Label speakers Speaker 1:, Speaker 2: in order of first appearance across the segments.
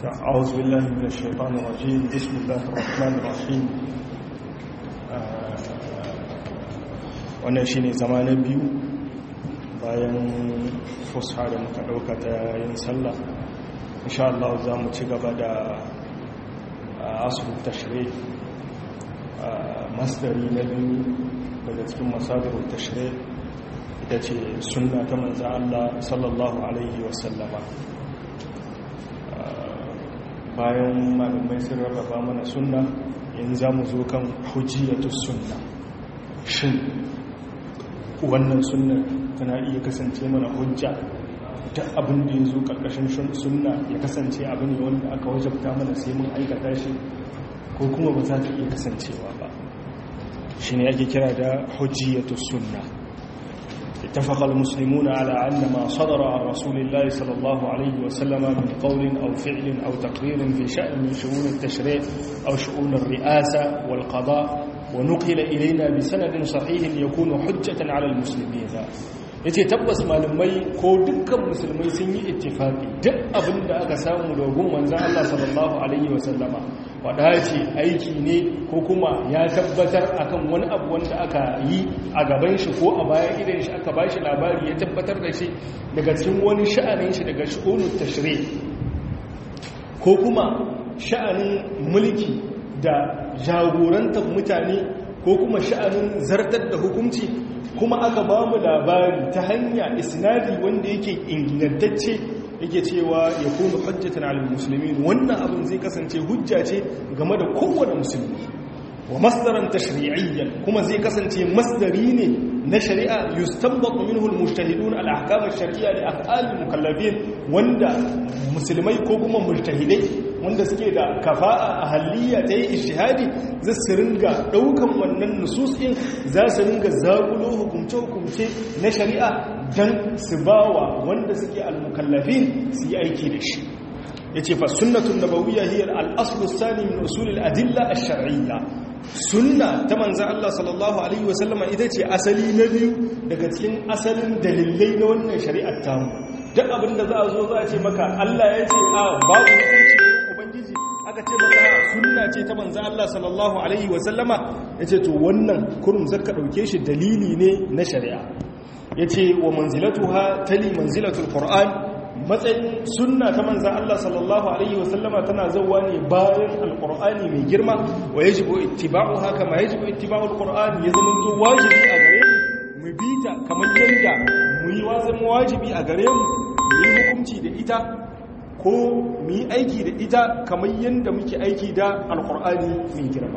Speaker 1: أعوذ بالله من الشيطان الرجيم بسم الله الرحمن الرحيم wannan shine zama na biyu bayan fusha da muka ɗauka ta yin sallah insha Allah za mu ci gaba da asu tashri masdari na biyu daga cikin masadirun tashri ita ce sunna ta manzan Allah sallallahu alaihi wasallama bayan malamai sun rarraba mana sunna yanzu za mu zo kan hujjiyatu sunna shin wannan sunna tana iya kasance mana hujja ta abin da ya zo ƙarƙashin sunna ya kasance abin ne wanda aka wajabta mana sai mun aikata shi ko kuma ba za ta iya kasancewa ba shi ne ake kira da hujjiyatu sunna اتفق المسلمون على أن ما صدر عن رسول الله صلى الله عليه وسلم من قول أو فعل أو تقرير في شأن من شؤون التشريع أو شؤون الرئاسة والقضاء ونقل إلينا بسند صحيح يكون حجة على المسلمين yace tabbas malamai ko dukkan musulmai sun yi ittifaqi duk abin da aka samu dogon manzon Allah sallallahu alaihi wasallama wada ce aiki ne ko kuma ya tabbatar akan wani abu wanda aka yi a gaban shi ko a bayan idan shi aka bashi labari ya tabbatar da shi daga cikin wani sha'anin shi daga shu'unut tashri ko kuma sha'anin mulki da jagorantar mutane ko kuma sha'anin zartar da hukunci kuma aka ba mu labari ta hanya isnadi wanda yake ingantacce yake cewa ya kuma hujjatan alal muslimin wannan abin zai kasance hujja ce game da kowane musulmi wa masdaran tashri'iyyan kuma zai kasance masdari ne na shari'a yustanbatu minhu al-mujtahidun al-ahkam ash-shar'iyya li af'al al-mukallafin wanda musulmai ko kuma mujtahidai wanda suke da kafa'a ahaliya ta yi ijtihadi za su ringa daukan wannan nusus din za su ringa zagulo hukumce hukumce na shari'a dan su bawa wanda suke al-mukallafin su yi aiki da shi yace fa sunnatun nabawiyya hiya al-asl ath-thani min usul al-adilla ash-shar'iyya sunna ta manzan Allah sallallahu Alaihi wasallama ita ce asali na biyu daga cikin asalin dalilai na wannan shari'ar tamu duk abinda za a zo za a ce maka Allah ya ce a babu hukunci wurin ubangiji aka ce maka sunna ce ta manzan Allah sallallahu Alaihi wasallama ya ce to wannan kurum zaka ɗauke shi dalili ne na shari'a ya ce wa manzilatuha tali manzilatul qur'an matsayin sunna ta manzan Allah sallallahu Alaihi wasallama tana zauwa ne bayan alkur'ani mai girma wa ya jibo ittiba'u haka ma ya jibo ittiba'u alkur'ani ya zama to wajibi a gare mu mu bi ta kamar yadda mu yi wazin wajibi a gare mu mu yi hukunci da ita ko mu yi aiki da ita kamar yadda muke aiki da alkur'ani mai girma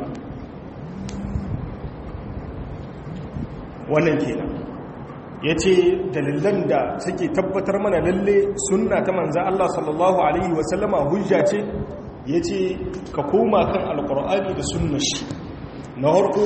Speaker 1: wannan kenan ya ce dalilan da suke tabbatar mana lalle sunna ta manzan Allah sallallahu Alaihi wasallama hujja ce ya ce ka koma kan alkur'ani da sunna shi na harko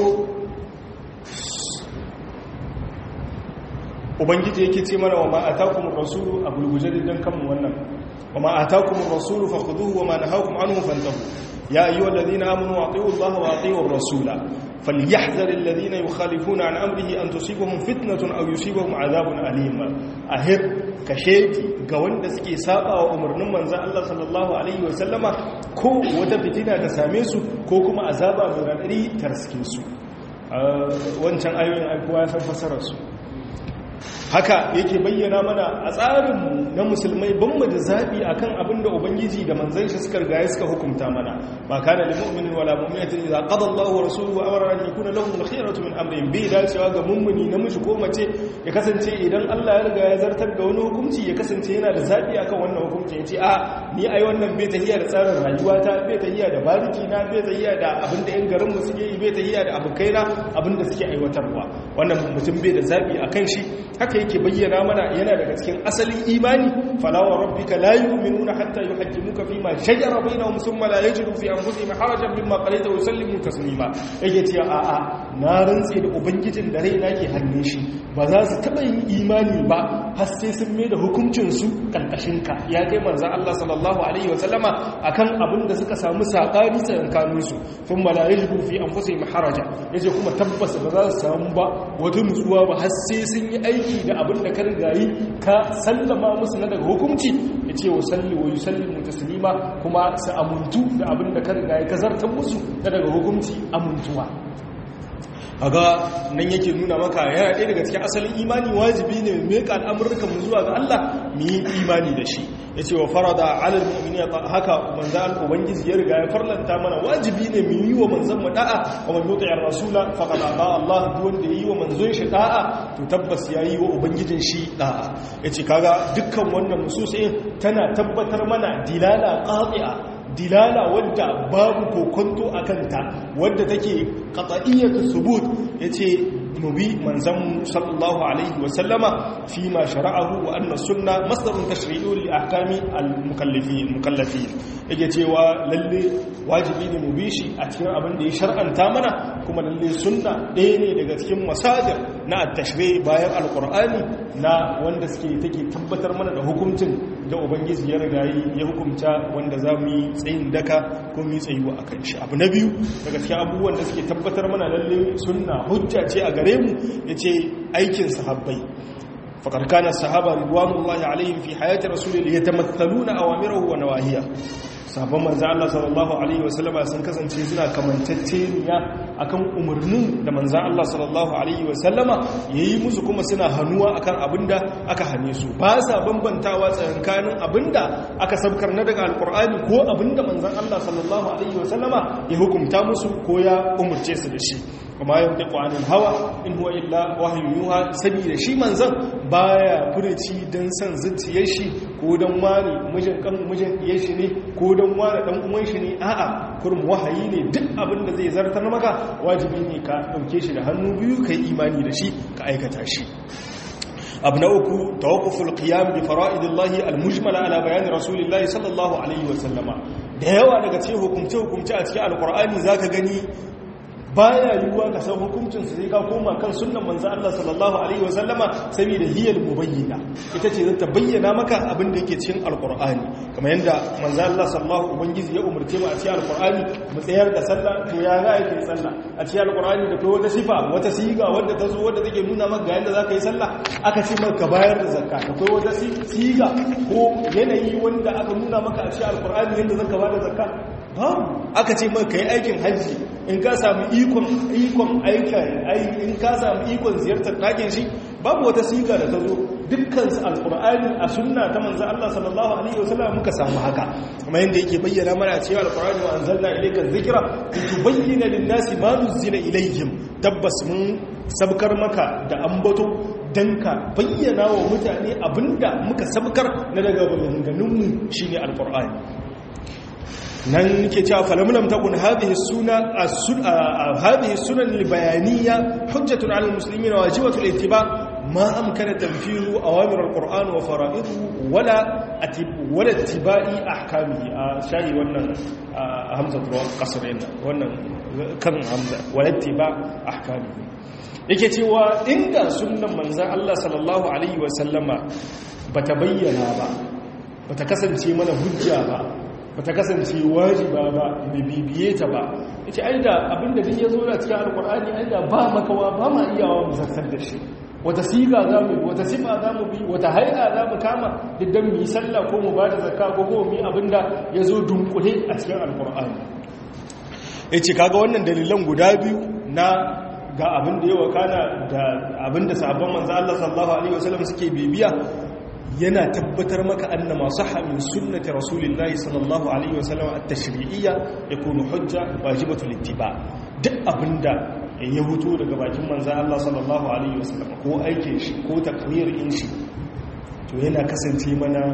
Speaker 1: ubangiji yake ce mana wa ma'atakumin rasulu a gulguje don kanmu wannan wa ma'atakumin rasulu fa kuduhu wa ma'anahakum anhu fantahu ya ayyuhal ladina amanu wa ati'u Allah wa ati'u rasula فليحذر الذين يخالفون عن أمره أن تصيبهم فتنة أو يصيبهم عذاب أليم أهر كشيتي قوان دسكي سابا وأمر نمان زال الله صلى الله عليه وسلم كو وتفتنا تساميسو كو كما عذابا مرانري ترسكيسو wancan ayoyin aikuwa ya san fasararsu haka yake bayyana mana a tsarinmu na musulmai ban mu da zaɓi a kan abin da ubangiji da manzan shi suka riga suka hukunta mana ba ka da limu'minin wala mu'minatin idza qada Allahu wa rasuluhu amran an yakuna lahum al-khiyaratu min amrihim bi dacewa ga mummuni namiji ko mace ya kasance idan Allah ya riga ya zartar da wani hukunci ya kasance yana da zaɓi akan wannan hukunci ya ce a ni ai wannan bai tahiya da tsarin rayuwata bai tahiya da bariki na bai tahiya da abin da yan garin mu suke yi bai tahiya da abokaina abin da suke aiwatarwa wannan mutum bai da zaɓi akan shi haka yake bayyana mana yana daga cikin asalin imani falawa rabbika la yu'minuna hatta yuhaqqimuka fima shajara bainahum thumma la yajidu fi anfusihim harajan mimma qalaita wa yusallimu taslima yake cewa a a na rantse da ubangijin da raina ke hannun shi ba za su taba yin imani ba har sai sun mai da hukuncinsu ƙarƙashinka ya kai manzan Allah sallallahu Alaihi wasallama a kan abin da suka samu saƙari tsakankaninsu sun malaye shi fi an fusa maharaja ya ce kuma tabbas ba za su samu ba wata nutsuwa ba har sai sun yi aiki da abin da ka rigayi ka sallama musu na daga hukunci ya ce wa salli wa yi salli mutasilima kuma su amuntu da abin da ka rigayi ka zartar musu na daga hukunci amuntuwa kaga nan yake nuna maka yana ɗaya daga cikin asalin imani wajibi ne mu meka al'amurrukan mu zuwa ga Allah mu yi imani da shi yace wa farada alal mu'minina haka manzan ubangiji ya riga ya farlanta mana wajibi ne mu yi wa manzon mu da'a wa man yuti'ir rasula faqad ata Allah duk wanda yi wa manzon shi da'a to tabbas yayi wa ubangijin shi da'a yace kaga dukkan wannan nususin tana tabbatar mana dilala qati'a dilala wadda babu kokonto a kanta wadda take qat'iyyatu subut yace mubi manzon sallallahu alaihi wa sallama fi ma shara'ahu wa anna sunna masdarun tashri'u li ahkami al-mukallafin mukallafin yake cewa lalle wajibi ne mu bi shi a cikin abin da ya shar'anta mana kuma lalle sunna ɗaya ne daga cikin masadir na at-tashri' bayan al-qur'ani na wanda suke take tabbatar mana da hukuncin da ubangiji ya rigayi ya hukunta wanda za mu yi tsayin daka ko mu yi tsayuwa a kan shi abu na biyu daga cikin abubuwan da suke tabbatar mana lalle sunna hujja ce a gare mu ya ce aikin sahabbai faƙar kana sahaba ridwanullahi alaihim fi hayati rasulillah yatamathaluna awamirahu wa nawahiya sabon manzo Allah sallallahu alaihi wasallama sun kasance suna kamantacceniya akan umarnin da manzo Allah sallallahu alaihi wasallama yayi musu kuma suna hanuwa akan abinda aka hane su ba sa bambantawa tsakanin abinda aka sabkar na daga alqur'ani ko abinda manzo Allah sallallahu alaihi wasallama ya hukunta musu ko ya umurce su da shi kuma yau da ƙwanin hawa in huwa illa wahayin yuha saboda shi manzan baya furici don san zuciyar shi ko don wani mijin kan mijin diyar shi ne ko don wani dan uwan shi ne a'a kurum wahayi ne duk abin da zai zartar maka wajibi ne ka dauke shi da hannu biyu kai imani da shi ka aikata shi abu na uku tawakkuful qiyam bi fara'idillahi almujmala ala bayani rasulillahi sallallahu alaihi wa sallama da yawa daga cikin hukumce hukumce a cikin alqur'ani zaka gani baya yiwuwa ka san hukuncin su sai ka koma kan sunnan manzo Allah sallallahu alaihi wasallama saboda hiyal mubayyana ita ce zata bayyana maka abin da yake cikin alqur'ani kamar yanda manzo Allah sallallahu ubangiji ya umurce mu a cikin alqur'ani mu tsayar da sallah to ya ga yake sallah a cikin alqur'ani da kai wata sifa wata siga wanda ta zo wanda take nuna maka ga yanda zaka yi sallah aka ce maka bayar da zakka da kai wata siga ko yanayi wanda aka nuna maka a cikin alqur'ani yanda zaka bada zakka babu aka ce maka yi aikin hajji in ka samu ikon ikon aikin in ka samu ikon ziyartar ɗakin shi babu wata siga da ta zo dukkan alkur'ani a sunna ta manzo Allah sallallahu alaihi wasallam muka samu haka kuma yanda yake bayyana mana cewa alkur'ani wa anzalna ilayka dhikra litubayyana lin-nasi ma nuzila ilayhim tabbas mun sabkar maka da ambato dan ka bayyana wa mutane abinda muka sabkar na daga maganganunmu shine alkur'ani nan ke cewa falamulam takun hadhihi suna hadhihi sunan albayaniya hujjatun ala almuslimin wajibatu alittiba ma amkana tanfiru awamir alquran wa fara'iduhu wala atib wala ittiba'i ahkamihi a shayi wannan hamza ruwa kasar yana wannan kan hamza wala ittiba ahkamihi yake cewa inda sunnan manzon Allah sallallahu alaihi wa sallama bata bayyana ba bata kasance mana hujja ba bata kasance wajiba ba da bibiye ta ba ita ai da abinda duk ya zo da cikin alkur'ani ai da ba makawa ba ma iyawa mu zartar da shi wata siga za mu bi wata sifa za mu bi wata haida za mu kama diddan mu yi sallah ko mu ba da zakka ko ko mu yi abinda ya zo dunkule a cikin alkur'ani ya ce kaga wannan dalilan guda biyu na ga abin da ya wakana da abin da sabon manzo Allah sallallahu alaihi wasallam suke bibiya yana tabbatar maka anna ma sahha min sunnati rasulillahi sallallahu alaihi wasallam at-tashri'iyya yakunu hujja wajibatu littiba duk abinda ya huto daga bakin manzon Allah sallallahu alaihi wasallam ko aikin shi ko takrir in shi to yana kasance mana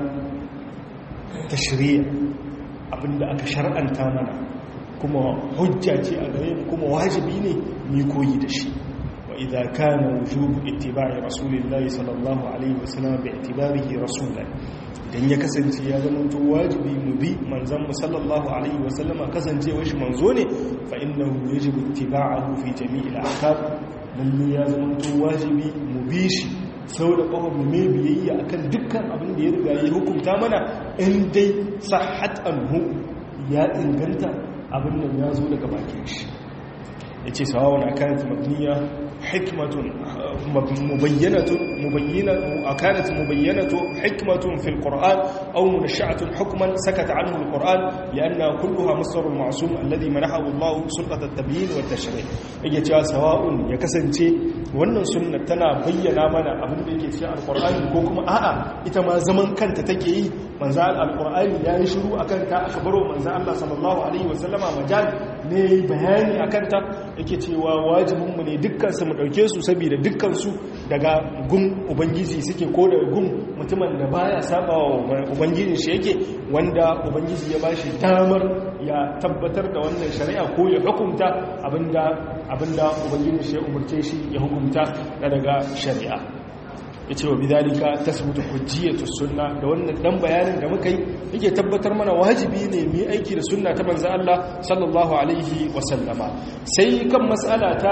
Speaker 1: tashri'a abinda aka shar'anta mana kuma hujja ce a gare mu kuma wajibi ne mu koyi da shi وإذا كان وجوب اتباع رسول الله صلى الله عليه وسلم باعتباره رسولا idan ya kasance ya zama to wajibi mu bi manzon mu sallallahu alaihi wa sallama kasance shi manzo ne fa innahu yajibu ittiba'uhu fi jami'il ahkam lalle ya zama to wajibi mu bi shi sau da ƙafa mu mai biyayya akan dukkan abin da ya riga ya hukunta mana in dai sahat anhu ya inganta abin nan ya zo daga bakin shi ya ce sawawan akanat mabniya hikmatun mubayyanatun mubayyinatu akanat mubayyanatu hikmatun fil qur'an aw munasha'atun hukman sakata anhu al qur'an lianna kulluha masdarul ma'sum alladhi manahahu Allah sulqat at tabyin wa tashri' yake cewa sawa'un ya kasance wannan sunna tana bayyana mana abin da yake cikin alqur'ani ko kuma a'a ita ma zaman kanta take yi manzo alqur'ani yayi shiru akan ta aka baro manzo Allah sallallahu alaihi wasallama majal ne bayani akan ta yake cewa wajibinmu ne dukkansu mu ɗauke su saboda dukkansu daga gun ubangiji suke ko daga gun mutumin da baya saba wa ubangiji shi yake wanda ubangiji ya bashi damar ya tabbatar da wannan shari'a ko ya hukunta abinda abinda ubangiji shi ya umurce shi ya hukunta daga shari'a ya ce wa bidalika tasbutu hujjiyatu sunna da wannan dan bayanin da muka yi yake tabbatar mana wajibi ne mu aiki da sunna ta manzo Allah sallallahu alaihi wa sallama sai kan mas'ala ta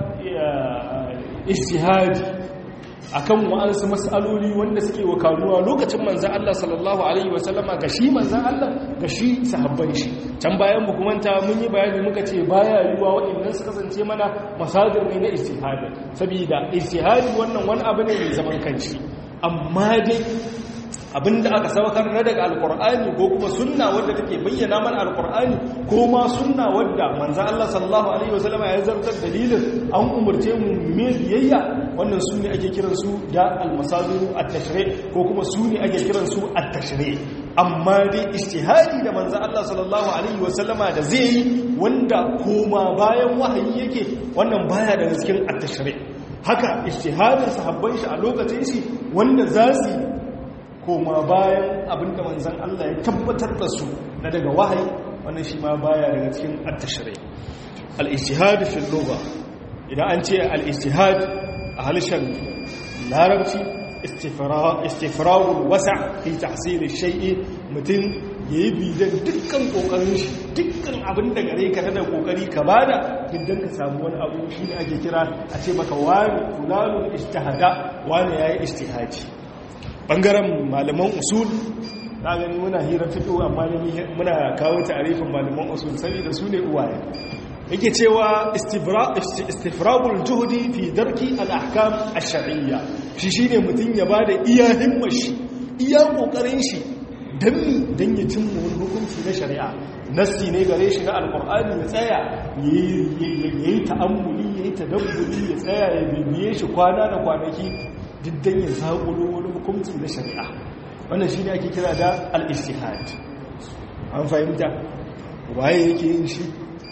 Speaker 1: ijtihadi akan wa'ansu mas'aloli wanda suke wakaluwa lokacin manzo Allah sallallahu alaihi wa sallama ga shi manzo Allah ga shi sahabban shi can bayan mu kuma mun yi bayani muka ce baya yiwa waɗannan su kasance mana masadir ne na ijtihadi saboda ijtihadi wannan wani abu ne mai zaman kanshi amma dai abinda aka saukar na daga alkur'ani ko kuma sunna wadda take bayyana mana alkur'ani ko ma sunna wadda manzo Allah sallallahu alaihi wasallam ya zartar dalilin an umurce mu me biyayya wannan su ne ake kiran su da almasadiru at-tashri' ko kuma su ne ake kiran su at-tashri' amma dai ijtihadi da manzo Allah sallallahu alaihi wasallam da zai yi wanda koma bayan wahayi yake wannan baya daga cikin at-tashri' haka ijtihadin sahabban shi a lokacin shi wanda za su koma bayan abinda manzan Allah ya tabbatar da su na daga wahayi wannan shi ma baya daga cikin at-tashri al-ijtihad fi al-lugha idan an ce al-ijtihad a halishan larabci istifragul wasa' fi tahsil ash-shay'i mutum yayi bidan dukkan kokarin shi dukkan abin da gare ka da kokari ka bada idan ka samu wani abu shi ne ake kira a ce maka wani fulanun ijtihada wani yayi ijtihadi bangaren malaman usul na gani muna hira fito amma muna kawo tarifin malaman usul saboda su ne uwaye yake cewa istifragul juhudi fi darki al-ahkam ash-shar'iyya shi shine mutun ya bada iya himmar shi iya kokarin shi dan dan ya cimma wani hukunci na shari'a nassi ne gare shi na alqur'ani ya tsaya yayi ta'ammuli yayi tadabburi ya tsaya ya bibiye shi kwana da kwanaki diddan ya zaƙulo wani hukunci na shari'a wannan shi ne ake kira da al-istihad an fahimta waye yake yin shi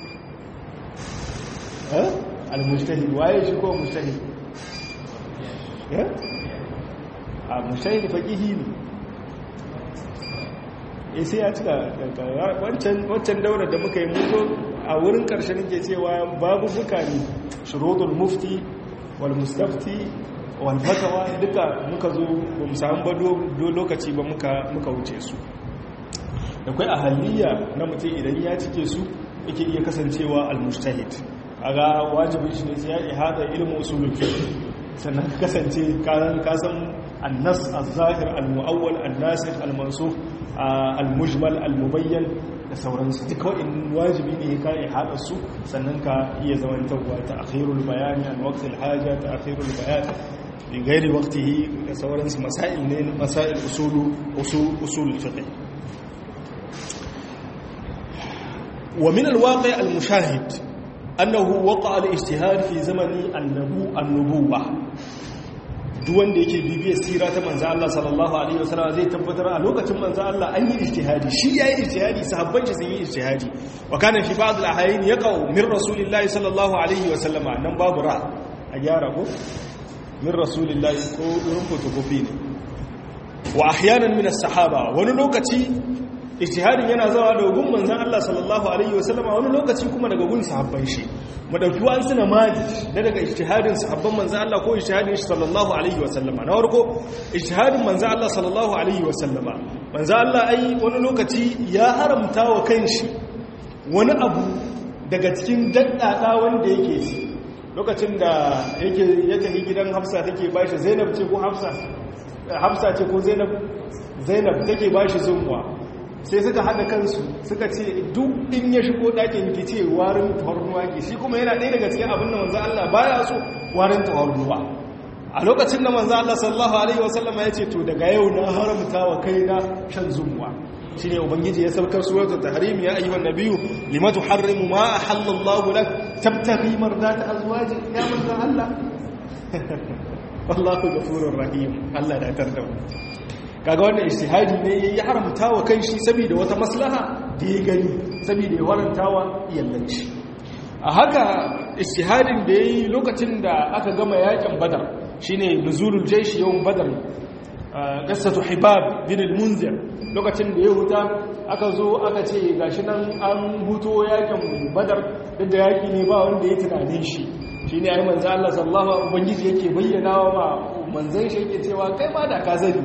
Speaker 1: al-mujtahid waye shi ko mujtahid a mujtahid faqihi ne eh sai ya cika wancan wancan daura da muka yi muzo a wurin karshen ke cewa babu buka ne shurudul mufti wal mustafti walfatawa duka muka zo ba mu samu ba lokaci ba muka wuce su da kwai ahaliya na mutum idan ya cike su yake iya kasancewa al-mujtahid aga wajibin shi ne sai ya ihada ilmu usulul fiqh sannan ka kasance karan kasan annas az-zahir al-mu'awwal an-nasikh al-mansukh al-mujmal al-mubayyan da sauransu duka wa'in wajibi ne ka ihada su sannan ka iya zamantarwa ta akhirul bayani an waqtil haja ta akhirul bayan min gairi waqtihi da sauransu masail ne masail usulu usul usul fiqh wa min alwaqi' almushahid annahu waqa'a al-ijtihad fi zamani an-nubu an-nubuwah duk wanda yake bibiyar sira ta manzo Allah sallallahu alaihi wasallam zai tabbatar a lokacin manzo Allah an yi ijtihadi shi yayi ijtihadi sahabban shi sun yi ijtihadi wa kana fi ba'd al-ahyain yaqa'u min rasulillahi sallallahu alaihi wasallam nan babu ra a gyara ko min rasulillahi ko irin fotokofi ne wa ahyanan min as-sahaba wani lokaci ijtihadin yana zawa daga gun manzon Allah sallallahu alaihi wasallam wani lokaci kuma daga gun sahabban shi mu dauki wani suna maji da daga ijtihadin sahabban manzon Allah ko ijtihadin shi sallallahu alaihi wasallam na farko ijtihadin manzon Allah sallallahu alaihi wasallam manzon Allah ai wani lokaci ya haramta wa kanshi wani abu daga cikin daddada wanda yake ci lokacin da yake ya tafi gidan hafsa take bashi zainab ce ko hafsa hafsa ce ko zainab zainab take bashi zumuwa sai suka haɗa kansu suka ce duk in ya shigo ɗakin ki ce warin tawarnuwa ke shi kuma yana ɗaya daga cikin abin da manzo Allah baya so warin tawarnuwa a lokacin da manzo Allah sallallahu alaihi wasallam ya ce to daga yau na haramta wa kaina shan zumuwa shine ubangiji ya saukar suratul tahrim ya ayyuhan nabiyyu lima tuharrimu ma ahallallahu lak tabtaghi mardata azwaji ya manzo Allah wallahu ghafurur rahim Allah da tarda kaga wannan ijtihadi ne ya haramta wa kanshi saboda wata maslaha da ya gani saboda ya waranta wa iyallanci a haka ijtihadin da yayi lokacin da aka gama yakin badar shine nuzulul jaysh yawm badar qissatu hibab bin al-munzir lokacin da ya huta aka zo aka ce gashi nan an huto yakin badar duk da yaki ne ba wanda ya tunanin shi shine ai manzo Allah sallallahu alaihi ubangiji yake bayyana wa manzon shi yake cewa kai ma da ka zani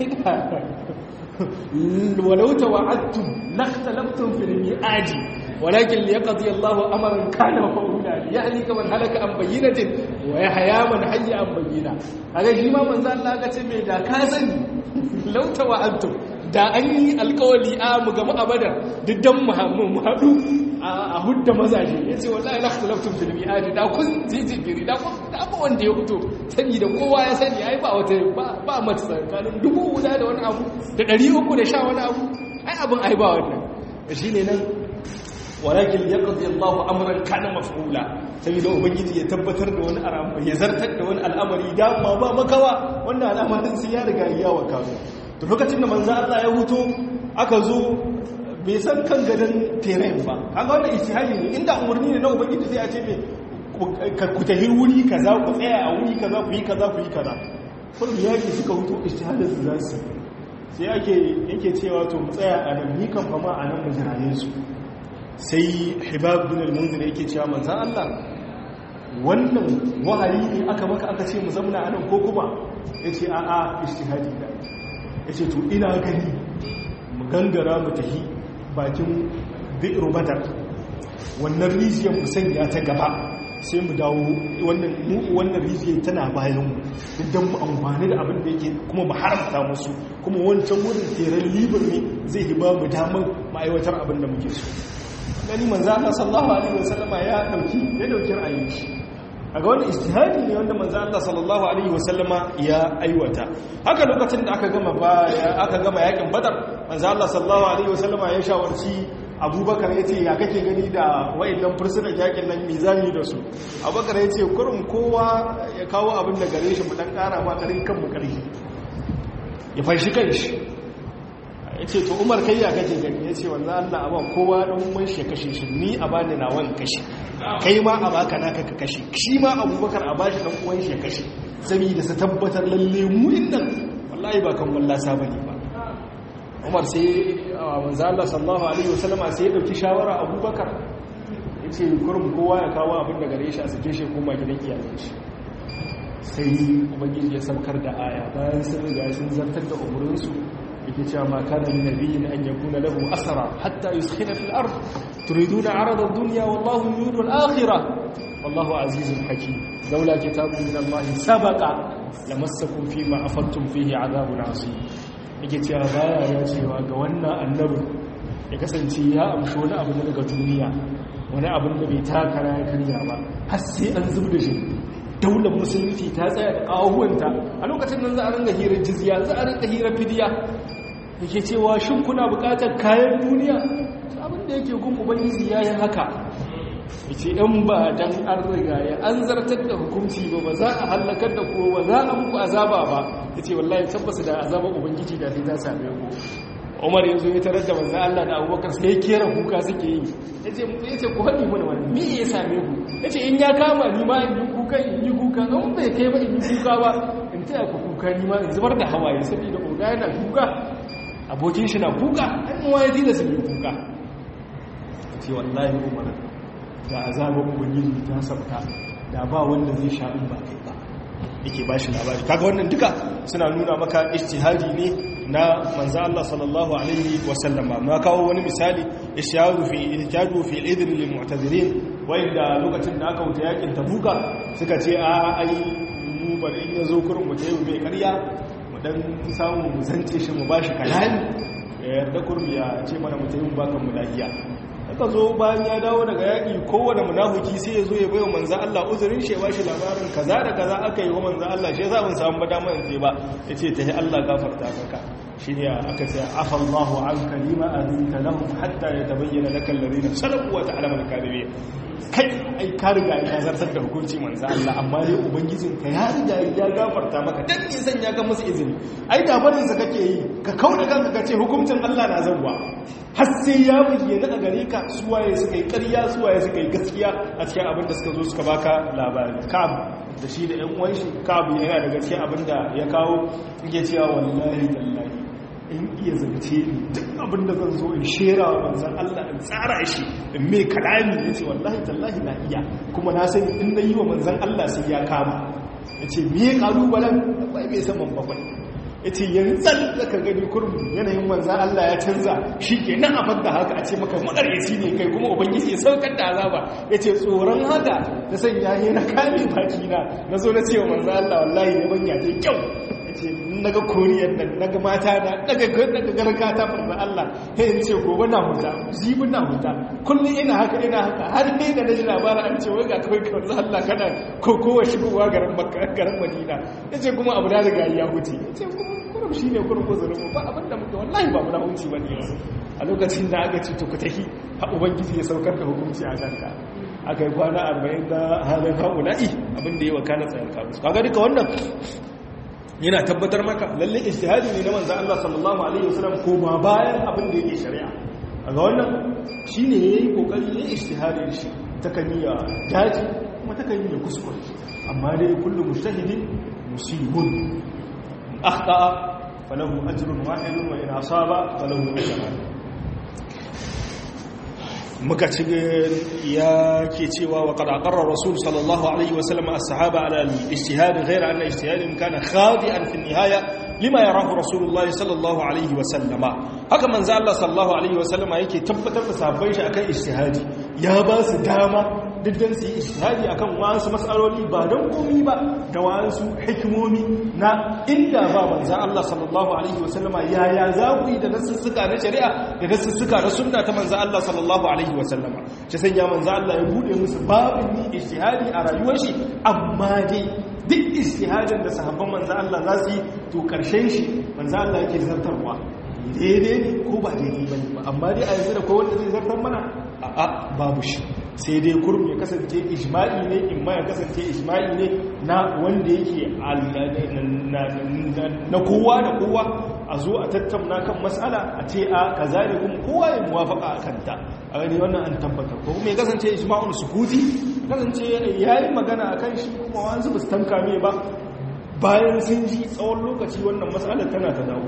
Speaker 1: walau tawa'adtum lakhtalaftum fil mi'adi walakin liyaqdi Allahu amran kana maf'ula yahlika man halaka an bayyinatin wa yahya man hayya an bayyina kaga shi ma manzo Allah ka ce me da ka sani law tawa'adtum da an yi alkawali a mu gama abada diddan mu haɗu a hudda mazaje ya ce wallahi la khalaftun fil mi'adi da kun jijigiri da kun da ba wanda ya fito sani da kowa ya sani ai ba wata ba mata tsakanin dubu guda da wani abu da ɗari uku da sha wani abu ai abin ai ba wannan shine nan walakin yaqdi Allahu amran kana maf'ula saboda ubangiji ya tabbatar da wani al'amari ya zartar da wani al'amari da ma ba makawa wannan al'amarin sai ya riga ya waka to lokacin da manzo Allah ya huto aka zo bai san kan gadon terain ba kaga wannan ijtihadi ne inda umarni ne na ubangiji sai a ce me ku tahi wuri kaza ku tsaya a wuri kaza ku yi kaza ku yi kaza kullum yaki suka huto ijtihadin su za su sai ake yake cewa to mu tsaya a nan ni kan fama a nan mu jiraye su sai hibab bin al-munzir yake cewa manzon Allah wannan wahayi ne aka maka aka ce mu zamna a nan ko kuma yace a'a ijtihadi da yace to ina gani mu gangara mu tafi bakin bi'ru badar wannan rijiyar mu sanya ta gaba sai mu dawo wannan mu wannan rijiyar tana bayan mu idan mu amfani da abin da yake kuma mu haramta musu kuma wancan wurin teran libar ne zai hiba mu damar mu aiwatar abin da muke so gani manzo Allah sallallahu alaihi wasallama ya dauki ya dauki ra'ayin shi aga wannan ijtihadi ne wanda manzo Allah sallallahu alaihi wasallama ya aiwata haka lokacin da aka gama baya aka gama yakin badar manzo Allah sallallahu alaihi wasallama ya shawarci abubakar ya ce ya kake gani da wa'annan fursunan yakin nan mizani da su abubakar ya ce kurum kowa ya kawo abin da gare shi mu dan kara ma karin kanmu karfi ya fashi kanshi ya ce to umar kai ya kake gani ya ce wanzan allah a ba kowa ɗan umar shi ya kashe shi ni a bani na wani kashe kai ma a baka naka ka kashe shi ma abubakar a bashi ɗan uwan shi ya kashe saboda su tabbatar lalle mu nan wallahi ba kan wallasa bane ba umar sai manzo Allah sallallahu alaihi wasallama sai ya dauki shawara abubakar yace kurum kowa ya kawo abin da gare shi a sake shi koma gidan iyayen shi sai ubangiji ya saukar da aya bayan sun riga sun zartar da umurin su yake cewa ma kana min nabiyyin an yakuna lahu asra hatta yuskhina fil ard turiduna arada ad-dunya wallahu yuridu al-akhirah wallahu azizun hakim laula kitabun min Allah sabaqa lamassakum fima afattum fihi adhabun azim yake cewa baya ya cewa ga wannan annabin ya kasance ya amshi wani abu daga duniya wani abin da bai takara ya karya ba har sai an zub da shi daular musulunci ta tsaya da ƙahuwanta a lokacin nan za a ringa hirar jizya za a ringa hirar fidiya yake cewa shin kuna buƙatar kayan duniya abin da yake gun ubangiji ya yi haka ya ce ‘yan ba don an riga ya an zartar da hukunci ba ba za a hallakar da ko ba za a muku azaba ba ya ce wallahi tabbasa da azaba ubangiji da sai ta same ku umar yanzu ya tarar da manzan Allah da abubakar sai ya kera kuka suke yi ya ce ku haɗi mana wani me ya same ku ya ce in ya kama ni ma in yi kuka in yi kuka in bai kai ba in yi kuka ba in taya ku kuka ni ma in zubar da hawaye saboda oga yana kuka abokin shi na kuka an yi waye da su yi kuka ya ce wallahi umar da azabar ubangiji ta sabta da ba wanda zai sha in ba kai ba yake ba shi labari kaga wannan duka suna nuna maka ijtihadi ne na manzo Allah sallallahu alaihi wasallama ma kawo wani misali ishyaru fi ihtijaju fi al-idhn lil mu'tazirin wanda lokacin da aka wuce yakin tabuka suka ce a ai mu bari in yazo kurin mu tayi bai ƙarya mu dan samu mu zance shi mu bashi kalami yarda kurmi ya ce mana mu tayi mu baka mu lafiya aka zo bayan ya dawo daga yaƙi kowane munafuki sai ya zo ya bayo manzan Allah uzurin shi ba shi labarin kaza da kaza aka yi wa manzan Allah shi za mun samu bada man sai ba ya ce ta yi Allah gafarta maka shi ne aka ce afa Allahu an kalima adinta lahum hatta ya tabayyana laka alladhina salaku wa ta'lamu al-kadhibi kai ai ka riga ya zartar da hukunci manzan Allah amma dai ubangijin ka ya riga ya gafarta maka dan ne san ya ga musu izini ai da barin sa kake yi ka kauda kanka ka ce hukuncin Allah na zanwa har sai ya bayyana a gare ka suwaye suka yi ƙarya suwaye suka yi gaskiya a cikin abin da suka zo suka baka labari kab da shi da 'yan uwan shi kab yana da gaskiya abin da ya kawo yake cewa wallahi tallahi in iya zance ni duk abin da zan zo in shera wa manzan Allah in tsara shi in mai kalami ya ce wallahi tallahi na iya kuma na sani in na yi wa manzan Allah sai ya kama ya ce me kalubalen akwai mai saman bakwai ya ce yanzan da ka gani kurmi yanayin manzan Allah ya canza shi ke nan abin da haka a ce maka makaryaci ne kai kuma ubangiji ya saukar da azaba ya ce tsoron haka ta sanya ne na kame baki na na zo na ce wa manzan Allah wallahi ya banya ta kyau ya ce naga koriyar nan naga mata na naga garka ta manzan Allah ya yi ce gobe na huta jibi na huta kullum ina haka ina haka har ne da na ji labarin an ce wai ga kawai ka manzan Allah kana kowa shigowa garin Madina ya ce kuma abu da riga ya huce ya ce kuma kurum shi ne kurum uzurin ba abinda muke wallahi ba muna hunci ba ne a lokacin da aka ce to ku tafi ha ubangiji ya saukar da hukunci a kanka aka yi kwana arba'in da halin haula'i abinda ya wakana tsayin kamus kaga duka wannan yana tabbatar maka lalle ijtihadi ne na manzo Allah sallallahu alaihi wasallam ko ma bayan abin da yake shari'a kaga wannan shine yayi kokari ne ijtihadin shi ta kaniya daji kuma ta kaniya kuskure amma dai kullu mujtahidin musibun أخطأ فله أجر واحد وإن أصاب فله أجران muka ci ya ke cewa wa kada aqarra rasul sallallahu alaihi wasallam as-sahaba ala al-ijtihad ghayra anna ijtihadin kana khadi'an fi an-nihaya lima yarahu rasulullah sallallahu alaihi wasallama haka manzo Allah sallallahu alaihi wasallama yake tabbatar da sahabbai shi akan ijtihadi ya ba su dama duk dan su yi ijtihadi akan wasu mas'aloli ba don komi ba da wasu hikimomi na inda ba manzo Allah sallallahu alaihi wasallama yaya za ku yi da nasussuka na shari'a da nasussuka na sunna ta manzo Allah sallallahu alaihi wasallama shi sanya manzo Allah ya bude musu babin ni ijtihadi a rayuwar shi amma dai duk ijtihadin da sahabban manzo Allah za su yi to karshen shi manzo Allah yake zartarwa daidai ne ko ba daidai bane ba amma dai a yanzu da ko wanda zai zartar mana a'a babu shi sai dai kurum ya kasance ijma'i ne in ma ya kasance ijma'i ne na wanda yake na kowa da kowa a zo a tattauna kan matsala a ce a kaza ne kuma kowa ya muwafaka a kanta a gani wannan an tabbatar ko kuma ya kasance ijma'ul sukuti kasance ya yi magana a kan shi kuma wanzu ba su tanka mai ba bayan sun ji tsawon lokaci wannan matsalar tana ta dawo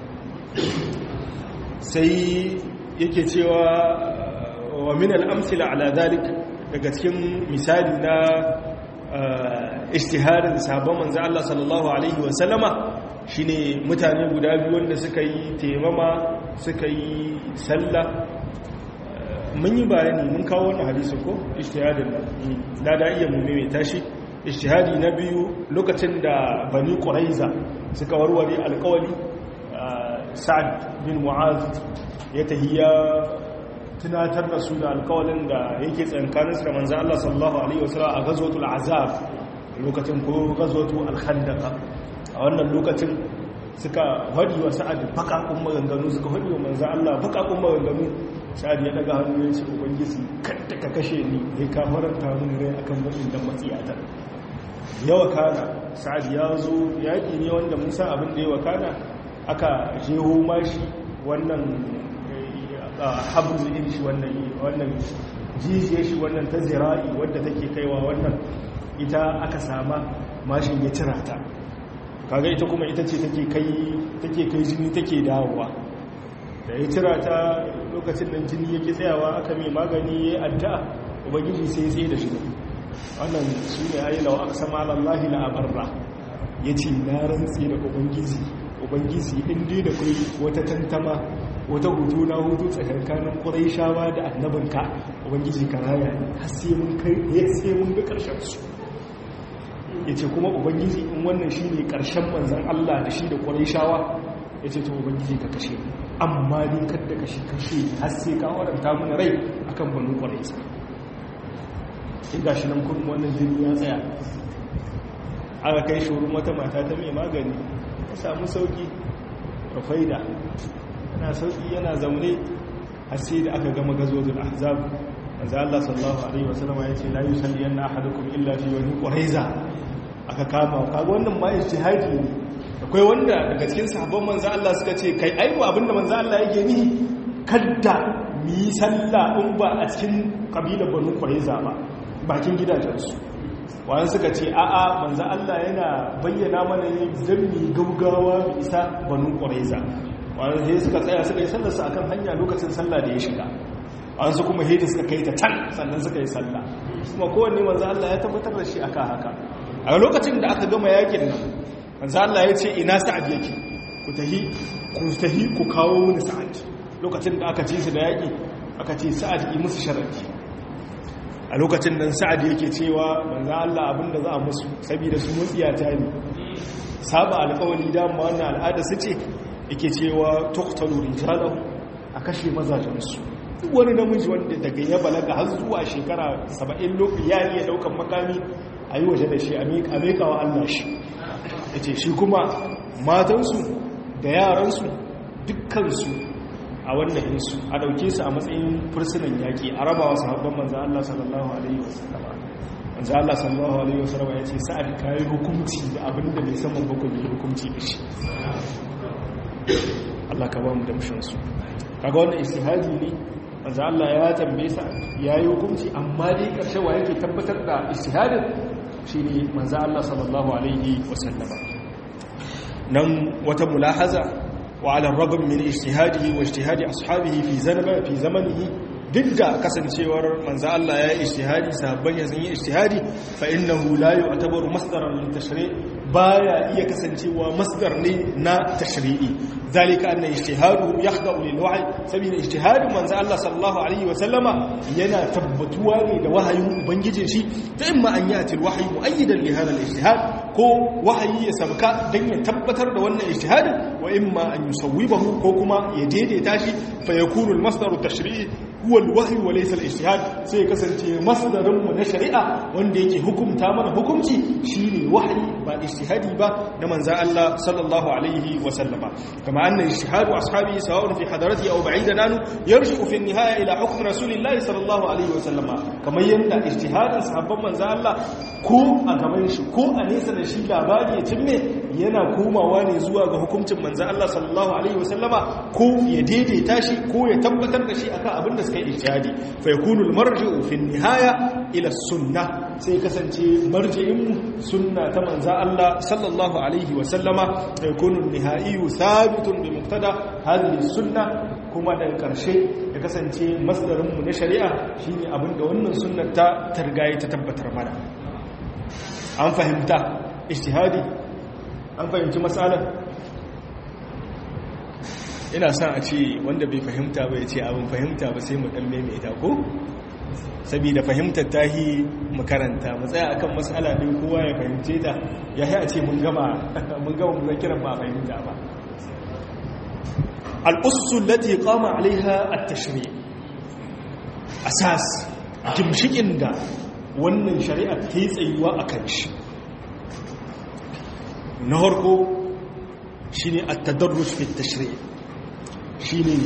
Speaker 1: sai yake cewa wa min al'amsila ala dalik daga cikin misali na ishtiharin sabon manzo Allah sallallahu alaihi wasallama shine mutane guda biyu wanda suka yi taimama suka yi sallah mun yi bayani mun kawo wannan hadisin ko ishtihadin da da iya mu mai tashi ishtihadi na biyu lokacin da bani quraiza suka warware alƙawari sa'ad bin mu'az ya tahiya tunatar da su da alkawalin da yake tsankaninsu da manzan Allah sallallahu Alaihi wasallam a gazotul azab lokacin ko gazotul alhandaka a wannan lokacin suka haɗi wa sa'ad baƙaƙun maganganu suka haɗi wa manzan Allah baƙaƙun maganganu sa'ad ya daga hannu ya ce ubangiji kadda ka kashe ni ya ka faranta mun rai akan baƙin da matsiyata yawa kana sa'ad ya zo yaƙi ne wanda mun san abin da yawa kana aka jeho mashi wannan habzu din shi wannan jijiyar shi wannan ta zira'i wadda take kaiwa wannan ita aka sama mashin ya cira ta kaga ita kuma ita ce take kai take kai jini take dawowa da ya cira ta lokacin da jini yake tsayawa aka mai magani ya addu'a ubangiji sai ya tsaye da shi wannan shi ne ayi lawa aka sama alallahi la abarra yace na rantsi da ubangiji ubangiji inda da kai wata tantama wata hutu na hutu tsakankanin ƙuraishawa da annabinka ubangiji ka raya har sai mun kai sai mun ga ƙarshen su yace kuma ubangiji in wannan shine ƙarshen manzon Allah da shi da ƙuraishawa yace to ubangiji ka kashe amma ni kada kashe kashe har sai ka waranta mun rai akan banu ƙuraisha in gashi nan kuma wannan jini ya tsaya aka kai shi wurin wata mata ta mai magani ta samu sauki rufaida yana sauki yana zaune har sai da aka gama gazozul ahzab manzo Allah sallallahu alaihi wasallam ya ce la yusalli yanna ahadukum illa fi wani quraiza aka kama kaga wannan ma ijtihadi ne akwai wanda daga cikin sahabban manzo Allah suka ce kai aiwa abinda manzo Allah yake ni kadda mu yi sallah in ba a cikin kabilar banu quraiza ba bakin gidajensu wani suka ce a'a manzo Allah yana bayyana mana ne dan mi gaugawa mu isa banu quraiza wani sai suka tsaya suka yi sallarsa akan hanya lokacin sallah da ya shiga wani su kuma hedi suka kai ta can sannan suka yi sallah kuma kowanne manzo Allah ya tabbatar da shi akan haka a lokacin da aka gama yakin nan manzo Allah ya ce ina sa'ad yake ku tahi ku tahi ku kawo mini sa'ad lokacin da aka ci su da yaki aka ce sa'ad yi musu sharadi a lokacin nan sa'ad yake cewa manzo Allah abinda za a musu saboda su mutsiyata ne saba alƙawari da mu wannan al'ada su ce yake cewa tuqtalu rijalahu a kashe mazajensu duk wani namiji wanda daga ya balaga har zuwa shekara 70 lokaci ya iya daukan makami a yi waje da shi a meka wa Allah shi yace shi kuma matansu da yaransu dukkansu a wannan insu a dauke su a matsayin fursunan yaki a rabawa sahabban manzo Allah sallallahu alaihi wasallam manzo Allah sallallahu alaihi wasallam ya ce sa'ad kai hukunci da abinda bai san mun hukunci hukunci da shi Allah ka ba mu damshin su kaga wannan istihadi ne manzo Allah ya tambaye sa yayi hukunci amma dai karshe wa yake tabbatar da istihadin shine manzo Allah sallallahu alaihi wasallam nan wata mulahaza wa ala ragam min ijtihadihi wa ijtihadi ashabihi fi zanaba fi zamanihi duk da kasancewar manzo Allah ya yi ijtihadi sahabban ya sun yi ijtihadi fa innahu la yu'tabaru masdaran lil tashri' baya iya kasancewa masdar ne na tashri'i zalika anna ijtihadu yakhda'u lil wahy sabida ijtihadin manzo Allah sallallahu alaihi wa sallama yana tabbatuwa ne da wahayin ubangijin shi ta imma an yati al wahyu muayyidan li hadha al ijtihad ko wahayi ya sabka dan ya tabbatar da wannan ijtihadin wa imma an yusawwibahu ko kuma ya daidaita shi fa yakunu al masdar at tashri'i huwa al-wahyi wa laysa al-ijtihad sai kasance masdarin mu na shari'a wanda yake hukunta mana hukunci shine wahyi ba ijtihadi ba na manzo Allah sallallahu alaihi wa sallama kama anna ijtihadu ashabi sawa'un fi hadarati aw ba'idan anu yarji'u fi an-nihaya ila hukm rasulillahi sallallahu alaihi wa sallama kamar yanda ijtihadin sahabban manzo Allah ko a gaban shi ko a nesa da shi labari ya cimme yana komawa ne zuwa ga hukuncin manzo Allah sallallahu alaihi wa sallama ko ya daidaita shi ko ya tabbatar da shi akan abin da suka yi ijtihadi fa yakunu al-marji'u fi an-nihaya ila sunnah sai kasance marji'in mu sunna ta manzo Allah sallallahu alaihi wa sallama fa yakunu an-nihaiyu thabitun bi muqtada hadhihi sunnah kuma daga karshe ya kasance masdarin mu na shari'a shine abinda wannan sunnar ta targaye ta tabbatar mana an fahimta ijtihadi an fahimci matsalar ina son a ce wanda bai fahimta ba ya ce abin fahimta ba sai mu dan maimaita ko saboda fahimtar tahi mu karanta mu tsaya akan matsala din kowa ya fahimce ta ya yi a ce mun gama mun gama mun kiran ba fahimta ba al-ussul lati qama alaiha at-tashri' asas gimshikin da wannan shari'a ta yi tsayuwa akan shi na harko shine at-tadarruj fi at-tashri' shi ne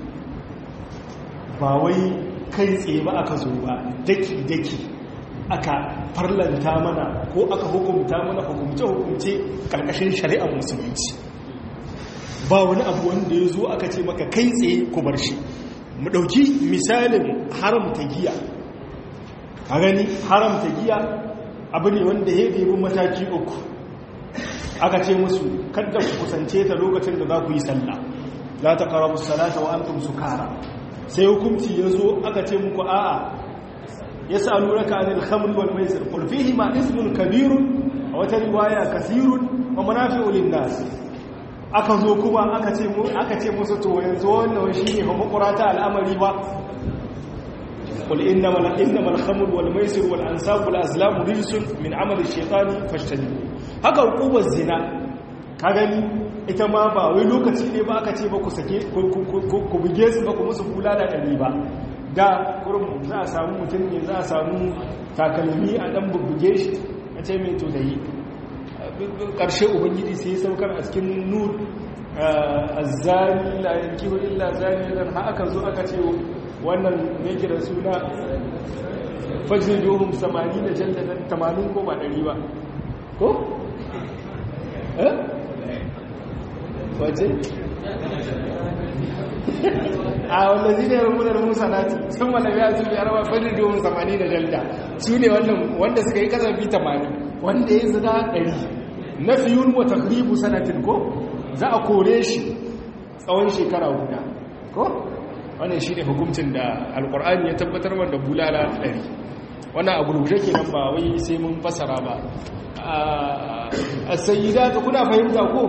Speaker 1: ba wai kai tsaye ba aka zo ba daki-daki aka farlanta mana ko aka hukumta mana hukumce-hukumce karkashin shari'ar musulunci ba wani abu wanda ya zo aka ce maka kai tsaye ku bar shi mu ɗauki misalin haramta giya a gani haramta giya abu ne wanda ya ɗebi mataki uku aka ce musu kadda ku kusance ta lokacin da za ku yi sallah la ta ƙarabu salata wa antum sukara sai hukunci ya zo aka ce muku a'a ya sa lura ka anil khamri wal maisir qul fihi ma ismun kabirun a wata riwaya kasirun wa manafi'u lin nas aka zo kuma aka ce mu aka ce musu to yanzu wannan shine ba makurata al'amari ba qul innamal innamal khamru wal maisir wal ansab wal azlam rijsun min amali shaytani fashtanibu haka hukumar zina ka gani ita ma ba wai lokaci ne ba aka ce ba ku sake ku buge su ba ku musu kula da ɗari ba da kurum za a samu mutum ne za a samu takalmi a ɗan bubbuge shi a ce mai to da yi ƙarshe ubangiji sai saukar a cikin nur a zari la yanki wa illa zari dan ha aka zo aka ce wannan ne kira suna fajin dohun samani da jallatan tamanin ko ba ɗari ba ko? eh? waje? a wanda zai ne rumunar musa nati sun wanda biya su biyar ba fajin dohun samani da jalda su ne wanda suka yi kasafi tamanin wanda ya zina ɗari na fiyun wata ribu sanatin ko za a kore shi tsawon shekara guda ko wannan shi ne hukuncin da alkur'ani ya tabbatar wanda bulala ɗari wannan a gurguje ke nan ba wai sai mun fasara ba a sayida ta kuna fahimta ko?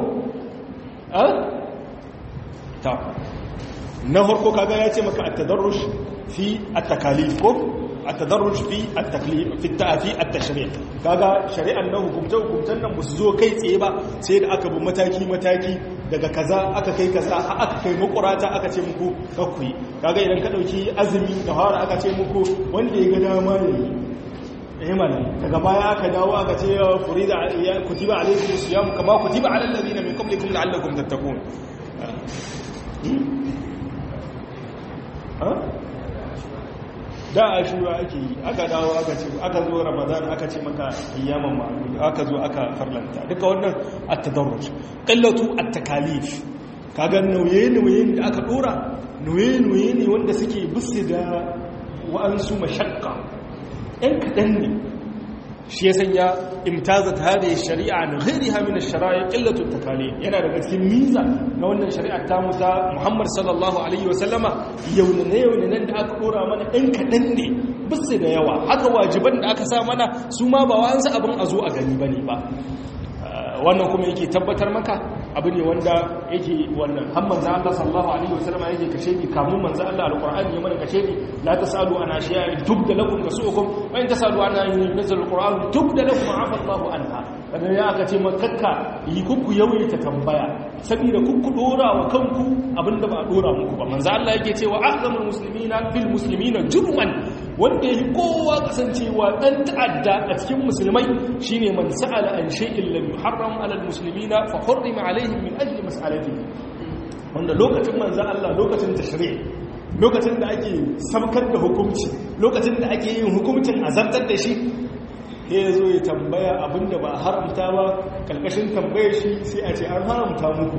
Speaker 1: ta na harko kaga ya ce maka a tadarrush fi a takalif ko? التدرج في التكليف في التأفي التشريع kaga shari'an nan hukumce hukumcen nan ba su zo kai tsaye ba sai da aka bi mataki mataki daga kaza aka kai kaza aka kai makurata aka ce muku kakuyi kaga idan ka dauki azumi da fara aka ce muku wanda ya ga dama ne eh mana daga baya aka dawo aka ce furida ya kutiba alaykum siyam kama kutiba alal ladina min qablikum la'allakum tattaqun ha da a shura ake yi aka dawo aka ce aka zo ramadan aka ce maka ayyaman ma'lum aka zo aka farlanta duka wannan at-tadarruj qillatu at-takalif kaga nauye-nauyen da aka dora nauye-nauye ne wanda suke bisu da wa'ansu mashakka ɗan kaɗan ne shi ya sanya imtazat hada shari'a na ghairiha min ash-shara'i qillatu at-takalif yana daga cikin miza na wannan shari'ar ta Musa Muhammad sallallahu alaihi wa sallama yaunane yaunanen da aka dora mana ɗan kaɗan ne bisu da yawa haka wajiban da aka sa mana su ma ba wa'ansu abin a zo a gani bane ba wannan kuma yake tabbatar maka abu ne wanda yake wannan har manzo Allah sallallahu alaihi wasallam yake kashe ni kamun manzo Allah alqur'ani ya mana kashe ni la tasalu ana shay'a tubda lakum kasukum wa in tasalu ana yunzal alqur'an tubda lakum afa Allahu anha kada ya aka ce makakka yi kuku yawaita tambaya saboda kuku dora wa kanku abinda ba dora muku ba manzo Allah yake cewa ahzamul muslimina fil muslimina jurman wanda yake kowa kasancewa dan ta'adda a cikin musulmai shine man sa'ala an shay'in lam yuharram ala al muslimina fa hurrima alaihim min ajli mas'alatihi wanda lokacin manzo Allah lokacin tashri' lokacin da ake samkar da hukunci lokacin da ake yin hukuncin azabtar da shi ya zo ya tambaya abinda ba haramta ba karkashin tambayar shi sai a ce an haramta muku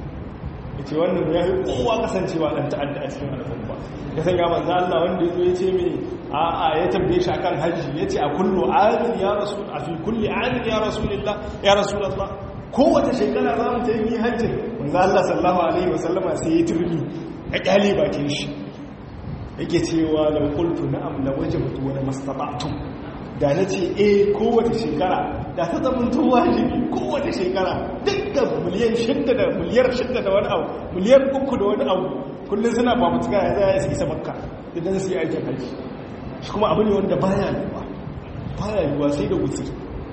Speaker 1: ya ce wannan ya yi kowa kasancewa ɗan ta'adda a cikin al'umma ya sanya manzo Allah wanda ya zo ya ce mini a a ya tambaye shi akan haji ya ce a kullu amin ya rasul a fi kulli amin ya rasulillah ya rasulullah kowace shekara za mu ta yi hajji manzo Allah sallallahu alaihi wasallama sai ya turbi ya kyale bakin shi yake cewa law qultu na'am la wajabtu wa mastata'tum da na ce e kowace shekara da ta zamanto wajibi kowace shekara dukkan miliyan shidda da miliyar shidda da wani abu miliyar uku da wani abu kullum suna ba mutuka ya zaya su isa makka idan su yi aikin haji shi kuma abu ne wanda baya yiwuwa baya yiwuwa sai da wuce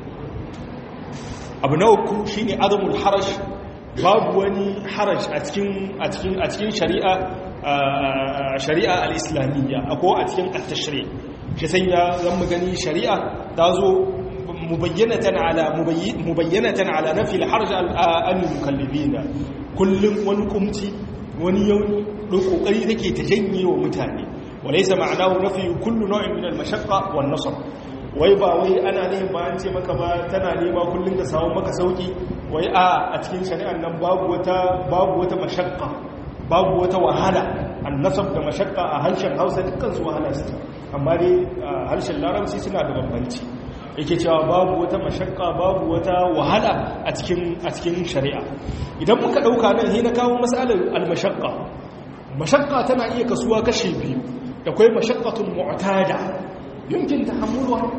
Speaker 1: abu na uku shine azamul harash babu wani harash a cikin a cikin a cikin shari'a shari'a al-islamiyya ko a cikin at-tashri' shi sanya zan mu gani shari'a ta zo mubayyanatan ala mubayyanatan ala nafi al-harj al-mukallibina kullum wani kumci wani yauni don kokari take ta janye wa mutane walaysa ma'anahu nafi kullu naw'in min al-mashaqqa wan nasr wai ba wai ana ne ba an ce maka ba tana nema kullum ka samu maka sauki wai a a cikin shari'ar nan babu wata babu wata mashaqqa babu wata wahala annasab da mashaqqa a harshen Hausa dukkan su wahala su amma dai harshen Larabci suna da bambanci yake cewa babu wata mashaqqa babu wata wahala a cikin a cikin shari'a idan muka dauka nan sai na kawo masalar al-mashaqqa mashaqqa tana iya kasuwa kashi biyu da kai mashaqqatun mu'tada yumkin tahammuluha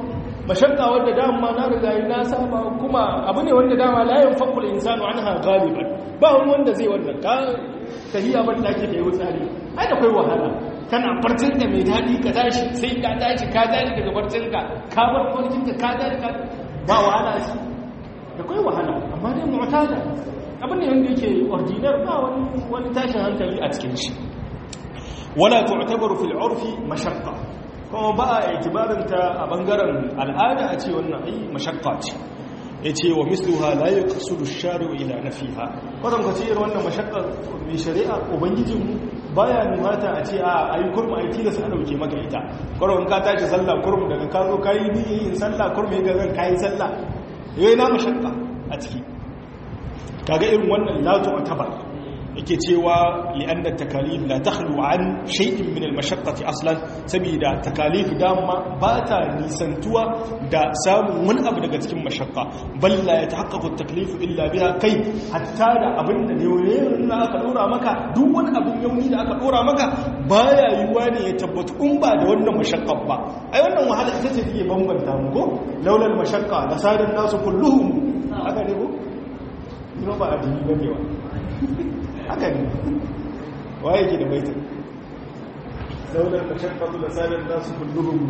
Speaker 1: mashakka wanda dama na riga yi na saba kuma abu ne wanda dama layin fakul insanu anha galiban ba wani wanda zai wannan ka tahiya ban daki da yau tsari ai da kai wahala kana farcin da mai daɗi ka tashi sai ka tashi ka tashi daga farcin ka ka bar farcin ka ka tashi ka ba wahala shi da kai wahala amma dai mu'tada abin ne wanda yake ordinar ba wani wani tashin hankali a cikin shi wala tu'tabaru fil urfi mashaqqa kuma ba a itibarin ta a bangaren al'ada a ce wannan ai mashaqqa ce yace wa misluha la yaqsudu ash-shari'u ila nafiha kwadan ka ce irin wannan mashaqqa mai shari'a ubangijin mu baya nufata a ce a ayi kurma ayi tilas a dauke maka ita kwadan ka tashi sallah kurmu daga ka zo kai yin sallah kurmu ga zan kai sallah yayi na mashaqqa a ciki kaga irin wannan la tu'tabar yake cewa li'anna takalif la takhlu an shay'in min al-mashaqqati aslan saboda takalif dama ba ta nisantuwa da samun wani abu daga cikin mashaqqa bal la yatahaqqaqu at-taklif illa biha kai hatta da abin da ne aka dora maka duk wani abin yauni da aka dora maka baya yiwuwa ne ya tabbatu in ba da wannan mashaqqa ba ai wannan wahala ita ce take bambanta mu ko laulal mashaqqa la sadan nasu kulluhum haka ne ko ina ba addini bane wa haka ne waye ke da baitin daular mashakkatu da sanar da su kulluhun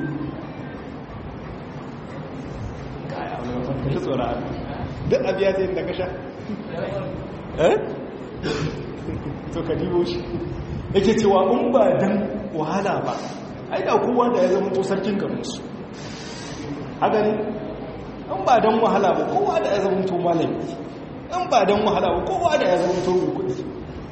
Speaker 1: kaya wani mafarkashi tsora duk abiya zai da kasha eh to ka dibo shi yake cewa in ba dan wahala ba ai da kowa da ya zama to sarkin garinsu haka ne in ba dan wahala ba kowa da ya zama to malami in ba dan wahala ba kowa da ya zama to mai kudi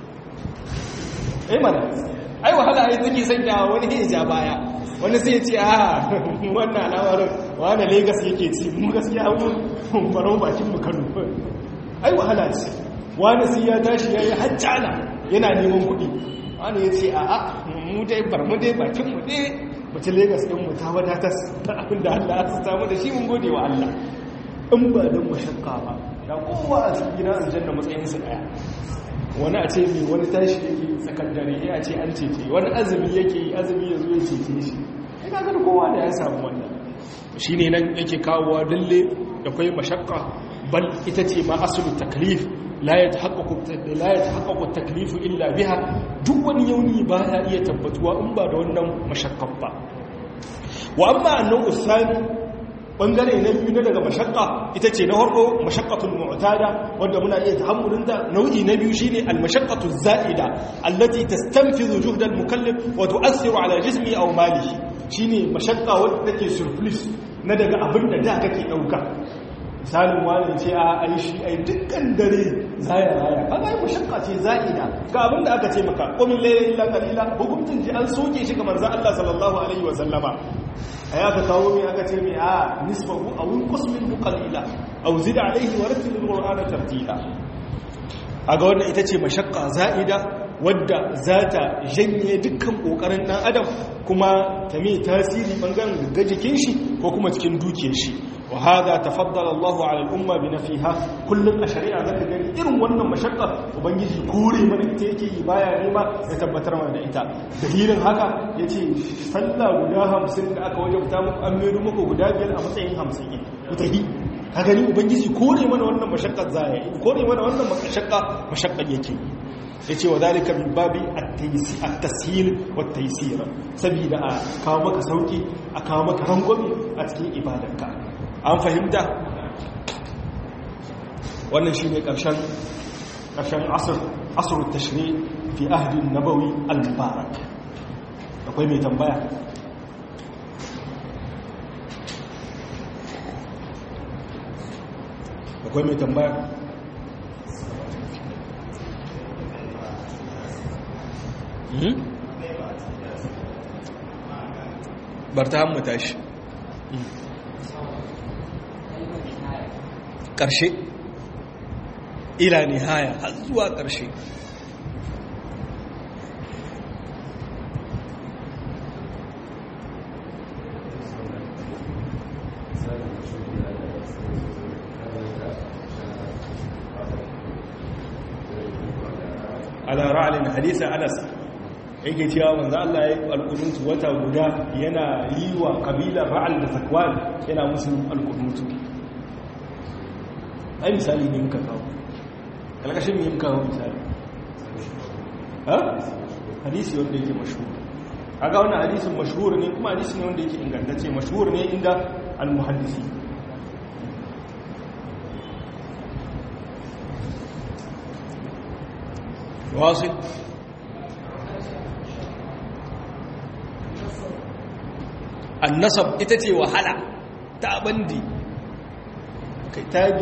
Speaker 1: eh mana ai wahala ai take sanya wani ya ja baya wani sai ya ce a wannan al'amarin wani Lagos yake ci mu gaskiya mun farau bakin mu Kano ai wahala ce wani sai ya tashi yayi hajjala yana neman kuɗi wani ya ce a a mu dai bar mu dai bakin mu dai mace Lagos din mu ta wadatar da abin da Allah ya samu da shi mun gode wa Allah in ba dan mashakka ba da kowa a cikin gidan aljanna matsayinsa daya wani a ce mai wani tashi yake tsakar dare ya ce an cece wani azumi yake yi azumi ya zo ya cece shi ina gani kowa da ya samu wannan shi ne nan yake kawowa dalle da kwai mashakka bal ita ce ma asulu taklif la ya tahaqqaqu taklifu illa biha duk wani yauni ba ya iya tabbatuwa in ba da wannan mashakkan ba wa amma annahu usani bangare na biyu na daga mashakka ita ce na harko mashakkatun mu'tada wanda muna iya tahammulin da nau'i na biyu shine al-mashaqqatu za'ida allati tastanfizu juhda al-mukallaf wa tu'assiru ala jismi aw malihi shine mashakka wanda take surplus na daga abin da da kake dauka misalin wani ce a ai shi ai dukkan dare zaya raya kaga ai mashakka ce za'ida ga abin da aka ce maka qumil layla illa qalila hukuncin ji an soke shi ga manzon Allah sallallahu alaihi wa sallama a ya ka kawo mai aka ce mai a nisfahu a wun kusmin mukalila a wuzida alaihi wa rattilin ƙor'ana tartila a ga wannan ita ce mashakka za'ida wadda za ta janye dukkan ƙoƙarin ɗan adam kuma ta mai tasiri ɓangaren ga jikin shi ko kuma cikin dukiyar shi wa hada tafaddala Allahu ala al-umma bi nafiha kullum a shari'a zaka gani irin wannan mashakka ubangiji kore mana ita yake yi baya ne ba ya tabbatar mana da ita dalilin haka yace sallah guda 50 da aka wajabta muku an mai muku guda biyar a matsayin 50 ne mutahi ka gani ubangiji kore mana wannan mashakkar zaya kore mana wannan mashakka mashakkar yake yace wa zalika min babi at-tashil wa at-taysir saboda a kawo maka sauki a kawo maka rangwame a cikin ibadarka an fahimta wannan shi ne ƙarshen asir tashri fi ahdin nabawi al-mubarak akwai mai tambaya akwai mai tambaya bar ta hammu tashi ƙarshe ila nihaya har zuwa ƙarshe على رعل حديث أنس yake cewa manzo Allah ya yi alƙunutu wata guda yana yi wa kabilar ra'al da zakwan yana musu alƙunutu ai misali ne muka kawo kalkashin ne muka kawo misali ha hadisi wanda yake mashhur kaga wannan hadisin mashhur ne kuma hadisi ne wanda yake ingantacce mashhur ne inda al-muhaddisi واصل annasab ita ce wahala ta bandi kai tabi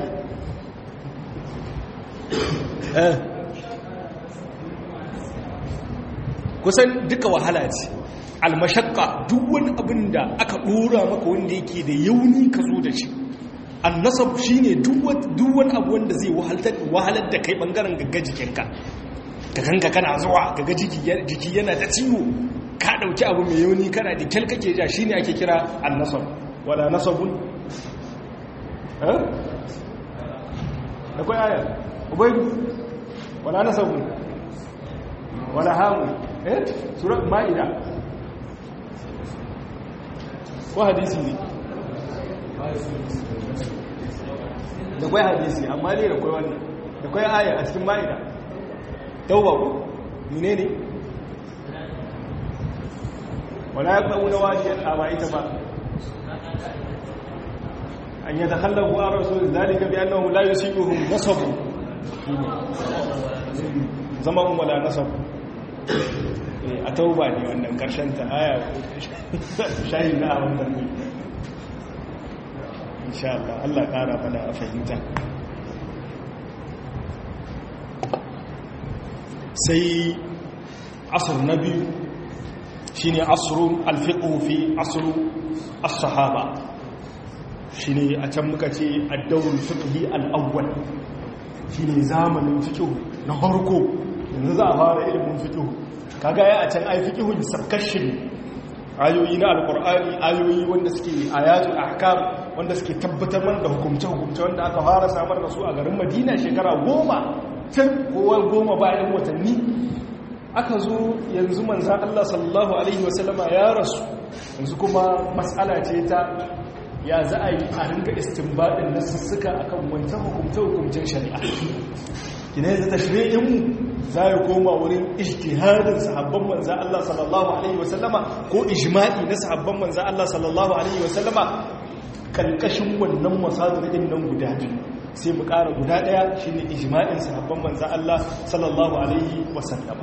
Speaker 1: kusan duka wahala ce almashakka duk wani abin da aka dora maka wanda yake da yauni ka zo da shi annasab shine duk wani abu wanda zai wahalar da kai bangaren gagga jikinka ka kanka kana zuwa gaga jiki yana ta ciwo ka dauki abu mai yauni kana da kyal kake ja shine ake kira annasab wala nasabun eh akwai aya ubaydu wala nasabun wala hamu eh surat maida ko hadisi ne da kwai hadisi amma ne da kwai wannan da kwai aya a cikin maida tauba ko mine ne wala ya ƙa'u na wajiyar a ba ita ba an yi takhallafu a rasu zalika bi annahu la yusibuhum nasabu zama um wala nasabu a tauba ne wannan karshen ta aya shayi na a wannan ne insha Allah Allah ƙara mana a fahimta sai asr na biyu shine asrun alfiqhu fi asru as-sahaba shine a can muka ce ad-dawr fiqhi al-awwal shine zamanin fiqh na farko yanzu za a fara ilimin fiqh kaga ya a can ai fiqh sabkashin ayoyi na alqur'ani ayoyi wanda suke ayatul ahkam wanda suke tabbatar mana da hukumce hukumce wanda aka fara samar da su a garin Madina shekara goma tun kowa goma bayan watanni aka zo yanzu manzan Allah sallallahu Alaihi wasallama ya rasu yanzu kuma matsala ce ta ya za a yi a ringa istimbaɗin na sussuka a kan wancan hukumce-hukumcen shari'a kina yanzu ta shirinmu za ya koma wurin ijtihadin sahabban manzan Allah sallallahu Alaihi wasallama ko ijma'i na sahabban manzan Allah sallallahu Alaihi wasallama kalkashin wannan masadirin nan guda biyu sai mu ƙara guda ɗaya shi ne ijma'in sahabban manzan Allah sallallahu Alaihi wasallama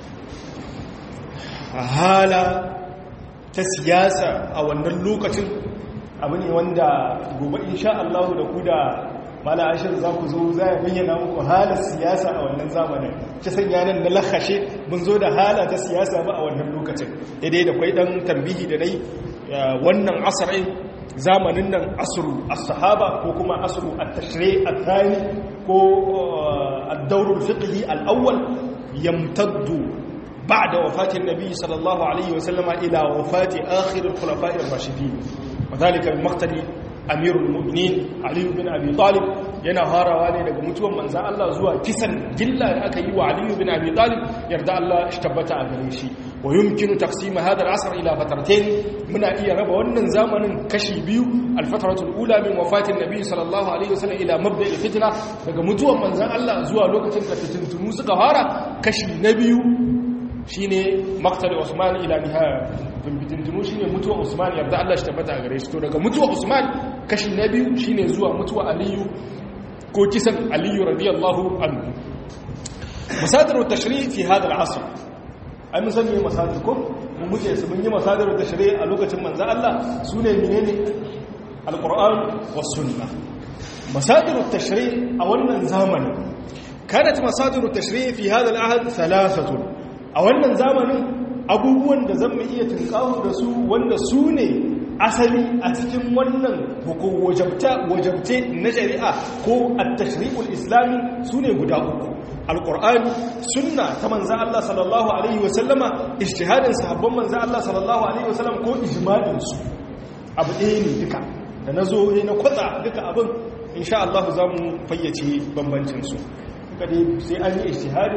Speaker 1: a hala ta siyasa a wannan lokacin abu ne wanda gobe insha Allah da ku da mala ashir za ku zo za ya bayyana muku halar siyasa a wannan zamanin ta sanya nan na lakashe mun zo da hala ta siyasa ba a wannan lokacin daidai da kwai dan tambihi da dai wannan asarai zamanin nan asru as-sahaba ko kuma asru at-tashri' ath-thani ko ad-dawr al-fiqhi al-awwal yamtaddu ba'da wafati an-nabi sallallahu alayhi wa sallama ila wafati akhir al-khulafa'i ar-rashidin wadhalika bi maqtali amirul mu'minin ali bin abi talib yana harawa ne daga mutuwan manzan Allah zuwa kisan gilla da aka yi wa ali bin abi talib yarda Allah shi tabbata a gare shi wa yumkinu taqsim hada al-asr ila fataratayn muna iya raba wannan zamanin kashi biyu al-fatratul ula min wafatin nabi sallallahu alaihi wasallam ila mabda al-fitna daga mutuwan manzan Allah zuwa lokacin da fitintunu suka fara kashi na biyu shine maqtal Usman ila nihaya fitintunu shine mutuwa Usman yarda Allah shi tabbata a gare shi to daga mutuwa Usman kashi na biyu shine zuwa mutuwa Aliyu ko kisan Aliyu radiyallahu anhu masadir at-tashri' fi hada al-asr ai mun san me masadir ko mun muke su mun yi masadir at-tashri' a lokacin manzo Allah sune menene al-Qur'an was sunnah masadir at-tashri' a wannan zamanin kanat masadir at-tashri' fi hada al-ahd thalathatun a wannan zamanin abubuwan da zan iya tunkawo da su wanda su ne asali a cikin wannan wajabte na shari'a ko at-tashri'ul islami su ne guda uku alqur'ani sunna ta manzon Allah sallallahu alaihi wasallama ijtihadin sahabban manzon Allah sallallahu alaihi wasallam ko ijma'in su abu ɗaya ne duka da nazo ne na kwatsa duka abin insha Allah zamu fayyace bambancin su duka dai sai an yi ijtihadin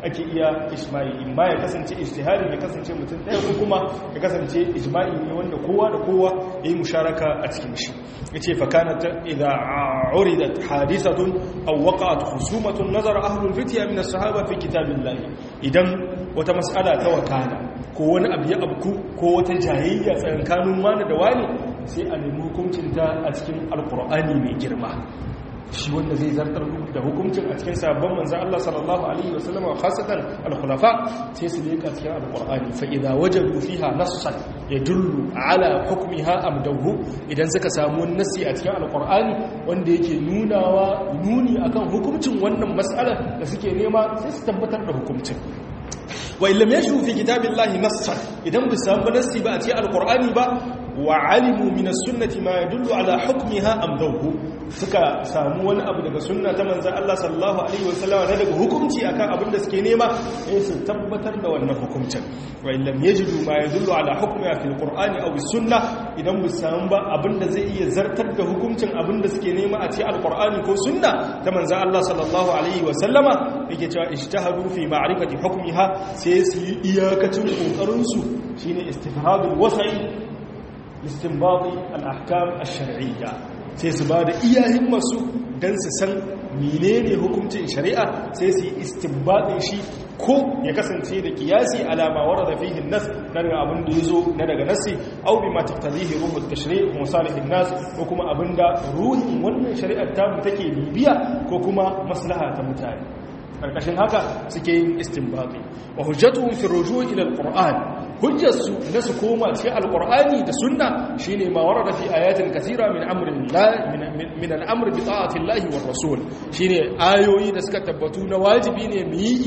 Speaker 1: ake iya ijma'i in ma ya kasance ijtihadi ya kasance mutum ɗaya ko kuma ya kasance ijma'i ne wanda kowa da kowa ya yi musharaka a cikin shi yace fa kanat idza uridat hadithatun aw waqa'at khusumatun nazara ahlul fitya min as-sahaba fi kitabillah idan wata mas'ala ta wakana ko wani abu ya abku ko wata jayayya tsakanin wani da wani sai a nemi hukuncinta a cikin alkur'ani mai girma shi wanda zai zartar da hukuncin a cikin sabon manzan Allah sallallahu alaihi wasallam wa khasatan al-khulafa sai su leka cikin alkur'ani fa idza wajadu fiha nassan yadullu ala hukmiha amdahu idan suka samu nassi a cikin alkur'ani wanda yake nunawa nuni akan hukuncin wannan mas'alar da suke nema sai su tabbatar da hukuncin wa illam yashu fi kitabillahi nassan idan bi samu nassi ba a cikin alkur'ani ba wa alimu min as-sunnati ma yadullu ala hukmiha amdahu suka samu wani abu daga sunna ta manzan Allah sallallahu Alaihi wasallama na daga hukumci akan abin da suke nema ya su tabbatar da wannan hukumcin wa illam yajidu ma yadullu ala hukmi fi alqur'ani aw sunna idan bu samu ba abin da zai iya zartar da hukumcin abin da suke nema a cikin alqur'ani ko sunna ta manzan Allah sallallahu Alaihi wasallama yake cewa ijtihadu fi ma'rifati hukmiha sai su yi iyakacin kokarin su shine istifhadul wasai istinbati al-ahkam ash-shar'iyya sai su ba da iyayen masu don su san menene hukuncin shari'a sai su yi istinbadin shi ko ya kasance da kiyasi alama wara da fihin nas na daga abin da ya zo na daga nasi au bi ma taftalihi ruhul tashri' musalihin nas ko kuma abin da ruhin wannan shari'ar ta mu take bibiya ko kuma maslaha ta mutane karkashin haka suke yin istinbati wa hujjatuhum fi rujuu ila alquran hujjarsu na su koma cikin alqur'ani da sunna shine ma warada fi ayatin kathira min amrin la min al'amr bi ta'ati llahi war rasul shine ayoyi da suka tabbatu na wajibi ne mu yi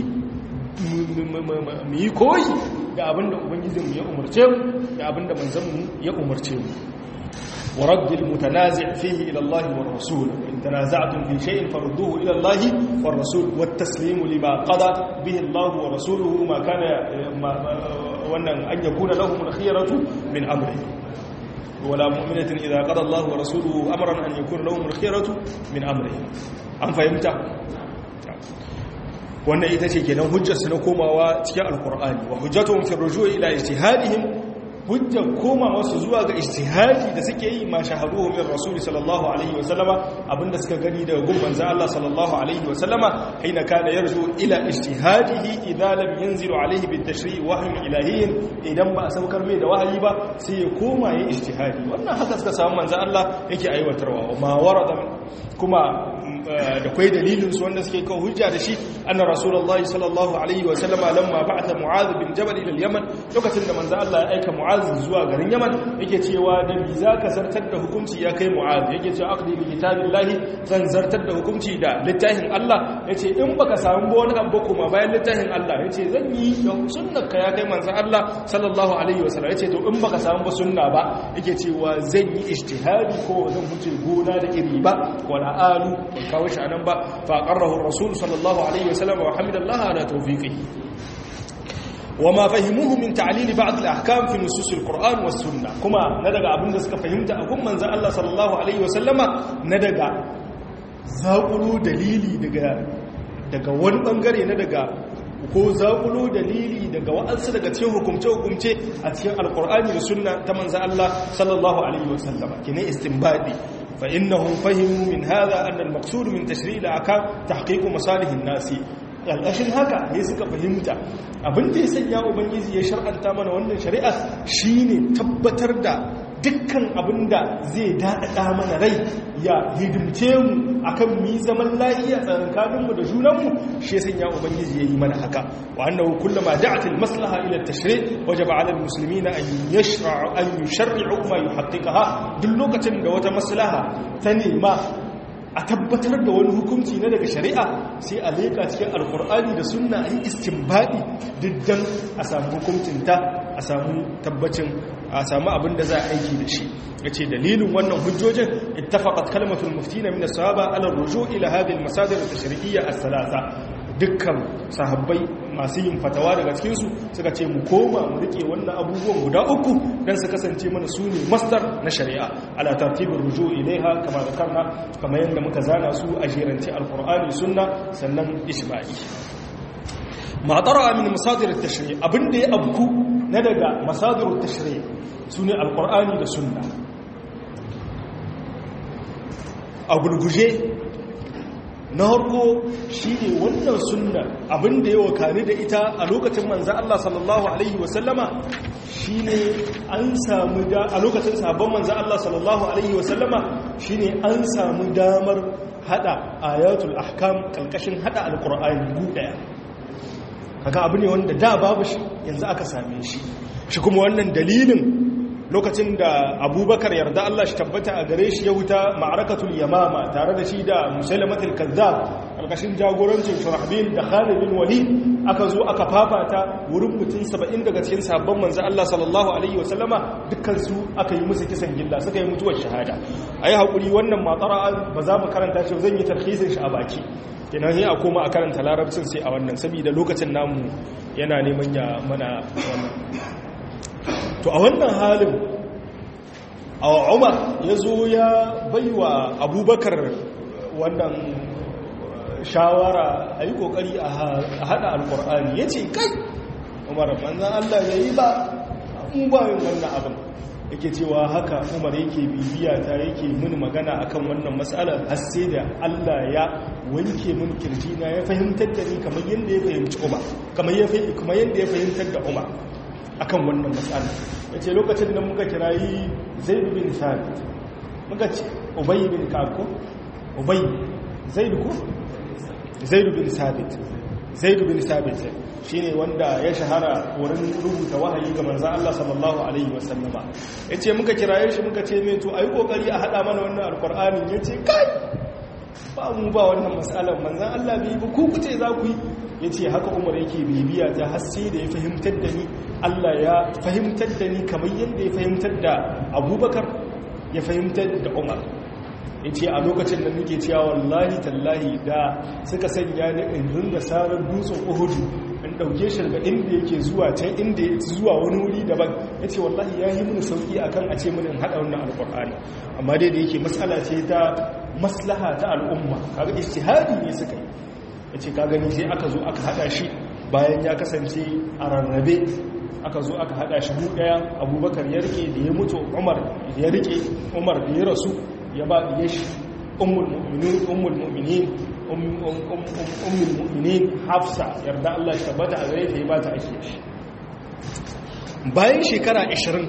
Speaker 1: mu yi koyi da abinda ubangijinmu ya umarce mu da abinda manzanmu ya umarce mu ورد المتنازع فيه إلى الله والرسول إن تنازعتم في شيء فردوه إلى الله والرسول والتسليم لما قضى به الله ورسوله ما كان ما وأن أن يكون لهم الخيرة من أمره ولا مؤمنة إذا قضى الله ورسوله أمرا أن يكون لهم الخيرة من أمره أم فهمت؟ wannan ita ce kenan hujjarsu na komawa cikin alkur'ani wa hujjatuhum fi rujui ila ijtihadihim hujjar koma wasu zuwa ga ijtihadi da suke yi ma shaharuhu min rasuli sallallahu alaihi wasallama abinda suka gani daga gun manzo Allah sallallahu alaihi wasallama haina kana yarju ila ijtihadihi idza lam yanzilu alaihi bit tashri' wahyi ilahiyyin idan ba a saukar mai da wahayi ba sai ya koma yi ijtihadi wannan haka suka samu manzo Allah yake aiwatarwa ma warada kuma da kwai dalilin su wanda suke kawo hujja da shi anna rasulullahi sallallahu alaihi wasallama lamma ba'atha mu'adh bin jabal ila al-yaman lokacin da manzo Allah ya aika mu'adh zuwa garin yaman yake cewa da bi zaka zartar da hukunci ya kai mu'adh yake cewa aqdi bi kitabillahi zan zartar da hukunci da littafin Allah yace in baka samu ba wani abu kuma bayan littafin Allah yace zan yi da sunnar ka ya kai manzo Allah sallallahu alaihi wasallam yace to in baka samu ba sunna ba yake cewa zan yi ijtihadi ko zan huce gona da iri ba wala alu kawo shi anan ba fa qarrahu rasul sallallahu alaihi wasallam wa hamidallah ala tawfiqihi وما فهموه من تعليل بعض الاحكام في نصوص القران والسنه كما ندغا abinda suka fahimta a gun manzon Allah sallallahu alaihi wasallama nadaga zaƙulu dalili daga daga wani bangare na daga ko zaƙulu dalili daga wa'ansu daga cikin hukumce-hukumce a cikin alkur'ani da sunna ta manzan Allah sallallahu alaihi wasallama kine istinbadi fa innahum fahimu min hadha anna al-maqsud min tashri' al-ahkam tahqiq masalih an-nas ƙarƙashin haka ne suka fahimta abin da ya sanya ubangiji ya shar'anta mana wannan shari'a shine tabbatar da dukkan abin da zai daɗaɗa mana rai ya hidimce mu akan mi zaman lafiya tsakaninmu da junanmu shi ya sanya ubangiji ya yi mana haka wa annahu kullama da'at al-maslaha ila at-tashri' wajaba 'ala al-muslimina an yashra'u an yusharri'u ma yuhaqqiqaha duk lokacin da wata maslaha ta nema a tabbatar da wani hukunci na daga shari'a sai a leƙa cikin alkur'ani da sunna a yi istinbadi diddan a samu hukuncinta a samu tabbacin a samu abin da za a aiki da shi ya ce dalilin wannan hujjojin ittafaqat kalmatul muftina min as-sahaba ala ruju ila hadhihi al-masadir at-tashri'iyya as-salasa dukkan sahabbai masu yin fatawa daga cikinsu suka ce mu koma mu rike wannan abubuwan guda uku don su kasance mana su ne mastar na shari'a ala tartibin rujo ilaiha kama da karna kamar yadda muka zana su a jerance alkur'ani sunna sannan ishma'i ma tara min masadir at-tashri' abinda ya abku na daga masadir at-tashri' sune alqur'ani da sunna a gurguje na harko shi ne wannan sunna abinda ya wakani da ita a lokacin manza Allah sallallahu Alaihi wasallama shi ne an samu da a lokacin sabon manza Allah sallallahu Alaihi wasallama shi ne an samu damar hada ayatul ahkam kalkashin hada alkur'ani daya kaga abu ne wanda da babu shi yanzu aka same shi shi kuma wannan dalilin lokacin da abubakar yarda Allah shi tabbata a gare shi ya wuta ma'arakatul yamama tare da shi da musailamatul kazzab alkashin jagorancin shurahbil da khalid bin walid aka zo aka fafata wurin mutum 70 daga cikin sabon manzo Allah sallallahu alaihi wasallama dukkan su aka yi musu kisan gilla suka yi mutuwar shahada ayi hakuri wannan matsara ba za mu karanta shi zan yi tarhisin shi a baki kenan sai a koma a karanta larabcin sai a wannan saboda lokacin namu yana neman ya mana wannan to a wannan halin a umar ya zo ya baiwa abubakar wannan shawara a yi kokari a hada alkur'ani ya ce kai umar manzan allah ya yi ba mu bayan wannan abin yake cewa haka umar yake bibiya ta yake mini magana akan wannan matsalar har sai da allah ya wanke min kirjina ya fahimtar da ni kamar yadda ya fahimci umar kamar yadda ya fahimtar da umar akan wannan matsala ya ce lokacin da muka kirayi zaidu bin sabit muka ce ubayi bin kako ubayi zaidu ko zaidu bin sabit zaidu bin sabit shi ne wanda ya shahara wurin rubuta wahayi ga manzan Allah sallallahu Alaihi wasallama ya ce muka kiraye shi muka ce mai to a yi kokari a haɗa mana wannan alkur'ani ya ce kai ba mu ba wannan matsalar manzan Allah bai ba ku ce za ku yi ya ce haka umar yake bibiya ta haske da ya fahimtar da ni Allah ya fahimtar da ni kamar yadda ya fahimtar da abubakar ya fahimtar da umar ya ce a lokacin da muke cewa wallahi tallahi da suka sanya ni in rinda sarar dutsen uhudu in ɗauke shi daga inda yake zuwa can inda ya zuwa wani wuri daban ya ce wallahi ya yi mini sauƙi a kan a ce mini in haɗa wannan alƙur'ani amma dai da yake matsala ce ta maslaha ta al'umma kaga istihadi ne suka yi ya ce ka gani sai aka zo aka hada shi bayan ya kasance a rarrabe aka zo aka hada shi mu daya abubakar ya rike da ya mutu umar ya rike umar da ya rasu ya ba ya shi ummul mu'minin ummul mu'minin ummul mu'minin hafsa yarda Allah ya tabbata a gare ta ya ba ta ake shi bayan shekara 20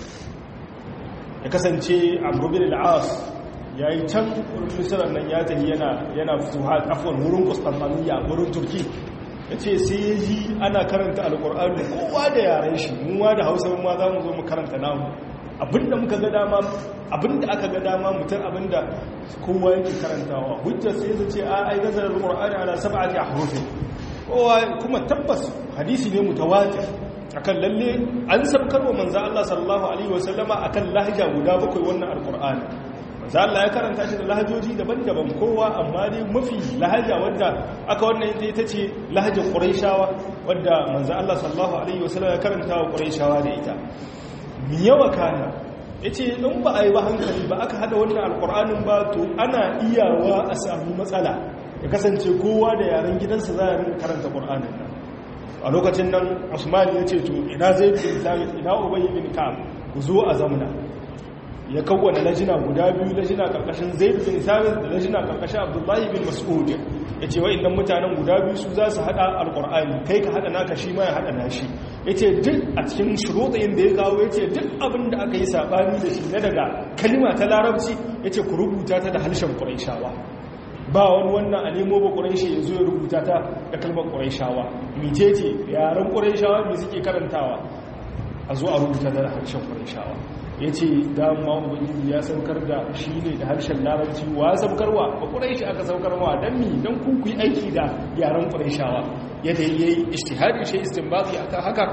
Speaker 1: ya kasance amru bin al-as ya yi can wurin misirar nan ya tafi yana fituha afon wurin kustanmaniya wurin turki ya ce sai ya ji ana karanta alkur'ani kowa da yaren shi muwa da hausa ma za mu zo mu karanta namu abinda muka ga dama abinda aka ga dama mutum abinda kowa yake karantawa hujjar sai zai ce a ai gazar alkur'ani ana sab'ati ahrufin kowa kuma tabbas hadisi ne mutawatir akan lalle an sabkarwa manzo Allah sallallahu alaihi wasallama akan lahja guda bakwai wannan alkur'ani manzo Allah ya karanta shi da lahajoji daban-daban kowa amma dai mafi lahaja wadda aka wannan ita ita ce lahajar Qurayshawa wadda manzo Allah sallallahu alaihi wasallam ya karanta wa Qurayshawa da ita mi yawa kana yace in ba a yi ba hankali ba aka hada wannan alqur'anin ba to ana iyawa a samu matsala ya kasance kowa da yaren gidansa za a rinka karanta qur'anin nan a lokacin nan Usman ya ce to ina Zaid bin Thabit ina Ubay bin Ka'ab ku zo a zamna ya kawwana lajina guda biyu lajina karkashin zaid bin thabit da lajina karkashin abdullahi bin mas'ud yace wa'annan mutanen guda biyu su za su hada alqur'ani kai ka hada naka shi ma ya hada nashi yace duk a cikin shuruɗin da ya kawo yace duk abin da aka yi sabani da shi na daga kalma ta larabci yace ku rubuta ta da harshen quraishawa ba wani wannan a nemo ba ƙuraishi ya zo ya rubuta ta da kalmar ƙuraishawa mitece yaren ƙuraishawa mai suke karantawa a zo a rubuta ta da harshen ƙuraishawa ya ce dama ubangiji ya saukar da shi ne da harshen larabci wa saukarwa ba ƙuraishi aka saukarwa don mi don kuku yi aiki da yaren ƙuraishawa yadda ya yi ishtihari shi istinbati a kan haka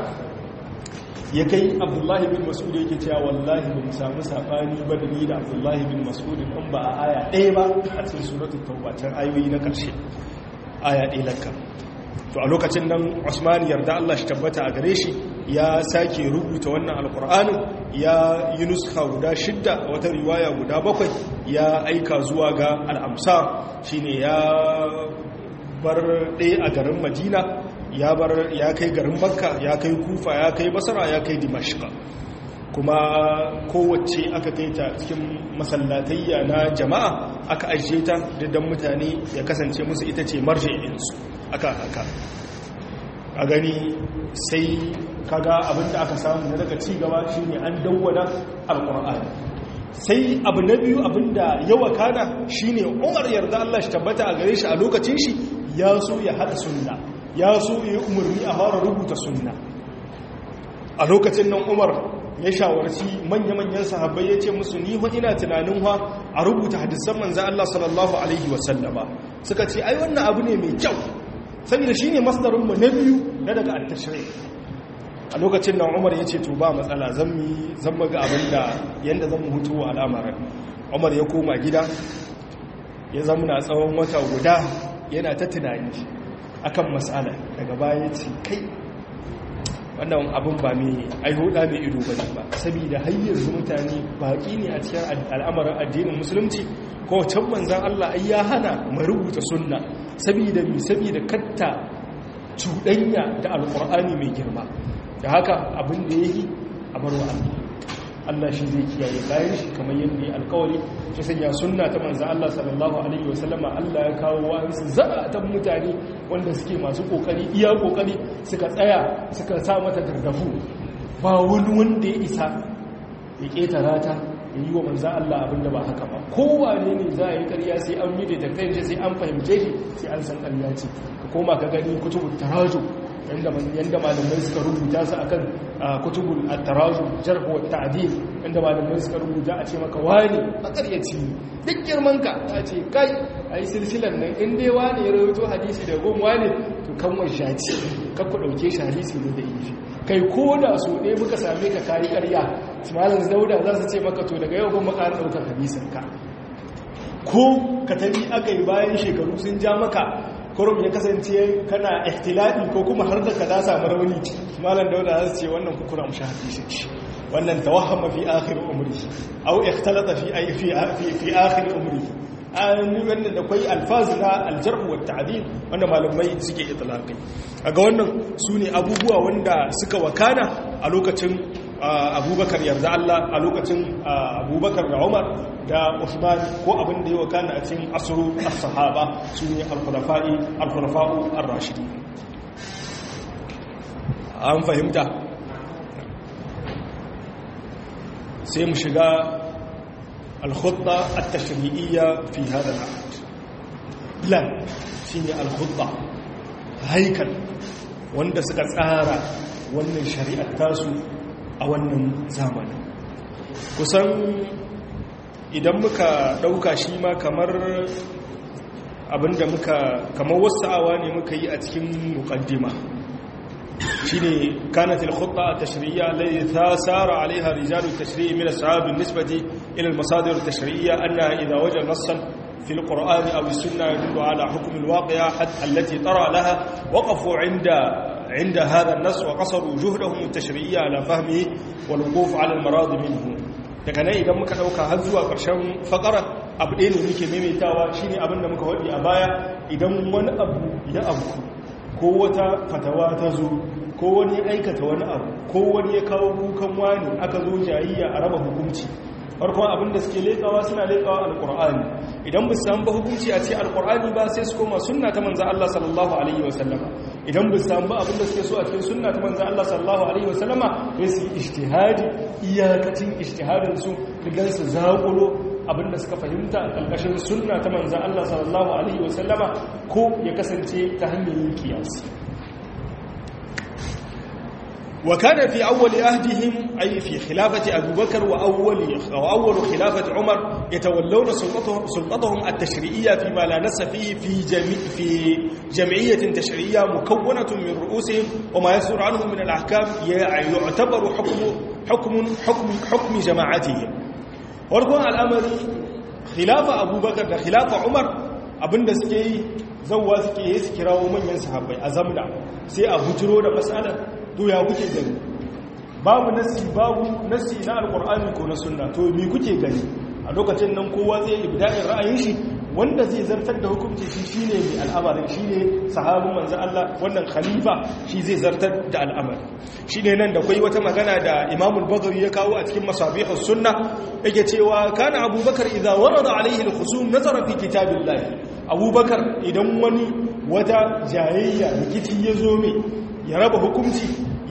Speaker 1: ya kai abdullahi bin mas'ud yake cewa wallahi ba mu samu sabani ba da ni da abdullahi bin mas'ud in ba a aya ɗaya ba a cikin suratul tauba can ayoyi na ƙarshe aya ɗaya lakka to a lokacin nan Usman yarda Allah shi tabbata a gare shi ya sake rubuta wannan alqur'anin ya yi nuska guda shidda wata riwaya guda bakwai ya aika zuwa ga al-amsar shine ya bar ɗaya a garin Madina ya bar ya kai garin makka ya kai kufa ya kai basara ya kai dimashqa kuma kowace aka kai ta cikin masallatayya na jama'a aka ajiye ta dan mutane ya kasance musu ita ce marji'insu aka haka a gani sai kaga abinda aka samu na daga cigaba shine an dawwada alqur'ani sai abu na biyu abinda yawa kana shine Umar yarda Allah shi tabbata a gare shi a lokacin shi ya so ya hada sunna ya so ya umarni a fara rubuta sunna a lokacin nan Umar ya shawarci manya-manyan sahabbai ya ce musu ni fa ina tunanin wa a rubuta hadisan manzo Allah sallallahu alaihi wasallama suka ce ai wannan abu ne mai kyau saboda shine masdarin mu na biyu na daga at-tashri' a lokacin nan umar ya ce to ba matsala zan maga abin da yadda zan hutu wa al'amarin umar ya koma gida ya zamuna tsawon wata guda yana ta tunani akan matsala daga baya ce kai wannan abin ba mai aihuda mai ido ba ba saboda hanyar mutane baƙi ne a cikin al'amarin addinin musulunci ko can manzan Allah ai ya hana mu rubuta sunna saboda mi saboda katta cuɗanya da alƙur'ani mai girma da haka abin da ya yi a barwa Allah Allah shi zai kiyaye bayan shi kamar yadda ya alkawari shi sanya sunna ta manzan Allah sallallahu alaihi wasallama Allah ya kawo wa'ansu zaratan mutane wanda suke masu kokari iya kokari suka tsaya suka sa mata gargafu ba wani wanda ya isa ya ketara ta ya yi wa manzan Allah abin da ba haka ba kowane ne za a yi karya sai an mide da kai sai an fahimce shi sai an san karya ce ka koma ka gani kutubun taraju yadda malamai suka rubuta su akan kutubul at-tarazu jarh wa ta'dil inda malamai suka rubuta a ce maka wani makaryaci duk girman ka ta ce kai ai silsilan nan in dai wani ya rawaito hadisi da gon wani to kan wai shaci ka ku dauke shi hadisi ne da yi kai ko da so ne muka same ka kai ƙarya malam dauda za su ce maka to daga yau ban maka daukar hadisin ka ko ka tabi aka yi bayan shekaru sun ja maka kurum ya kasance kana ihtilali ko kuma har da ka da samu rauni malam dauda za su ce wannan kukura mu shafi shi wannan tawahama fi akhir umri aw ikhtalata fi ay fi fi akhir umri an wannan da kai alfaz na aljarh wa ta'dil wanda malamai suke itlaqi kaga wannan sune abubuwa wanda suka wakana a lokacin abubakar yarda Allah a lokacin abubakar da umar da usman ko abin da ya wakana a cikin asru as-sahaba su ne al-khulafa'i al-khulafa'u ar-rashidi an fahimta sai mu shiga al-khutta at-tashri'iyya fi hada al-ahd plan shine al-khutta haikal wanda suka tsara wannan shari'ar tasu a wannan zamanin kusan idan muka ɗauka shi ma kamar abinda muka kamar wasa'awa ne muka yi a cikin mukaddima shi ne kanatil khutta a tashiriya lai ta tsara alaiha rijalu tashiri'i mina sahabin nisbati ilal masadar tashiriya anna idan wajen nassan في القرآن أو السنة يدل على حكم الواقع حتى التي ترى لها وقفوا عند عند هذا النص وقصروا جهدهم التشريعي على فهمه والوقوف على المراض منه daga nan idan muka dauka har zuwa ƙarshen fakara abu ɗaya ne muke maimaitawa shine abin da muka waɗi a baya idan wani abu ya abu ko wata fatawa ta zo ko wani aikata wani abu ko wani ya kawo kukan wani aka zo jayayya a raba hukunci farkon abin da suke leƙawa suna leƙawa alƙur'ani idan ba su ba hukunci a ce alƙur'ani ba sai su koma sunna ta manza Allah sallallahu alaihi wasallama idan ba su ba abin da suke so a cikin sunna ta manza Allah sallallahu alaihi wasallama sai su yi ijtihadi iyakacin ijtihadin su rigan su zaƙulo abin da suka fahimta a ƙarƙashin sunna ta manza Allah sallallahu alaihi wasallama ko ya kasance ta hanyar yin kiyasi وكان في أول أهدهم أي في خلافة أبو بكر وأول, وأول خلافة عمر يتولون سلطتهم, سلطتهم التشريعية فيما لا نس فيه في, جميع في جمعية تشريعية مكونة من رؤوسهم وما يصدر عنهم من الأحكام يعتبر حكم حكم حكم حكم جماعتهم وركون الأمر خلافة أبو بكر خلافة عمر abinda suke yi zauwa suke yi su kirawo manyan sahabbai a zamna sai a bujiro da matsalar to ya kuke gani babu nasi babu nasi na alkur'ani ko na sunna to me kuke gani a lokacin nan kowa zai ibda'in ra'ayin shi wanda zai zartar da hukunci shi shine mai al'amarin shine sahabin manzo Allah wannan khalifa shi zai zartar da al'amari shine nan da kai wata magana da Imam al-Bukhari ya kawo a cikin masabihus sunna yake cewa kana Abubakar idza warada alaihi al-khusum nazara fi kitabillah Abubakar idan wani wata jayayya rikici ya zo mai ya raba hukunci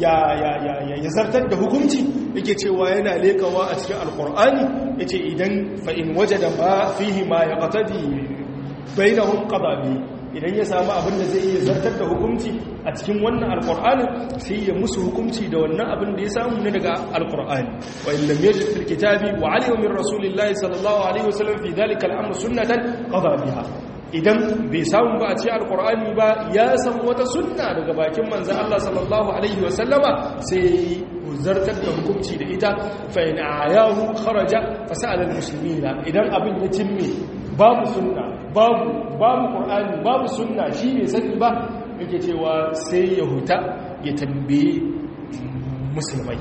Speaker 1: ya zartar da hukunci yake cewa yana lekawa a cikin alkur'ani ya ce idan fa'in waje da ba fihi ma ya ƙatadi bai na hun ƙazabi idan ya samu abin da zai iya zartar da hukunci a cikin wannan alkur'anin sai ya musu hukunci da wannan abin da ya samu na daga alkur'ani wa illam yajid fil kitabi wa alima min rasulillahi sallallahu alaihi wasallam fi dhalika al-amr sunnatan qada biha idan bai samu ba a ce alkur'ani ba ya san wata sunna daga bakin manzan Allah sallallahu Alaihi wasallama sai zartar da hukunci da ita fa'in a yahu kharaja fasa'alar musulmi na idan abin ya cimme babu sunna babu babu ƙur'ani babu sunna shi ne sani ba yake cewa sai ya huta ya tambaye musulmai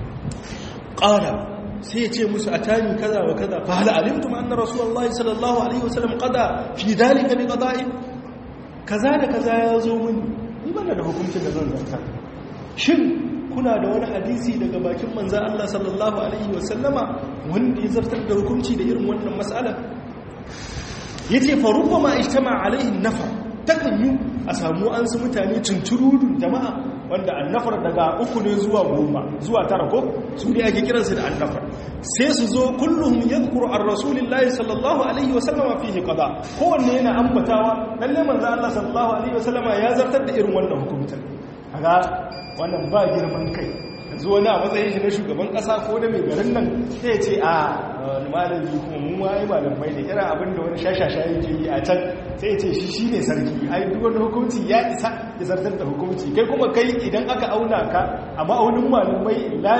Speaker 1: ƙara sai ya ce musu a tani kaza wa kaza fa hal alimtum anna rasulullahi sallallahu alaihi wasallam qada fi dalika bi qada'i kaza da kaza ya zo mun ni bana da hukuncin da zan zartar shin kuna da wani hadisi daga bakin manzon Allah sallallahu alaihi wasallama wanda ya zartar da hukunci da irin wannan mas'ala yace fa rubbama ijtama alaihi nafar takan yi a samu an su mutane tunturudun jama'a wanda annafar daga uku ne zuwa goma zuwa tara ko su ne ake kiransu da annafar sai su zo kullum yadhkuru ar rasulillahi sallallahu alaihi wasallama fihi qada kowanne yana ambatawa lalle manzo Allah sallallahu alaihi wasallama ya zartar da irin wannan hukuncin kaga wannan ba girman kai yanzu wani a matsayin shi na shugaban kasa ko da mai garin nan sai ya ce a wani malami kuma mu ma yi malamai da irin abin da wani shashasha yake yi a can sai ya ce shi shi ne sarki ai duk wani hukunci ya isa ya zartar da hukunci kai kuma kai idan aka auna ka a ma'aunin malamai la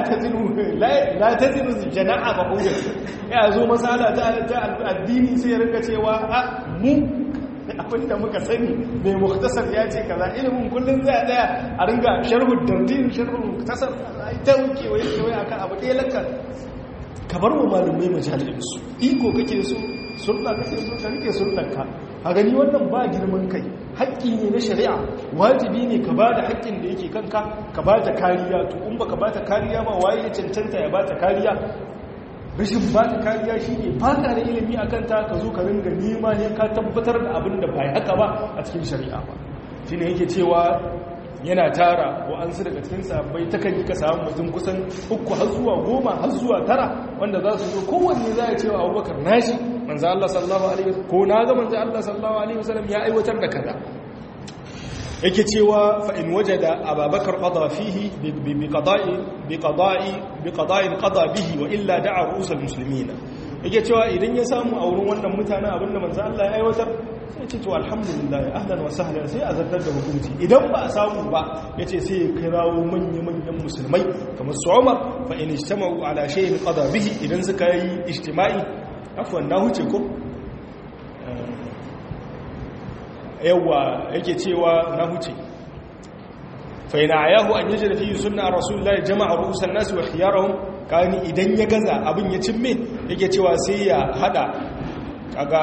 Speaker 1: ta zinu jana'a ba hujjar ya zo masala ta addini sai ya rinka cewa a mu abinda muka sani mai muktasar ya ce kaza ilimin kullum zai daya a ringa sharhu dardin sharhu muktasar ta wuce waye kewaye akan abu ɗaya lakka ka bar wa malumai majalisinsu iko kake so sunna kake so ka rike sunnarka a gani wannan ba girman kai haƙƙi ne na shari'a wajibi ne ka ba da haƙƙin da yake kanka ka ba ta kariya to in ba ka ba ta kariya ba waye ya cancanta ya ba ta kariya rashin ba ta kariya shi ne ba ka da ilimi a kanta ka zo ka ringa nema ne ka tabbatar da abin da bai haka ba a cikin shari'a ba shi ne yake cewa yana tara wa'ansu daga cikin sabbai ta kan yi ka samu mutum kusan uku har zuwa goma har zuwa tara wanda za su zo kowanne za a cewa abubakar nashi manzo Allah sallallahu alaihi wasallam ko na ga manzo Allah sallallahu alaihi wasallam ya aiwatar da kaza yake cewa fa in wajada ababakar qada fihi bi qada'i bi qada'i bi qada'in qada bihi wa illa da'a ru'usul muslimin yake cewa idan ya samu a wurin wannan mutanen abinda manzo Allah ya aiwatar sai ce to alhamdulillah ahlan wa sahlan sai a zartar da hukunci idan ba a samu ba yace sai ya kirawo manya-manyan musulmai kamar su Umar fa in ijtama'u ala shay'in qada bihi idan suka yi ijtima'i afwan na huce ko yawa yake cewa na huce fa ina ayahu an yajra fi sunna rasulullahi jama'a ru'usan nas wa khiyarahum kani idan ya gaza abin ya cimme yake cewa sai ya hada kaga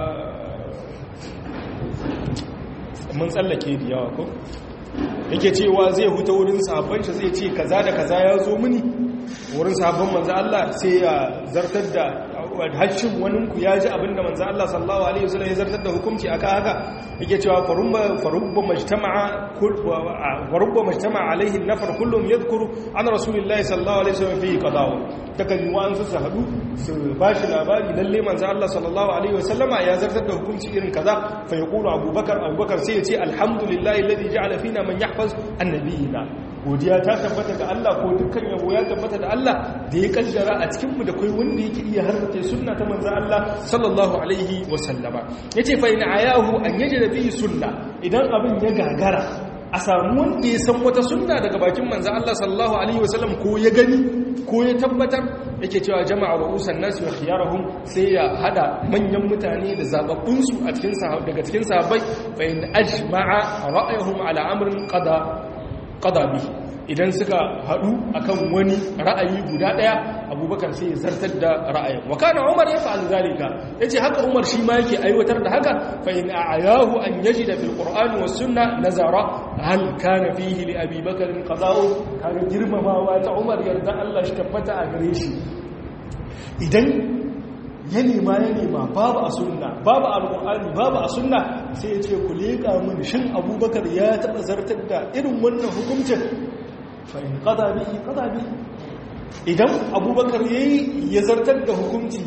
Speaker 1: mun tsallake da yawa ko yake cewa zai huta wurin sahabban shi zai ce kaza da kaza ya zo mini wurin sahabban manzo Allah sai ya zartar da hashin waninku ya ji abinda manzo Allah sallallahu alaihi wasallam ya zartar da hukunci aka haka yake cewa farumma farubba majtama'a kul farubba majtama'a alaihi nafar kullum yadhkuru an rasulillahi sallallahu alaihi wasallam fi qadawa takan yi wa'an su hadu su bashi labari lalle manzo Allah sallallahu alaihi wasallama ya zartar da hukunci irin kaza fa yaqulu abubakar abubakar sai ya ce alhamdulillahi alladhi ja'ala fina man yahfaz annabiyina godiya ta tabbata ga Allah ko dukkan yabo ya tabbata da Allah da ya kaddara a cikin mu da kai wanda yake iya harbace sunna ta manzo Allah sallallahu alaihi wasallama yace fa in ayahu an yajida fi sunna idan abin ya gagara a samu wanda ya san wata sunna daga bakin manzo Allah sallallahu alaihi wasallam ko ya gani ko ya tabbatar yake cewa jama'a ru'usan nas wa khiyarahum sai ya hada manyan mutane da zababbun su a cikin daga cikin sahabbai fa in ajma'a ra'ayuhum ala amrin qada qada bihi idan suka haɗu akan wani ra'ayi guda ɗaya abubakar sai ya zartar da ra'ayin wa kana umar ya fa'al zalika yace haka umar shi ma yake aiwatar da haka fa in a'ayahu an yajida fil qur'ani was sunna nazara hal kana fihi li abi bakr qada'u kaga girmamawa ta umar yarda Allah shi tabbata a gare shi idan ya nema ya nema babu a sunna babu alƙur'ani babu a sunna sai ya ce ku leƙa mun shin abubakar ya taɓa zartar da irin wannan hukuncin fa'in ƙada bihi ƙada bihi idan abubakar ya yi ya zartar da hukunci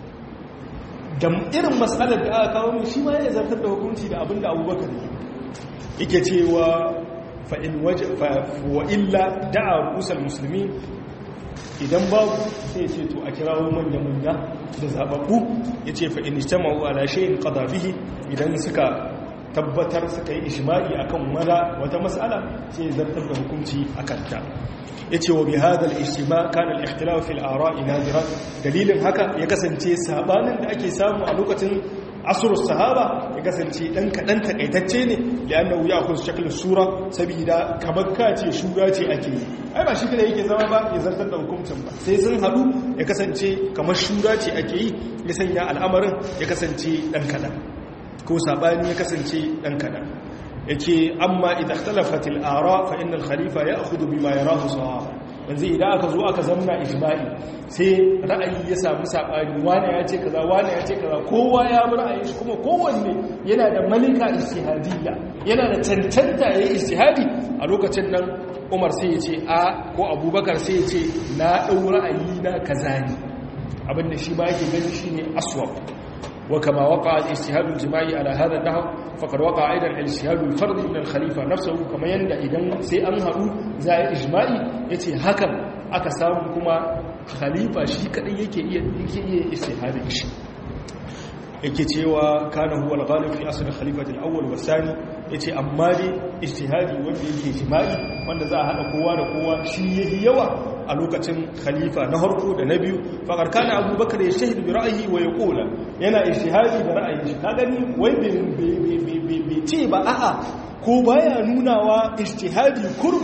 Speaker 1: da irin matsalar da aka kawo shi ma ya zartar da hukunci da abin da abubakar yi yake cewa fa'in waje wa illa da'a rusar musulmi idan babu sai ce to a kirawo manya-manya da zababbu ya ce fa'in ijtama'u ala shayin qada bihi idan suka tabbatar suka yi ishma'i akan mara wata mas'ala sai zartar da hukunci akan ta yace wa bihadha al-ijtima' kana al-ikhtilaf fi al-ara'i nadira dalilin haka ya kasance sabanin da ake samu a lokacin asrul sahaba ya kasance dan kadan takaitacce ne liannahu ya'khudhu shakl sura saboda kamar kace shura ce ake yi ai ba shi kada yake zama ba ya zartar da hukuncin ba sai sun hadu ya kasance kamar shura ce ake yi ya sanya al'amarin ya kasance dan kadan ko sabani ya kasance dan kadan yace amma idan ikhtalafat al-ara fa inna al-khalifa ya'khudhu bima yarahu sawaba yanzu idan aka zo aka zamna ijma'i sai ra'ayi ya samu sabani wani ya ce kaza wani ya ce kaza kowa ya bi ra'ayin shi kuma kowanne yana da malika ijtihadiyya yana da cancanta yayin ijtihadi a lokacin nan Umar sai ya ce a ko Abubakar sai ya ce na dau ra'ayi na kaza ne abinda shi ba yake gani shine aswab وكما وقع الاجتهاد الجماعي على هذا النحو فقد وقع ايضا الاجتهاد الفردي من الخليفه نفسه كما يندى idan sai an haɗu za a ijma'i yace hakan aka samu kuma khalifa shi kadai yake iya yake iya ijtihadin shi yake cewa kana huwa al-ghalib fi asl al-khalifati al-awwal wa thani yace amma dai ijtihadi wanda yake ijma'i wanda za a hada kowa da kowa shi yayi yawa a lokacin khalifa na harko da na biyu faƙar kana abubakar ya shahidu bi ra'ayi wa ya ƙola yana ishtihadi da ra'ayi shi ka gani wai bai ce ba a'a ko baya nunawa ishtihadi kurum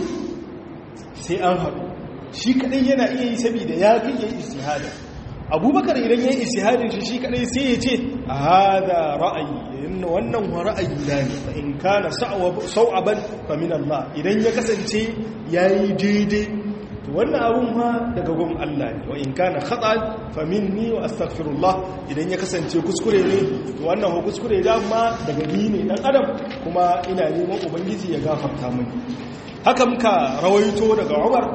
Speaker 1: sai an haɗu shi kaɗai yana iya yi saboda ya fi yi ishtihadi abubakar idan ya yi ishtihadin shi shi kaɗai sai ya ce a hada ra'ayi wannan wa ra'ayi na ne in kana sau'aban fa min Allah idan ya kasance yayi daidai wannan abun ma daga gun Allah ne wa in kana khata'an fa minni wa astaghfirullah idan ya kasance kuskure ne to wannan ho kuskure da ma daga ni ne dan adam kuma ina neman ubangiji ya gafarta mini haka muka rawaito daga Umar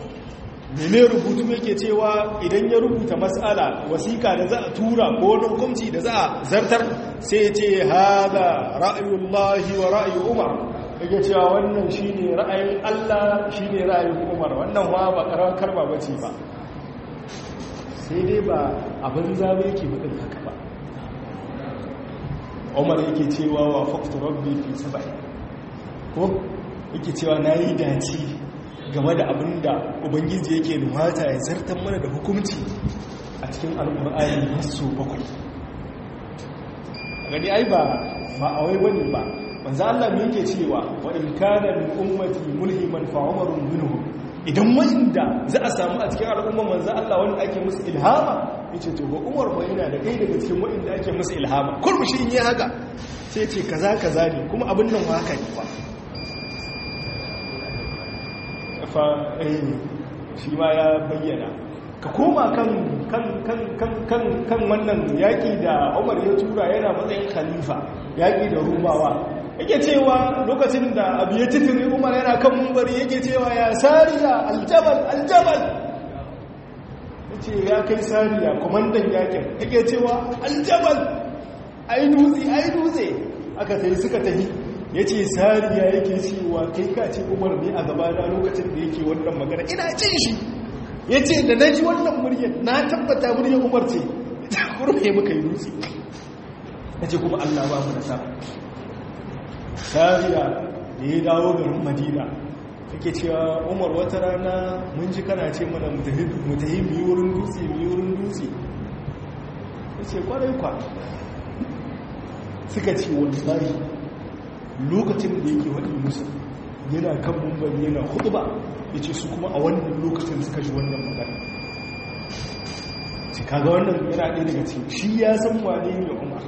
Speaker 1: mene rubutu yake cewa idan ya rubuta mas'ala wasiƙa da za a tura ko wani hukunci da za a zartar sai ya ce hada ra'ayullahi wa ra'ayi Umar yake cewa wannan shi ne ra'ayin Allah shi ne ra'ayin umar wannan wa ba karawar karba ba ce ba sai dai ba abin zama yake buɗin haka ba umar yake cewa wa faktu rabbi fi saba'i ko yake cewa na yi dace game da abin da ubangiji yake nuhata ya zartar mana da hukumci a cikin al'ur'ayi masu bakwai gani ai ba a wai wani ba manzo Allah me yake cewa wa in kana min ummati mulhiman fa umarun minhum idan wanda za a samu a cikin al'umma manzo Allah wanda ake musu ilhama yace to ga Umar ba yana da kai daga cikin wanda ake musu ilhama kurmi shi in yi haka sai ce kaza kaza ne kuma abin nan haka ne fa fa eh shi ma ya bayyana ka koma kan kan kan kan kan kan wannan yaki da Umar ya tura yana matsayin khalifa yaki da Rumawa yake cewa lokacin da abu ya titiri umar yana kan mumbari yake cewa ya sariya aljabal aljabal ya ce ya kai sariya kwamandan yakin yake cewa aljabal ai dutse ai dutse aka sai suka tafi ya ce sariya yake cewa kai ka ce umar ne a gaba da lokacin da yake wannan magana ina cin shi ya ce da na ji wannan muryar na tabbata muryar umar ce ta kurme muka yi dutse ya ce kuma allah ba mu nasara sariya da ya dawo garin madina take cewa umar wata rana mun ji kana ce mana mutahi mu yi wurin dutse mu yi wurin dutse ya ce kwarai kwa suka ce wallahi lokacin da yake waɗi musu yana kan mumbari yana hudu ba ya ce su kuma a wannan lokacin suka ji wannan magana shi kaga wannan yana ɗaya daga cikin shi ya san wane ne umar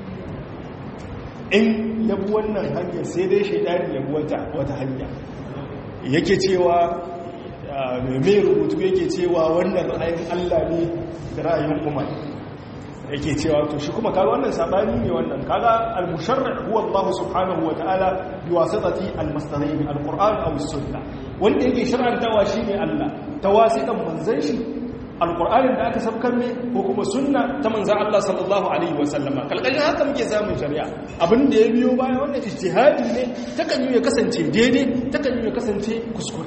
Speaker 1: in yabi wannan hanyar sai dai shaidani yabi wata hanya yake cewa mai rubutu yake cewa wannan ra'ayin allah ne da ra'ayin umar yake cewa to shi kuma kaga wannan sabani ne wannan kaga al-musharri huwa Allah subhanahu wa ta'ala bi wasitati al-masdarain al-Qur'an aw as-sunnah wanda yake shar'antawa shine Allah tawasitan manzon shi al-Qur'anin da aka sabkar ne ko kuma sunna ta manzon Allah sallallahu alaihi wa sallama kalkalin haka muke samun shari'a abin da ya biyo baya wannan ijtihadi ne takan yi ya kasance daidai takan yi ya kasance kuskure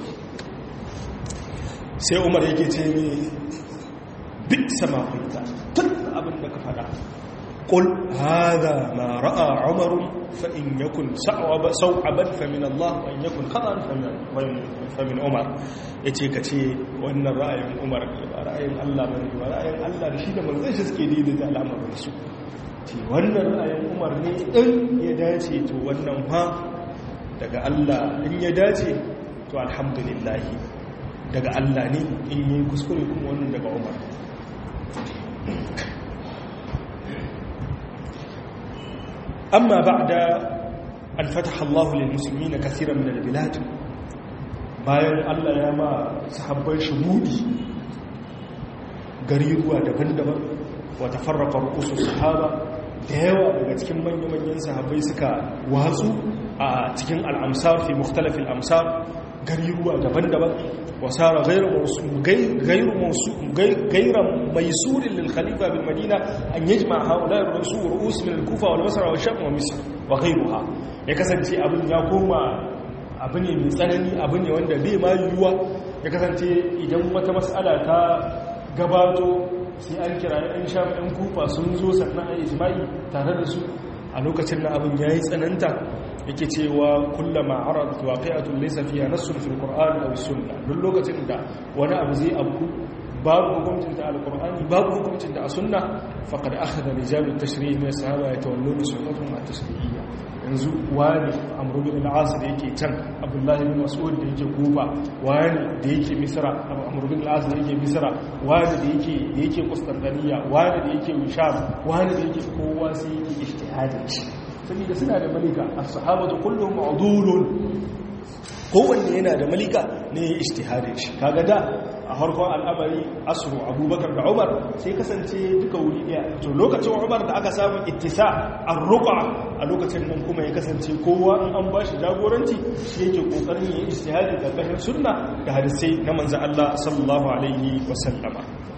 Speaker 1: sai Umar yake ce ni bi sama kunta tun abin da ka fada ƙul haza ma ra'a umaru fa in yakun sau'aban fa min Allah wa in yakun khadan fa min Umar yace ka ce wannan ra'ayin Umar ne ba ra'ayin Allah bane ba ra'ayin Allah da shi da manzon shi suke daidaita al'amarin su ce wannan ra'ayin Umar ne in ya dace to wannan fa daga Allah in ya dace to alhamdulillah daga Allah ne in yi kuskure kuma wannan daga Umar أما بعد أن فتح الله للمسلمين كثيرا من البلاد bayan Allah ya ma sahabbai shugudi gari ruwa daban-daban wata farraka rukusun sahaba da yawa daga cikin manya-manyan sahabbai suka watsu a cikin al'amsar fi mukhtalafin amsar gari ruwa daban-daban wasara gairu mai surin lilkhalifa bil madina an yi jima haula rasu ru'us min al-kufa wal basra wa sham wa misr wa ghayruha ya kasance abin ya koma abu ne mai tsanani abu ne wanda bai ma yiwuwa ya kasance idan wata mas'ala ta gabato sai an kira ɗan sham ɗan kufa sun zo sannan a ijma'i tare da su a lokacin na abin ya yi tsananta yake cewa kullama aradat waqi'atun laysa fiha nassun fil qur'ani aw sunnah duk lokacin da wani abu zai abu babu hukuncin ta alqur'ani babu hukuncin ta a sunna faqad akhadha rijal at-tashri' min sahaba yatawalluna sunnatun ma tashri'iyya yanzu wani amru bin al-as da yake can abdullahi bin mas'ud da yake kufa wani da yake misra amru bin al-as da yake misra wani da yake da yake qustantiniya wani da yake sham wani da yake kowa sai yake ijtihadin shi saboda suna da malika as-sahabatu kulluhum udulun kowanne yana da malika ne ijtihadin shi kaga da a harkon al'amari asru abubakar da umar sai kasance duka wuri daya to lokacin umar da aka samu ittisa ar-ruqa a lokacin nan kuma ya kasance kowa in an bashi jagoranci shi yake kokarin yin ijtihadi da kashin sunna da hadisai na manzo Allah sallallahu alaihi wasallama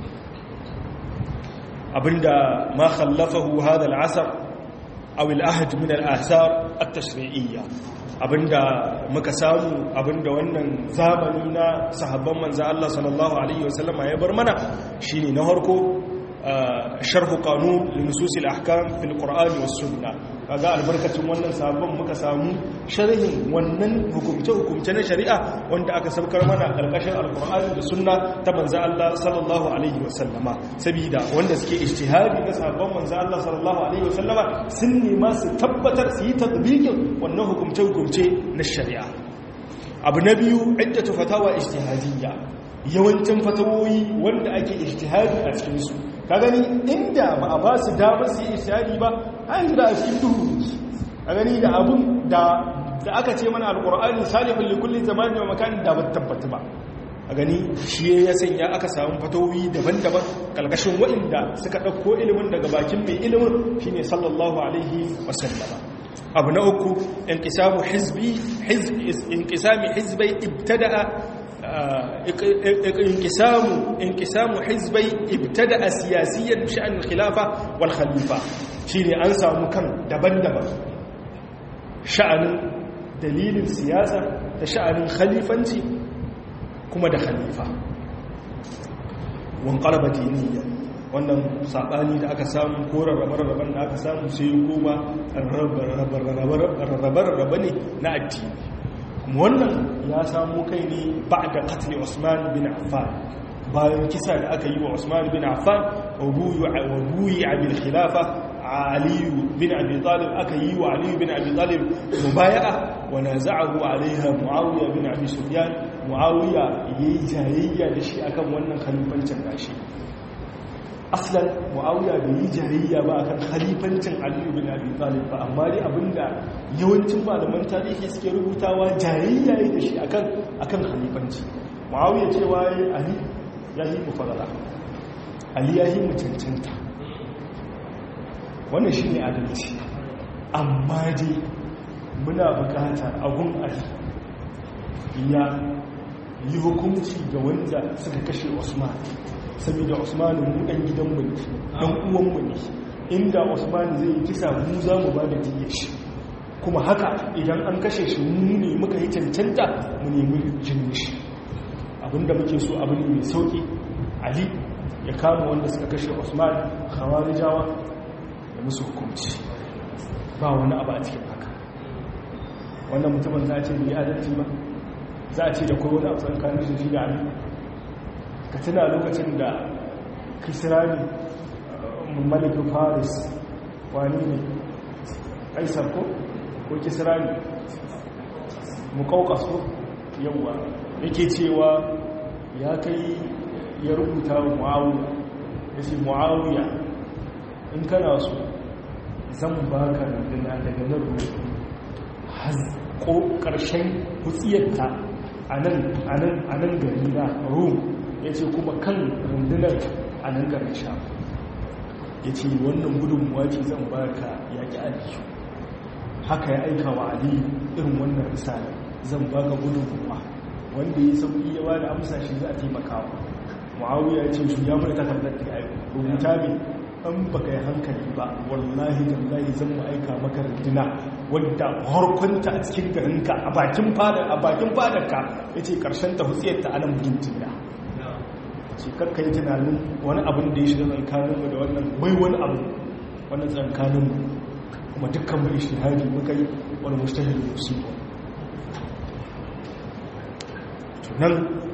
Speaker 1: abinda ma khallafahu hadha al-asr aw al-ahd min al-athar at-tashri'iyya abinda muka samu abinda wannan zamani na sahabban manzo Allah sallallahu alaihi wasallama ya bar mana shine na harko sharhu qanun linusus al-ahkam fil qur'ani was sunnah kaga albarkacin wannan sahabban muka samu sharhin wannan hukumce hukumce na shari'a wanda aka saukar mana karkashin alqur'ani da sunna ta manzo Allah sallallahu alaihi wasallama sabida wanda suke ijtihadi na sahabban manzo Allah sallallahu alaihi wasallama sun nema su tabbatar su yi tatbiqin wannan hukumce hukumce na shari'a abu na biyu iddatu fatawa ijtihadiyya yawancin fatawoyi wanda ake ijtihadi a cikin su ka gani inda ba a ba su damar su yi ijtihadi ba an da a cikin duhu a gani da abun da da aka ce mana alqur'ani salihul li kulli zamanin wa makanin da ba tabbata ba a gani shi ya sanya aka samu fatawoyi daban-daban kalkashin waɗanda suka ɗauko ilimin daga bakin mai ilimin shine sallallahu alaihi wasallama abu na uku inqisamu hizbi inqisami hizbai ibtada'a inqisamu inqisamu hizbai ibtada'a siyasiyan sha'an khilafa wal khalifa shine an samu kan daban-daban sha'anin dalilin siyasa da sha'anin khalifanci kuma da khalifa wan qalaba diniyya wannan sabani da aka samu ko rarrabe-rarraben da aka samu sai goma rarrabe-rarrabe ne na addini kuma wannan ya samu kai ne ba da katli usman bin affan bayan kisa da aka yi wa usman bin affan wa buyi a bil khilafa aliyu bin abi talib aka yi wa aliyu bin abi talib mubaya'a wa naza'ahu alaiha muawiya bin abi sufyan muawiya yayi jayayya da shi akan wannan khalifancin gashi aslan muawiya bai yi jayayya ba akan khalifancin aliyu bin abi talib ba amma dai abinda yawancin malaman tarihi suke rubutawa jayayya yi da shi akan akan khalifanci muawiya cewa yayi ali ya yi mu fadala ali ya yi mu cancanta wannan shi ne adalci amma dai muna bukatar abun ali ya yi hukunci ga wanda suka kashe usman saboda usman mu dan gidanmu ne dan uwanmu ne inda usman zai yi kisa mu za mu ba da diyyar shi kuma haka idan an kashe shi mu ne muka yi cancanta mu nemi jinin shi abinda muke so abin mai sauki ali ya kama wanda suka kashe usman khawarijawa da musu hukunci ba wani abu a cikin haka wannan mutumin za a ce bai adalci ba za a ce da kai wani abu tsakanin shi da ali ka tuna lokacin da kisrani malikin faris wani ne aisar ko ko kisrani mukaukas ko yawwa yake cewa ya kai ya rubuta wa mu'awiya ya ce mu'awiya in kana so zan baka rundunar daga nan ruwa ko ƙarshen hutsiyarta a nan gari na rum ya ce kuma kan rundunar a nan garin sha ya ce wannan gudunmuwa ce zan baka yaƙi aliyu haka ya aika wa aliyu irin wannan risala zan baka gudunmuwa wanda ya sauƙi ya ba da amsa shi za a taimakawa muawiya ya ce shi ya mana takardar da ya rubuta ne an baka yi hankali ba wallahi tallahi zan mu aika maka rundina wadda harkunta a cikin garinka a bakin fadar a bakin fadarka yace karshen ta hutsiyar ta anan mutuntun da ce kakka yi tunanin wani abin da ya shiga tsakanin mu da wannan bai wani abu wannan tsakanin mu kuma dukkan mu ishtihadi muka yi wani mujtahid musibo nan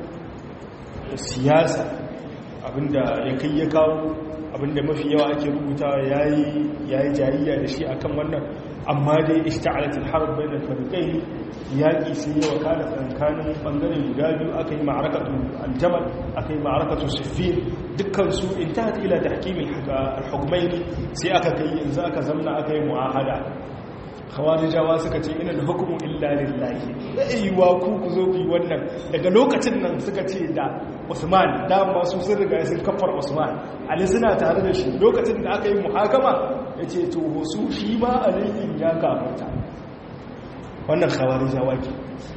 Speaker 1: siyasa abinda ya kai ya kawo abinda mafi yawa ake rubuta ya yi jayayya da shi akan wannan amma dai ishta'alatul harb bainal fariqayn yaki sai yawa kana tsakanin bangare guda biyu aka yi ma'arakatu aljamal aka yi ma'arakatu siffin dukkan su intahat ila tahkimil al-hukmayn sai aka kai yanzu aka zamna aka yi mu'ahada khawarijawa suka ce ina da hukumu illa lillahi aiwa ku ku zo ku yi wannan daga lokacin nan suka ce da Usman dama su sun riga sun kafar Usman Ali suna tare da shi lokacin da aka yi muhakama yace to su shi ma aliyin ya kafarta wannan khawarijawa ke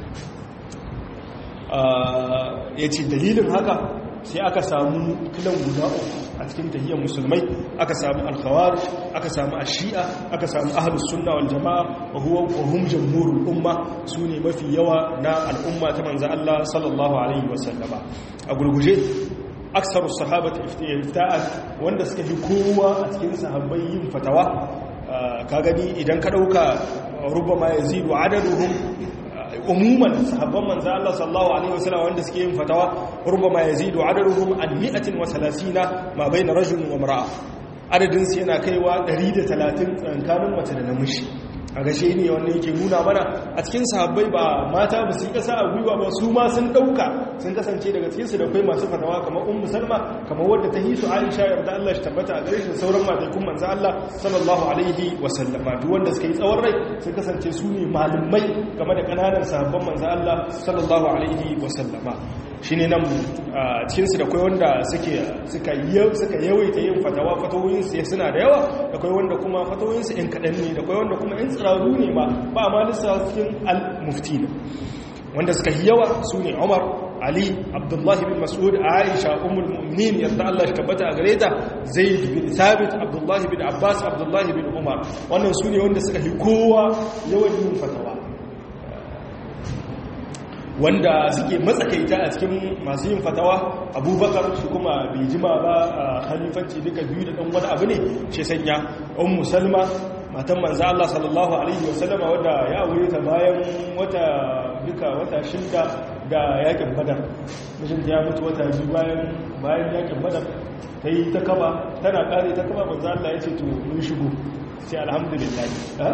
Speaker 1: yace dalilin haka sai aka samu kilan guda uku a cikin tahiyyar musulmai aka samu alkhawarij aka samu ashi'a aka samu ahlus sunna wal jamaa wa huwa wa hum jamhurul umma sune mafi yawa na al'umma ta manzo Allah sallallahu alaihi wasallama a gurguje aksaru sahabati ifta'at wanda suka fi kowa a cikin sahabbai yin fatawa ka gani idan ka dauka rubama yazidu adaduhum umuman sahabban manzo Allah sallallahu alaihi wasallam wanda suke yin fatawa rubama yazidu adaduhum an 130 ma bayna rajul wa mar'a adadin su yana kaiwa 130 tsakanin mace da namiji a gashe ne wanda yake nuna mana a cikin sahabbai ba mata ba su kasa a gwiwa ba su ma sun dauka sun kasance daga cikin su da kai masu fatawa kamar ummu salma kamar wadda ta hisu aisha yarda Allah shi tabbata a gare shi sauran mataikun manzo Allah sallallahu alaihi wa sallama duk wanda suka yi tsawon rai sun kasance su ne malumai game da kananan sahabban manzo Allah sallallahu alaihi wa sallama shine nan cikin su da kai wanda suke suka suka yawaita yin fatawa fatawoyin su suna da yawa da kai wanda kuma fatawoyin su in kadan ne da kai wanda kuma in tsiraru ne ma ba ma lissafin al-mufti wanda suka yi yawa su ne umar ali abdullahi bin mas'ud aisha ummul mu'minin yadda Allah shi tabbata a gare ta zaid bin thabit abdullahi bin abbas abdullahi bin umar wannan su ne wanda suka yi kowa yawan yin fatawa wanda suke matsakaita a cikin masu yin fatawa abubakar shi kuma bai jima ba a khalifanci duka biyu da ɗan wani abu ne shi sanya ummu salma matan manzo Allah sallallahu alaihi wasallama wadda ya aure ta bayan wata duka wata shida da yakin badar mijinta ya mutu wata biyu bayan bayan yakin badar ta yi ta kaba tana kare ta kaba manzo Allah ya ce to mun shigo sai alhamdulillah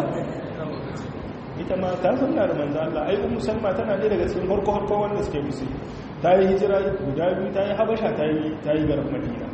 Speaker 1: ita ma ta sanna da manzo Allah ai ummu salma tana ne daga cikin farko farko wanda suke musu ta yi hijira guda biyu ta yi habasha ta yi ta yi garin madina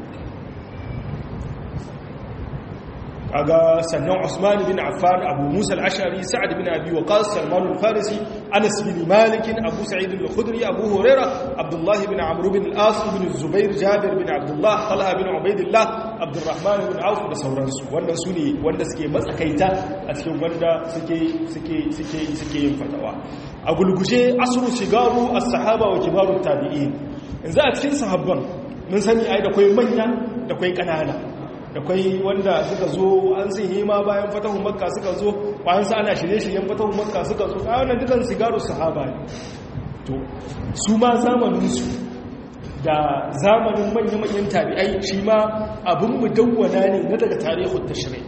Speaker 1: kaga sannan Usman bin Affan Abu Musa al-Ash'ari Sa'ad bin Abi Waqqas Salman al-Farisi Anas bin Malik Abu Sa'id al-Khudri Abu Hurairah Abdullah bin Amr bin al-As bin Zubair Jabir bin Abdullah Talha bin Ubaidillah Abdurrahman bin Auf da sauransu wannan su ne wanda suke matsakaita a cikin wanda suke suke suke suke yin fatawa a gulguje asru shigaru as-sahaba wa kibaru tabi'in yanzu a cikin sahabban mun sani ai da kai manya da kai kanana da kwai wanda suka zo an sun hima bayan fatahun makka suka zo bayan sa ana shirye-shiryen fatahun makka suka zo a wannan dukan sigaru sahaba ne to su ma zamaninsu da zamanin manya-manyan tabi'ai shi ma abin mu dawwana ne na daga tarihin tashirai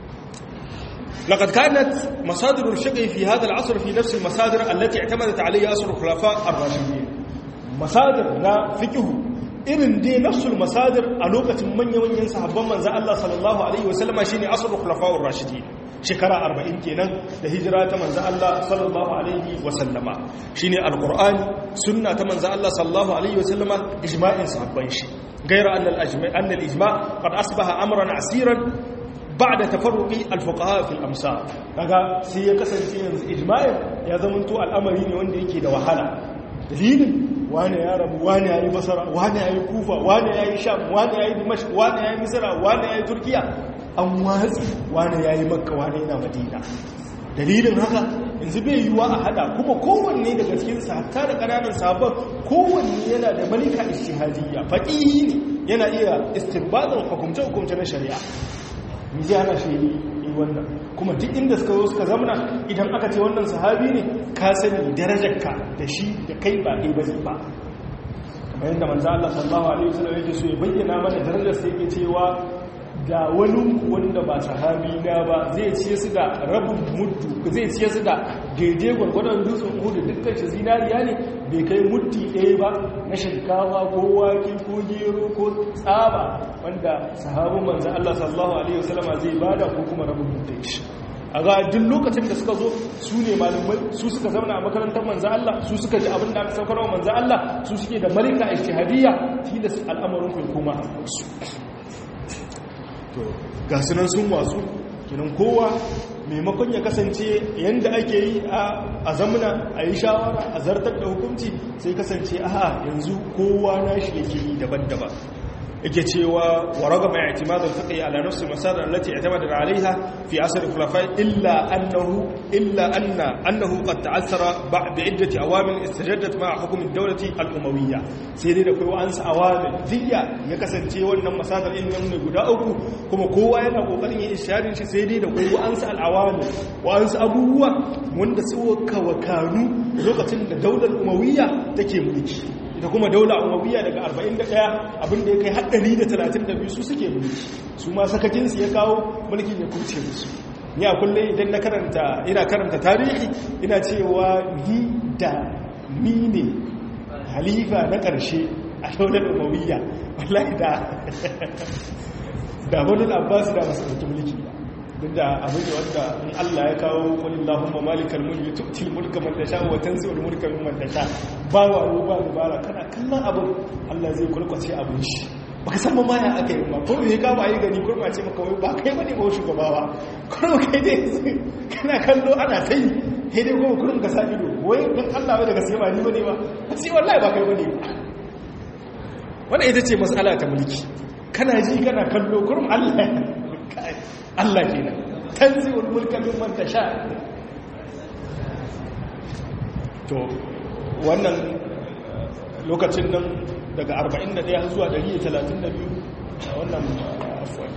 Speaker 1: لقد كانت مصادر الشقي في هذا العصر في نفس المصادر التي اعتمدت عليها أسر الخلفاء الراشدين مصادر لا فقه irin dai nafsul masadir a lokacin manya-manyan sahabban manzan Allah sallallahu Alaihi wasallama shi ne asirin kulafawar rashidi shekara arba'in kenan da hijira ta manzan Allah sallallahu Alaihi wasallama shi ne alkur'ani sunna ta manzan Allah sallallahu Alaihi wasallama ijma'in sahabban shi gaira annal ijma qad asbaha amran asiran ba'da tafarruqi alfuqaha fil amsar kaga sai ya kasance yanzu ijma'in ya zamanto al'amari ne wanda yake da wahala dalilin wane ya rabu wane ya yi basara wane ya yi kufa wane ya yi sham wane ya yi dimash wane ya yi misira wane ya yi turkiya an watsi wane ya yi makka wane yana madina dalilin haka yanzu bai yiwuwa a hada kuma kowanne daga cikin hatta da ƙananan sabon kowanne yana da malika ishtihadiyya faƙihi ne yana iya istinbadin hukumce-hukumce na shari'a miji ana shi yi wannan kuma duk inda suka zo suka zamana idan aka ce wannan sahabi ne ka sani darajarka da shi da kai ba ɗaya ba ba kamar yadda manzo Allah sallallahu alaihi wasallam yake so ya bayyana mana darajar sai yake cewa da wani wanda ba sahabi na ba zai ciye su da rabin muddu zai ciye su da daidai gwargwadon dutsen hudu dukkan shi zinariya ne bai kai muddi ɗaya ba na shinkafa ko wake ko gero ko tsaba wanda sahabin manzan Allah sallallahu Alaihi wasallama zai bada ko kuma rabin mutum shi a ga duk lokacin da suka zo su ne malumai su suka zauna a makarantar manzan Allah su suka ji abin da aka saukarwa manzan Allah su suke da malika ishtihadiyya tilas al'amarin kai kuma a su to ga sunan sun wasu kinan kowa maimakon ya kasance yadda ake yi a zamuna a yi shawara a zartar da hukunci sai kasance a yanzu kowa na shi yake yi daban-daban yake cewa wa ragama i'timad al-fiqh ala nafs al-masadar allati i'tamada 'alayha fi asr al-khulafa illa annahu illa anna annahu qad ta'assara bi'iddati awamil istajaddat ma'a hukm ad-dawlati al-umawiyya sai dai da kai wa'ansu awamil diya ya kasance wannan masadar in ne guda uku kuma kowa yana kokarin yin isharin shi sai dai da kai wa'ansu al-awamil wa'ansu abubuwa wanda suka wakanu lokacin da daular umawiyya take mulki ita kuma daula umawiya daga 41 abinda ya kai haɗari da 32 su suke mulki su ma sakakinsu ya kawo mulkin ya kuce musu ni a kullum idan na karanta ina karanta tarihi ina cewa ni da ni ne halifa na ƙarshe a daular umawiya wallahi da da wani abbas da masu ɗauki mulki duk da abin da wanda in Allah ya kawo wani Allahumma malikal mulki tu'til mulka man tasha wa tanzi'ul mulka mimman tasha ba wa ba dubara kana kallon abin Allah zai kulkwace abin shi baka san ma ya aka yi ma ko me ka ba yi gani kurma ce maka wai ba kai bane ba shugaba ba kurma kai dai kana kallo ana kai sai dai kuma kurum ka sa ido wai dan Allah bai daga sai ba ni bane ba sai wallahi ba kai bane wannan ita ce mas'ala ta mulki kana ji kana kallo kurum Allah Allah ke nan tanzi'ul mulka mimman tasha to wannan lokacin nan daga 41 zuwa 132 wannan afwan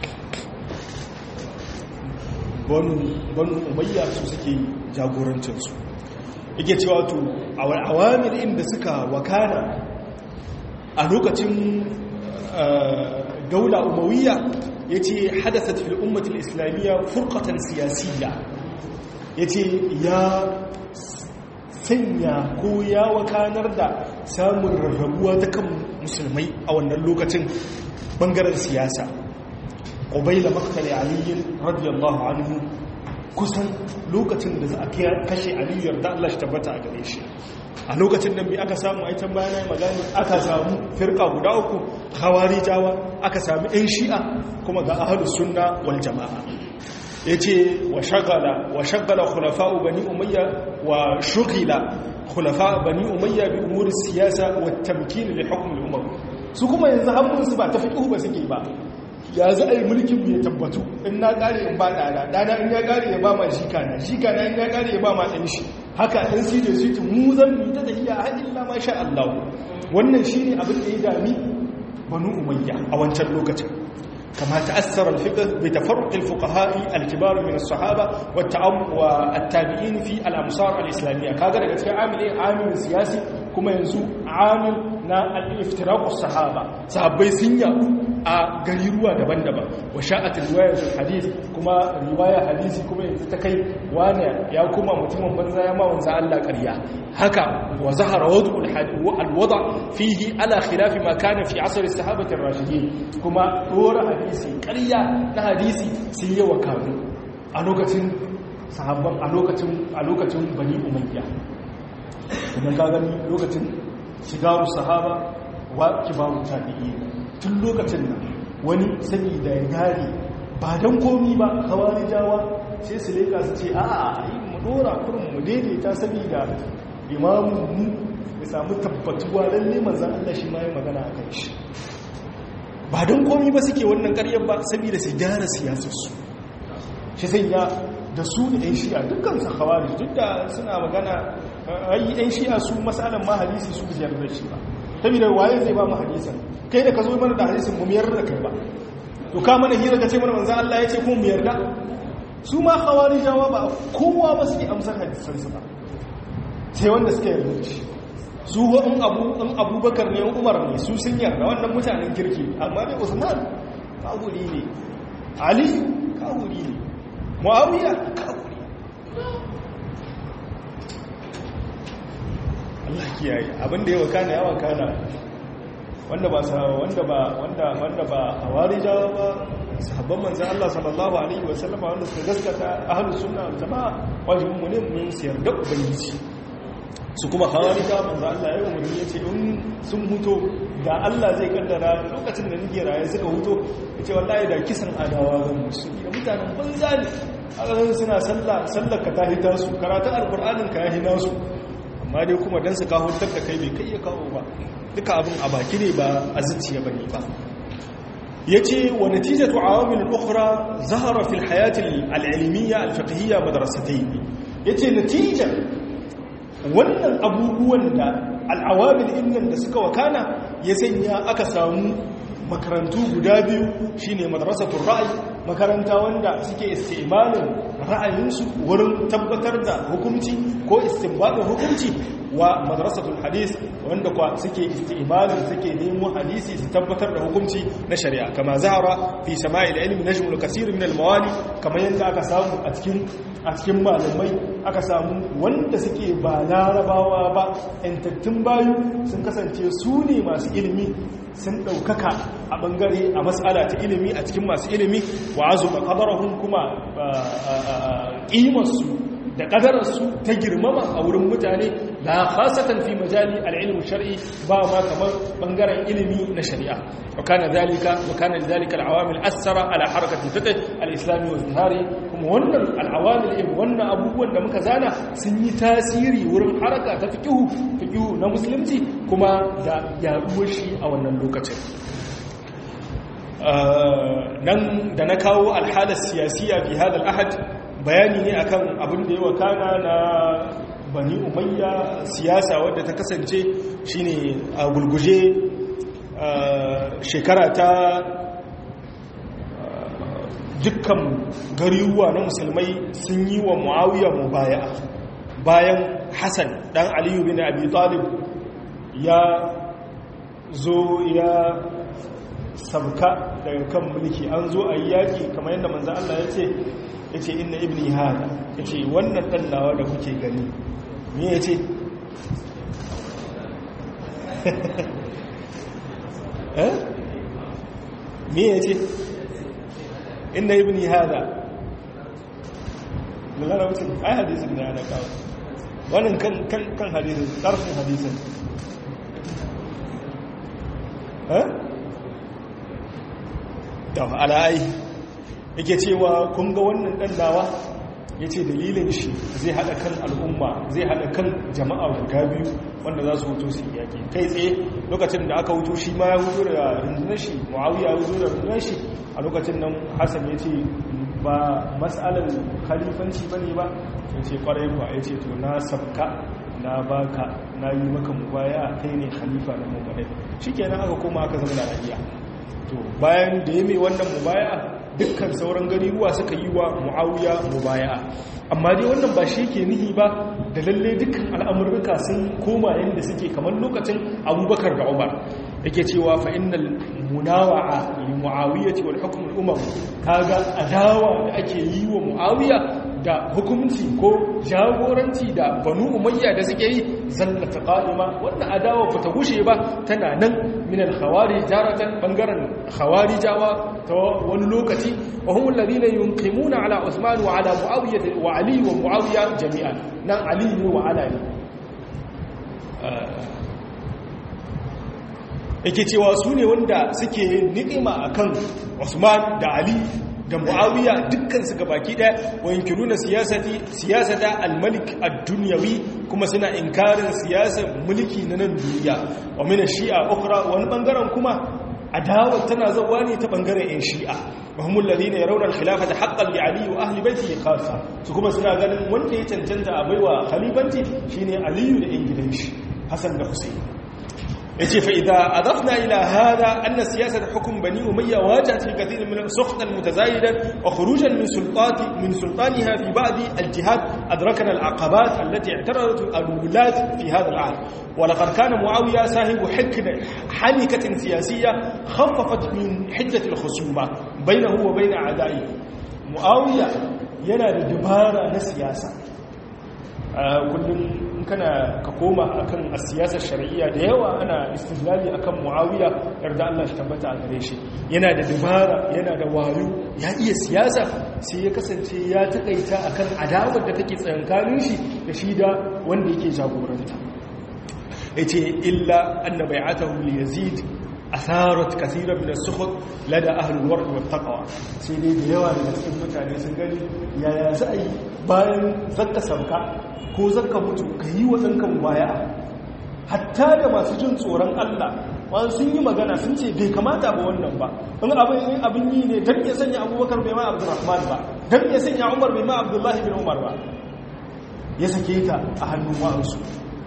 Speaker 1: banu banu umayya su suke jagorancin su yake cewa to awamir inda suka wakana a lokacin daula umawiyya ya ce hadasat fil ummatul islamiyya furqatan siyasiyya ya ce ya sanya ko ya wakanar da samun rarrabuwa ta kan musulmai a wannan lokacin bangaren siyasa ƙubaila maktali aliyin radiyallahu anhu kusan lokacin da za a kashe aliyar da Allah shi tabbata a gare shi a lokacin nan bi aka samu aitan bayanai magani aka samu firka guda uku hawari jawa aka sami 'yan shi'a kuma ga ahalus sunna wal jama'a ya ce wa shagala wa shagala khulafa'u bani umayya wa shugila khulafa bani umayya bi umuri siyasa wa tamkin li hukm al umam su kuma yanzu hannunsu ba ta fiqhu ba suke ba ya za a yi mulkin ya tabbatu in na kare in ba dana dana in ya kare ya ba ma shika na shika na in ya kare ya ba ma dan shi haka dan su da su mu zan mu ta tafiya har illa ma sha Allah wannan shine abin da ya dami banu umayya a wancan lokacin كما تأثر الفقه بتفرق الفقهاء الكبار من الصحابة والتابعين في الأمصار الإسلامية كذا لك عامل إيه عامل سياسي كما ينزو عامل نا الافتراق الصحابة صحابي سنيا a gariruwa daban-daban wa sha'atul riwayatul hadith kuma riwaya hadisi kuma yanzu ta kai wani ya kuma mutumin banza ya ma wanzu Allah ƙarya haka wa zahara wad'ul alwada fihi ala khilafi ma kana fi asr as-sahabati ar-rashidin kuma dora hadisi ƙarya na hadisi sun yi wa kanu a lokacin sahabban a lokacin a lokacin bani umayya kuma ka gani lokacin shigaru sahaba wa kibaru tabi'in tun lokacin nan wani saboda ya gane ba don komi ba hawari jawa sai su leka su ce a a yi mu dora kurin mu daidaita saboda imamu mu ya samu tabbatuwa lalle manzan Allah shi ma yi magana a kan shi ba don komi ba suke wannan karyar ba saboda su gyara siyasarsu shi sai ya da su da 'yan shi'a dukkan su hawari duk da suna magana ayi 'yan shi'a su masalan ma hadisi su biyar da shi ba saboda waye zai ba mu hadisan kai da ka zo mana da hadisin mu miyar da kai ba to ka mana hira ka ce mana manzon Allah ya ce ko mu yarda su ma khawarijawa ba kowa ba suke amsar hadisan su ba sai wanda suke yarda da shi su wa in abu in abubakar ne umar ne su sun yarda wannan mutanen kirki amma dai usman kawuri ne ali kawuri ne muawiya kawuri Allah kiyaye abinda ya wakana ya wakana wanda ba wanda ba wanda wanda ba hawarijawa ba sahabban manzon Allah sallallahu alaihi wasallam wanda suka gaskata ahlus sunna wal jamaa wajibin mu ne mu siyar da ubangiji su kuma hawarija manzon Allah ya umarni yace in sun huto da Allah zai kaddara lokacin da nake raye suka huto yace wallahi da kisan adawa zan musu da mutanen banza ne a suna sallah sallar ka ta hita su karatun alqur'anin ka ya hina su amma dai kuma dan su kawo da kai bai kai ya kawo ba duka abin a baki ne ba a zuciya ba ne ba ya ce wa natijatu awamil ukhra zahara fil hayati al'ilmiya alfiqhiyya madrasatai ya ce natijar wannan abubuwan da al'awamil innan da suka wakana ya sanya aka samu makarantu guda biyu shine madrasatul ra'ayi makaranta wanda suke istimalin ra'ayinsu wurin tabbatar da hukunci ko istinbadin hukunci wa madrasatul hadis wanda kwa suke istimalin suke nemo hadisi su tabbatar da hukunci na shari'a kama zahara fi sama'il ilmi najmul kaseer min al-mawali kamar yadda aka samu a cikin a cikin malamai aka samu wanda suke ba larabawa ba yantattun bayu sun kasance su ne masu ilimi sun ɗaukaka a ɓangare a matsala ta ilimi a cikin masu ilimi wa azu ba ƙadarahun kuma ƙimarsu da ƙadararsu ta girmama a wurin mutane la khasatan fi majali al-ilm shar'i ba ma kamar bangaren ilimi na shari'a wa kana zalika wa kana zalika al-awamil asara ala harakati fiqh al-islami wa zahari kuma wannan al-awamil in wannan abubuwan da muka zana sun yi tasiri wurin haraka ta fiqh fiqh na musulunci kuma da yaduwar shi a wannan lokacin nan da na kawo al-halat siyasiya fi hada al-ahad bayani ne akan abin da ya wakana na bani umayya siyasa wadda ta kasance shine a gulguje shekara ta dukkan gariruwa na musulmai sun yi wa muawiya mubaya bayan hassan dan aliyu bin abi talib ya zo ya sabka daga kan mulki an zo a yaƙi kamar yadda manzan Allah ya ce ya ce inna ibni hada ya ce wannan ɗannawa da kuke gani me ya ce me ya ce inda ibni hada lalala wuce ai hadisin da ana kawo wannan kan hadisin ƙarfin hadisin da ala'ai yake cewa kun ga wannan ɗandawa ya ce dalilin shi zai haɗa kan al'umma zai haɗa kan jama'a guda biyu wanda za su hutu su yaƙi kai tsaye lokacin da aka hutu shi ma ya hutu da rundunar shi muawiya ya hutu da rundunar shi a lokacin nan hassan ya ce ba matsalar khalifanci ba ne ba ya ce kwarai ba ya ce to na sabka na baka na yi maka mubaya kai ne khalifa na mubaya shi kenan aka koma aka zama da rahiya to bayan da ya mai wannan mubaya dukkan sauran gariruwa suka yi wa mu'awiya mubaya amma dai wannan ba shi ke nihi ba da lalle dukkan al'amurruka sun koma yadda suke kamar lokacin abubakar da umar yake cewa fa innal munawa'a li mu'awiyati wal hukm al umam kaga adawa da ake yi wa mu'awiya da hukunci ko jagoranci da banu umayya da suke yi zallata qa'ima wannan adawa ba ta gushe ba tana nan min al-khawarij jaratan bangaren khawarijawa ta wani lokaci wa hum alladhina yunqimuna ala usman wa ala muawiya wa ali wa muawiya jami'an nan ali ne wa ala ne yake cewa su ne wanda suke ni'ima akan usman da ali da muawiya dukkansu gabaki daya wa yankiruna siyasati siyasata al-malik ad-dunyawi kuma suna inkarin siyasar mulki na nan duniya wa min shia ukhra wani bangaren kuma adawa tana zawa ne ta bangaren yan shi'a wa humul ladina yarawna al-khilafata haqqan li ali wa ahli baitihi khassa su kuma suna ganin wanda ya cancanta a baiwa khalifanci shine aliyu da yan gidan shi hasan da husayn yace fa idza adafna ila hada anna siyasat hukm bani umayya wajat fi kathir min sukhd almutazayidan wa khurujan min sultati min sultaniha fi ba'd aljihad adrakna alaqabat allati i'taradat alwulat fi hada al'ahd wa laqad kana muawiya sahibu hikma hanikatin siyasiyya khaffafat min hiddat alkhusuma bainahu wa bain a'da'i muawiya yana da dabara na siyasa kullum kana ka koma akan siyasar shari'iyya da yawa ana istidlali akan muawiya yarda Allah shi tabbata a gare shi yana da dabara yana da wayo ya iya siyasa sai ya kasance ya takaita akan adawar da take tsakankanin shi da shi da wanda yake jagoranta yace illa anna bai'atahu li yazid asarat kaseeran min as-sukhut lada ahli al-ward wa taqwa sai dai da yawa daga cikin mutane sun gani yaya za a yi bayan zakka sabka ko zaka mutu ka yi wa ɗanka baya hatta da masu jin tsoron Allah wani sun yi magana sun ce bai kamata ba wannan ba in abin abin yi ne don ya sanya abubakar bai ma abdurrahman ba don ya sanya umar bai ma abdullahi bin umar ba ya sake ta a hannun wa'ansu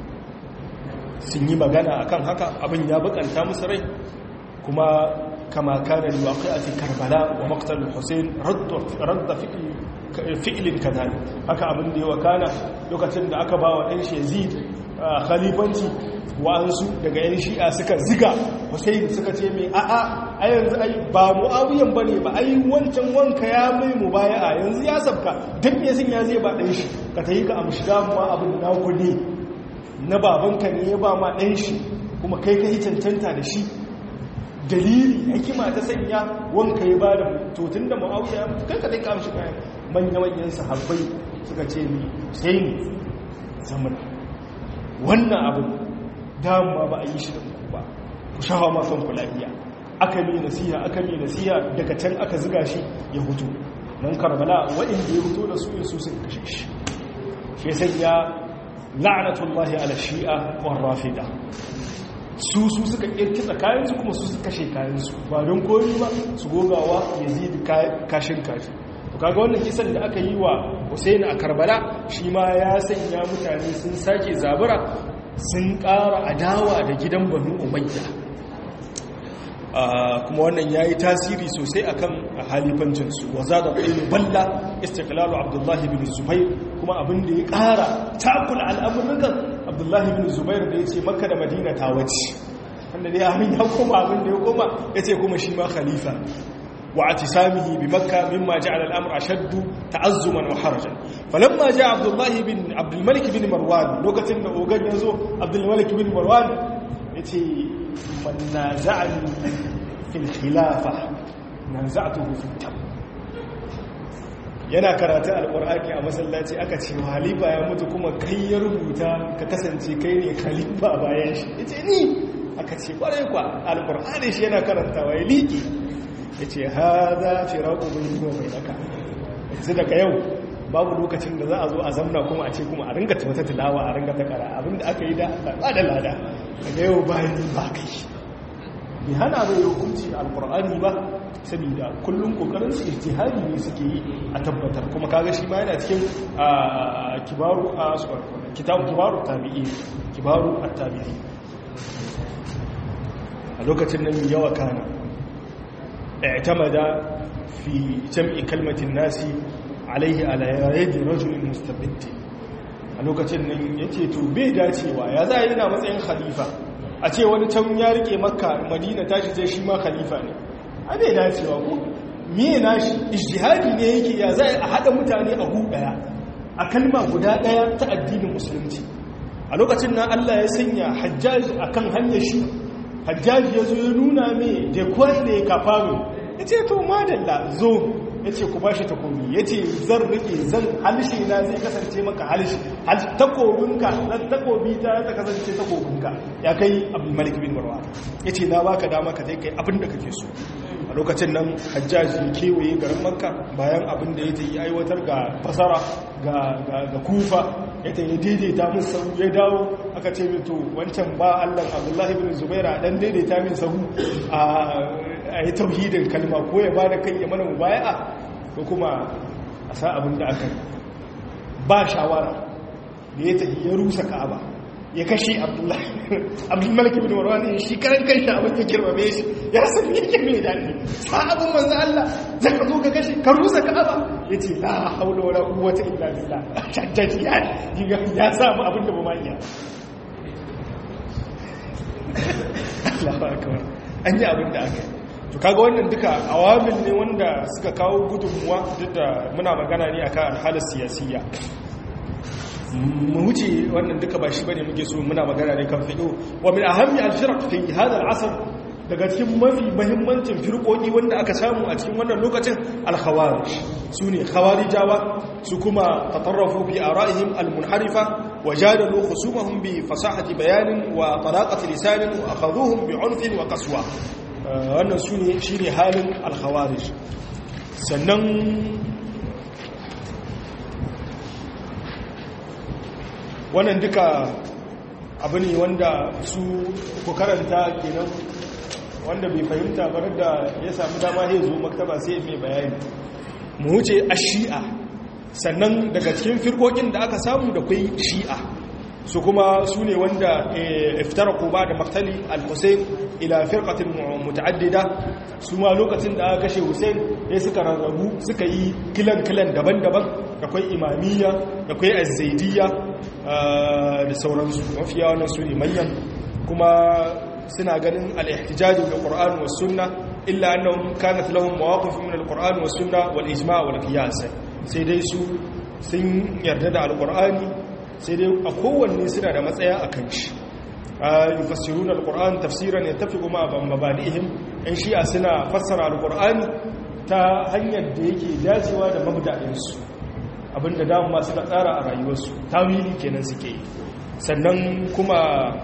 Speaker 1: sun yi magana akan haka abin ya bukanta musu rai kuma kama kana liwaqi'ati karbala wa maqtal husayn radda fi'lin kadhalik haka abin da ya wakana lokacin da aka ba wa ɗan yazid khalifanci wa'ansu daga yan shi'a suka ziga husayn suka ce mai a'a a yanzu ai ba muawiyan bane ba ai wancan wanka ya mai mubaya'a yanzu ya sabka dan me sun ya zai ba ɗan shi ka tayi ka amshi damuwa abin na kudi na babanka ne ya ba ma ɗan shi kuma kai ka yi cancanta da shi dalili hikima ta sanya wanka ya ba da tutun da ma'auya kai ka dai ka amshi kayan manya-manyan sahabbai suka ce ni sai ni zaman wannan abin dama ba a yi shi da ku ba ku shawa ma kanku lafiya aka mi nasiha aka mi nasiha daga can aka ziga shi ya hutu nan karbala waɗanda ya hutu da su yin su suka kashe shi shi sanya la'anatullahi ala shi'a wa rafida su su suka kirkita kayansu kuma su suka kashe kayansu ba don komi ba su gogawa ya zidi kashin kashi to kaga wannan kisan da aka yi wa Hussein a Karbala shi ma ya sanya mutane sun sake zabura sun ƙara adawa da gidan Banu Umayya kuma wannan yayi tasiri sosai akan halifancin su wa zada ilmi balla istiqlalu Abdullah ibn Zubair kuma abin da ya ƙara takula al'amuran abdullahi bin zubair da ya ce makka da madina ta wace wanda dai abin ya koma abin da ya koma ya ce kuma shi ma khalifa wa a tisamihi bi makka mimma ja'ala al'amur ashaddu ta'azzuman wa harajan falamma ja'a abdullahi bin abdulmalik bin marwan lokacin da ogan ya zo abdulmalik bin marwan ya ce man naza'ani fil khilafa nan za a tuhu fitan yana karatun alkur'ani a masallaci aka ce halifa ya mutu kuma kai ya rubuta ka kasance kai ne khalifa bayan shi ya ce ni aka ce kwarai kwa alkur'ani shi yana karantawa ya liƙi ya ce ha za fi raƙo bai kuma mai daka yanzu daga yau babu lokacin da za a zo a zamna kuma a ce kuma a ringa wata tilawa a ringa ta kara abinda aka yi da ba da lada daga yau bayan ba kai bai hana mai hukunci da alkur'ani ba saboda kullum kokarin su ijtihadi ne suke yi a tabbatar kuma kaga shi ma yana cikin kibaru a kitabu kibaru tabi'i kibaru at-tabi'i a lokacin nan yawa kana i'tamada fi jam'i kalmatin nasi alaihi ala yadi rajulin mustabid a lokacin nan yace to bai dacewa ya za yana matsayin khalifa a ce wani can ya rike makka madina tashi sai shi ma khalifa ne a bai dacewa ko miye nashi ijtihadi ne yake ya za a hada mutane a hu daya a kalma guda daya ta addinin musulunci a lokacin nan Allah ya sanya hajjaj akan hanyar shi hajjaj ya zo ya nuna mai da kwai ne kafaru ya ce to madalla zo ya ce ku ba shi takobi ya ce zan rike zan halishe na zai kasance maka halishe takobinka na takobi ta ta kasance takobinka ya kai abu malik bin marwa ya ce na baka dama ka zai kai abin da kake so a lokacin nan hajjaji kewaye garin makka bayan abin da ya ta yi aiwatar ga fasara ga kufa ya ta yi daidaita min sahu ya dawo aka ce mito wancan ba allan abdullahi bin zubaira dan daidaita min sahu a yi tauhidin kalma ko ya ba da kai ya mana mubaya'a ko kuma a sa abin da aka ba shawara da ya tafi ya rusa ka'aba ya kashe abdullahi bin marwan ne shi karan kai shi abin ya girmame shi ya san yake mai daɗi sa abin manzo Allah za ka zo ka kashe ka rusa ka'aba ya ce la haula wala quwwata illa billah shaddaji ya ya samu abin da ba ma iya Allahu akbar an yi abin da aka yi to kaga wannan duka awamin ne wanda suka kawo gudunmuwa duk da muna magana ne akan alhalar siyasiyya mu wuce wannan duka ba shi bane muke so muna magana ne kan fiqh wa min ahammi al-firq fi hadha al-asr daga cikin mafi muhimmancin firqoki wanda aka samu a cikin wannan lokacin al-khawarij sune khawarijawa su kuma tatarrafu fi ara'ihim al-munharifa wa jadalu khusumahum bi fasahati bayanin wa talaqati lisanin wa akhadhuhum bi 'unfin wa qaswa wannan sune shine halin al-khawarij sannan wannan duka abu ne wanda su ku karanta kenan wanda bai fahimta ba da ya samu dama ya zo maktaba sai mai bayani mu wuce a shi'a sannan daga cikin firkokin da aka samu da kwai shi'a su kuma su ne wanda iftara ba da maktali al-hussein ila firqatin muta'addida su ma lokacin da aka kashe hussein ya suka rarrabu suka yi kilan-kilan daban-daban da kwai imamiyya da kwai azzaidiyya da sauransu mafiya wannan su ne manyan kuma suna ganin al-ihtijaj bil qur'an was sunna illa annahum kanat lahum mawaqif min al-qur'an was sunna wal ijma' wal qiyas sai dai su sun yarda da al-qur'ani sai dai a kowanne suna da matsaya akan shi yufassiruna al-qur'an tafsiran yattafiqu ma mabadihim in shi'a suna fassara al-qur'ani ta hanyar da yake dacewa da mabda'insu abinda damu masu da tsara a rayuwarsu tawili kenan suke yi sannan kuma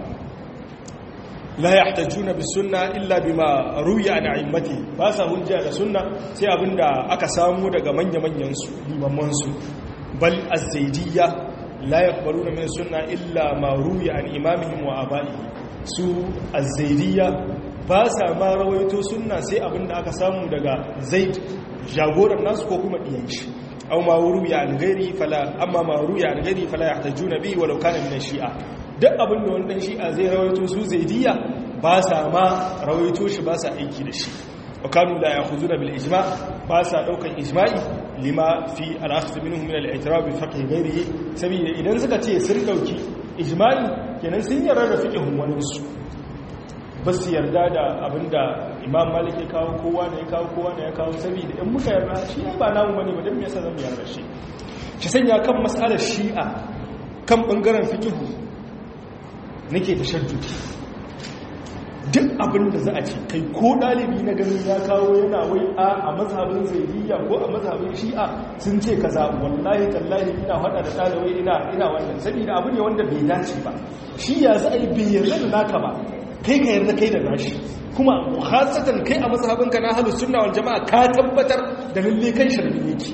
Speaker 1: la yahtajuna bis sunna illa bima ruya an a'immati ba sa hujja da sunna sai abinda aka samu daga manya-manyan su limamman su bal az-zaydiyya la yaqbaluna min sunna illa ma ruya an imamihim wa aba'ihi su az-zaydiyya ba sa ma rawaito sunna sai abinda aka samu daga zaid jagoran nasu ko kuma diyan shi أو ما روي عن غيره فلا أما ما روي عن غيره فلا يحتجون به ولو كان من الشيعة duk abin da wannan shi'a zai rawaito su zaidiya ba sa ma rawaito shi ba sa aiki da shi wa kanu la ya'khuduna bil ijma' ba sa daukan ijma'i lima fi al-akhdh minhum min al-i'tirab bi fiqh ghayrihi saboda idan suka ce sun dauki ijma'i kenan sun yarda da fiqhun wani su ba su yarda da abinda imam malik ya kawo kowa ne ya kawo kowa ne ya kawo saboda in muka yarda shi ne ba namu bane ba don me yasa zan yarda shi ki sanya kan mas'alar shi'a kan bangaren fiqhu nake tashaddudi duk abin da za a ce kai ko ɗalibi na ganin ya kawo yana wai a a mazhabin zaidiyya ko a mazhabin shi'a sun ce kaza wallahi tallahi ina faɗa da ɗalibai ina ina wannan saboda abu ne wanda bai dace ba shi ya za a yi bai yarda da naka ba kai ka yarda kai da nashi kuma khasatan kai a mazhabinka na ahlus sunna wal jamaa ka tabbatar da lalle kan sharri yake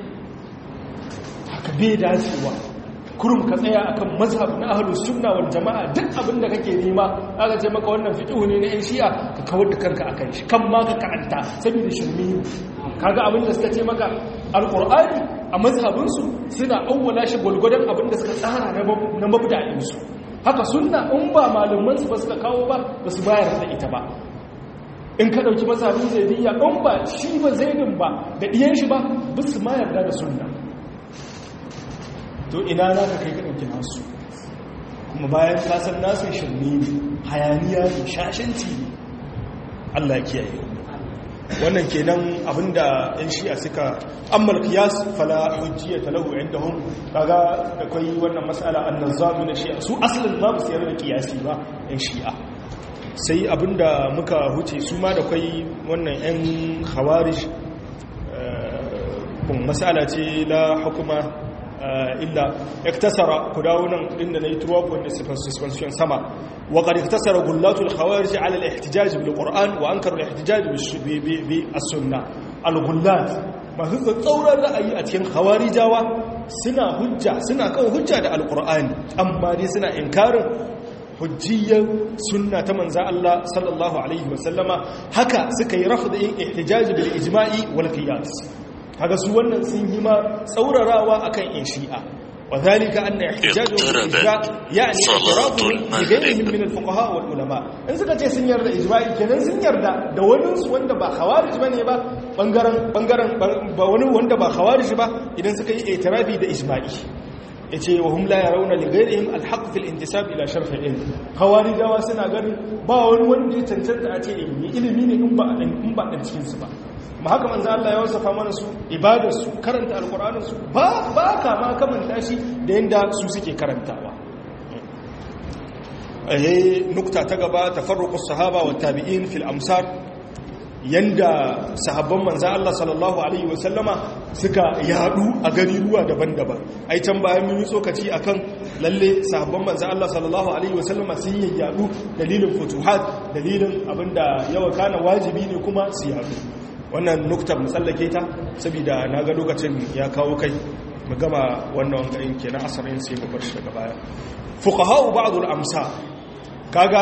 Speaker 1: haka bai dacewa kurum ka tsaya akan mazhab na ahlus sunna wal jamaa duk abin da kake nema aka ce maka wannan fiqhu ne na yan shi'a ka kawar da kanka akan shi kan ma ka ka'anta saboda shirme kaga abin da suka ce maka alqur'ani a mazhabin su suna awwala shi gulgudan abin da suka tsara na mabda'in su haka sunna in ba malaman su ba suka kawo ba ba su bayar da ita ba in ka dauki mazhabin zaidiyya in ba shi ba zaidin ba da diyan shi ba ba su ma yarda da sunna to ina za ka kai ka ɗauki nasu kuma bayan kasar nasu shirme ne hayaniya ne shashanci ne allah kiyaye wannan kenan abinda yan shi'a suka ammal qiyas fala hujjiya talahu indahum kaga da kai wannan mas'ala an-nazami na shi'a su asalin ma ba su yarda da qiyasi ba yan shi'a sai abinda muka huce su ma da kai wannan yan khawarij kun mas'ala ce la hukuma illa iktasara ku dawo nan inda nayi tuwa wanda suspension sama wa qad iktasara gullatu al-khawarij ala al-ihtijaj bil Qur'an wa ankaru al-ihtijaj bi as-sunnah al-gullat masu tsauran ra'ayi a cikin khawarijawa suna hujja suna kan hujja da al-Qur'ani amma dai suna inkarin hujjiyyar sunna ta manza Allah sallallahu alaihi wasallama haka suka yi rafdin ihtijaj bil ijma'i wal qiyas kaga su wannan sun yi ma tsaurarawa akan in shi'a وذلك أن احتجاجهم بالإجماع يعني اعتراضهم بغيرهم من الفقهاء والعلماء in suka ce sun yarda ijma'i kenan sun yarda da wani wanda ba khawarij bane ba bangaren bangaren ba wani wanda ba khawarij ba idan suka yi i'tirafi da ijma'i yace wa hum la yarawna li ghayrihim al-haqq fi al-intisab ila sharh al-ilm khawarijawa suna ganin ba wani wanda ya cancanta a ce ilimi ilimi ne in ba in ba dan cikin su ba ma haka manzo Allah ya wasafa mana su ibadar su karanta alqur'anin su ba ba ka ma kamanta shi da yanda su suke karantawa eh nukta ta gaba tafarruqus sahaba wa tabi'in fil amsar yanda sahabban manzo Allah sallallahu alaihi wasallama suka yadu a gari ruwa daban-daban ai can bayan mun yi tsokaci akan lalle sahabban manzo Allah sallallahu alaihi wasallama sun yi yadu dalilin futuhat dalilin abinda yawa kana wajibi ne kuma su yadu wannan nuktar tsallake ta saboda na ga lokacin ya kawo kai mu gama wannan wangayin ke na asarin sai mu bar shi daga baya fuqaha'u ba'dul amsa kaga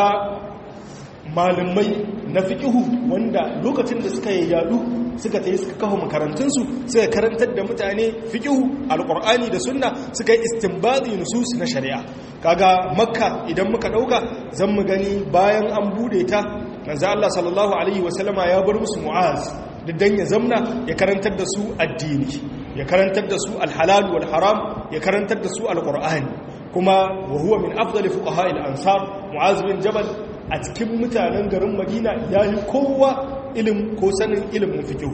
Speaker 1: malamai na fiqihu wanda lokacin da suka yadu suka tayi suka kawo makarantun su suka karantar da mutane fiqihu alqur'ani da sunna suka yi istinbadi nusus na shari'a kaga makka idan muka dauka zan mu gani bayan an bude ta manzo Allah sallallahu alaihi wasallama ya bar musu mu'az dan ya zamna ya karantar da su addini ya karantar da su alhalal wal haram ya karantar da su alqur'ani kuma wa huwa min afdali fuqaha al-ansar mu'az bin jabal a cikin mutanen garin madina yayi kowa ilim ko sanin ilimin fiqh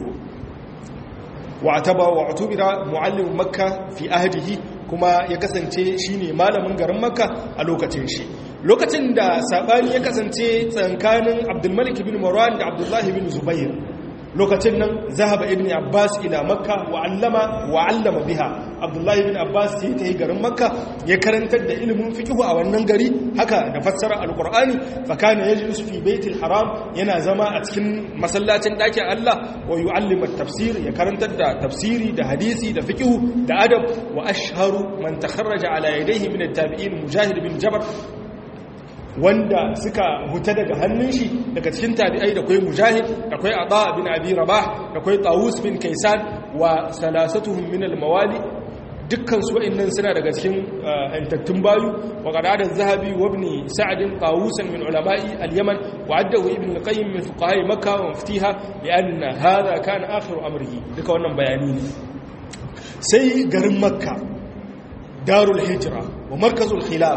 Speaker 1: wa ataba wa utubira muallim makka fi ahdihi kuma ya kasance shine malamin garin makka a lokacin shi lokacin da sabani ya kasance tsakanin abdulmalik bin marwan da abdullahi bin zubair lokacin nan zahaba ibn abbas ila makka wa allama wa allama biha abdullahi bin abbas sai ta yi garin makka ya karantar da ilimin fiqh a wannan gari haka da fassara alqur'ani fa kana yajlisu fi baitil haram yana zama a cikin masallacin dakin Allah wa yu'allimu at-tafsir ya karantar da tafsiri da hadisi da fiqh da adab wa ashharu man takharraja ala yadayhi min at-tabi'in mujahid bin jabr wanda suka huta daga hannun shi daga cikin tabi'ai da kwai mujahid da kwai ata bin abi rabah da kwai tawus bin kaisan wa salasatuhum min al-mawali dukkan su wa'annan suna daga cikin antattun bayu wa qadada zahabi wa ibn sa'd tawusan min ulama'i al-yaman wa addahu ibn al-qayyim min fuqaha makkah wa muftiha li'anna hadha kana akhiru amrihi duka wannan bayani ne sai garin makka darul hijra wa markazul khilafa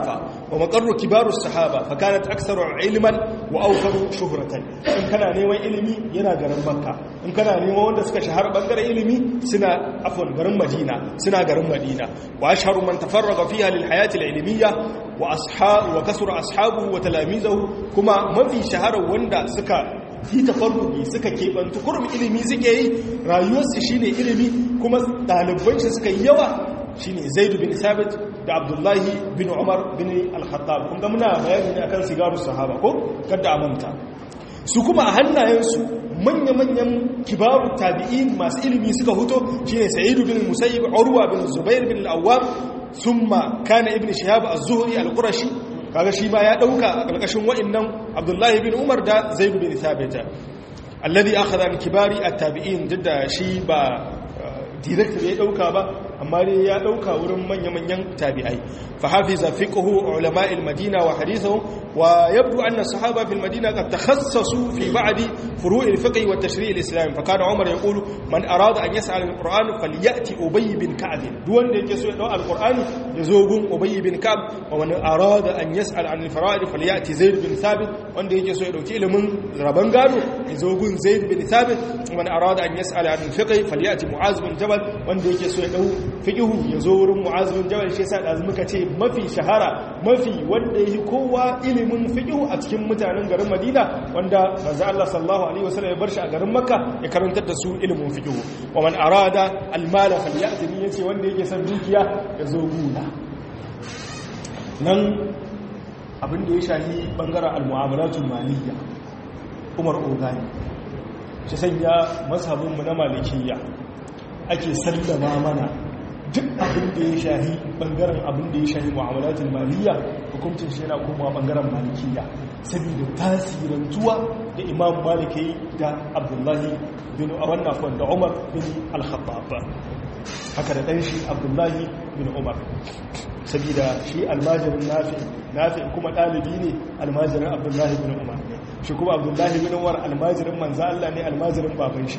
Speaker 1: wa maqarru kibaru sahaba fa kanat aktharu ilman wa awfaru shuhratan in kana neman ilimi yana garin makka in kana neman wanda suka shahara bangaren ilimi suna afwan garin madina suna garin madina wa ashharu man tafarraga fiha lil hayati al ilmiyya wa ashab wa kasura ashabuhu wa talamizahu kuma mafi shahara wanda suka yi tafarruki suka keɓantu kurum ilimi suke yi rayuwarsu shine ilimi kuma ɗaliban shi suka yi yawa shine zaidu bin sabit da abdullahi bin umar bin al-khattab kun ga muna bayani ne akan sigaru sahaba ko kada a manta su kuma a hannayensu manya-manyan kibaru tabi'in masu ilimi suka huto shine sa'idu bin musayyib urwa bin zubair bin al-awwam thumma kana ibn shihab az-zuhri al-qurashi kaga shi ma ya dauka a kalkashin wa'annan abdullahi bin umar da zaid bin thabit alladhi akhadha min kibari at-tabi'in didda shi ba direct ya dauka ba amma dai ya dauka wurin manya-manyan tabi'ai fa hafiza fiqhu ulama al-madina wa hadithuhum wa yabdu anna sahaba fi al-madina qad takhassasu fi ba'd furu' al-fiqh wa tashri' al-islam fa kana umar yaqulu man arada an yas'al al-quran falyati ubay bin ka'b duk wanda yake so ya dau al-qur'ani yazo gun ubay bin ka'b wa man arada an yas'al an al-fara'id falyati zaid bin thabit wanda yake so ya dauki ilimin raban gado yazo gun zaid bin thabit wa man arada an yas'al an al-fiqh falyati mu'az bin jabal wanda yake so ya dau fiqhu yazo wurin mu'az bin jabal shi yasa da muka ce mafi shahara mafi wanda yake kowa ilimin fiqhu a cikin mutanen garin Madina wanda manzo Allah sallallahu alaihi wasallam ya bar shi a garin Makka ya karantar da su ilimin fiqhu wa man arada al-mal falyati yace wanda yake son dukiya yazo guna nan abin da ya shahi bangaren al-mu'amalatul maliyya Umar Ogani shi sanya mazhabinmu na malikiyya ake sallama mana duk abin da ya shahi bangaren abin da ya shahi mu'amalatul maliyya hukuncin shi yana komawa bangaren malikiyya saboda tasirantuwa da imam maliki da abdullahi bin wannan da umar bin al-khattab haka da dan shi abdullahi bin umar saboda shi almajirin nafi nafi kuma dalibi ne almajirin abdullahi bin umar shi kuma abdullahi bin umar almajirin manzo Allah ne almajirin baban shi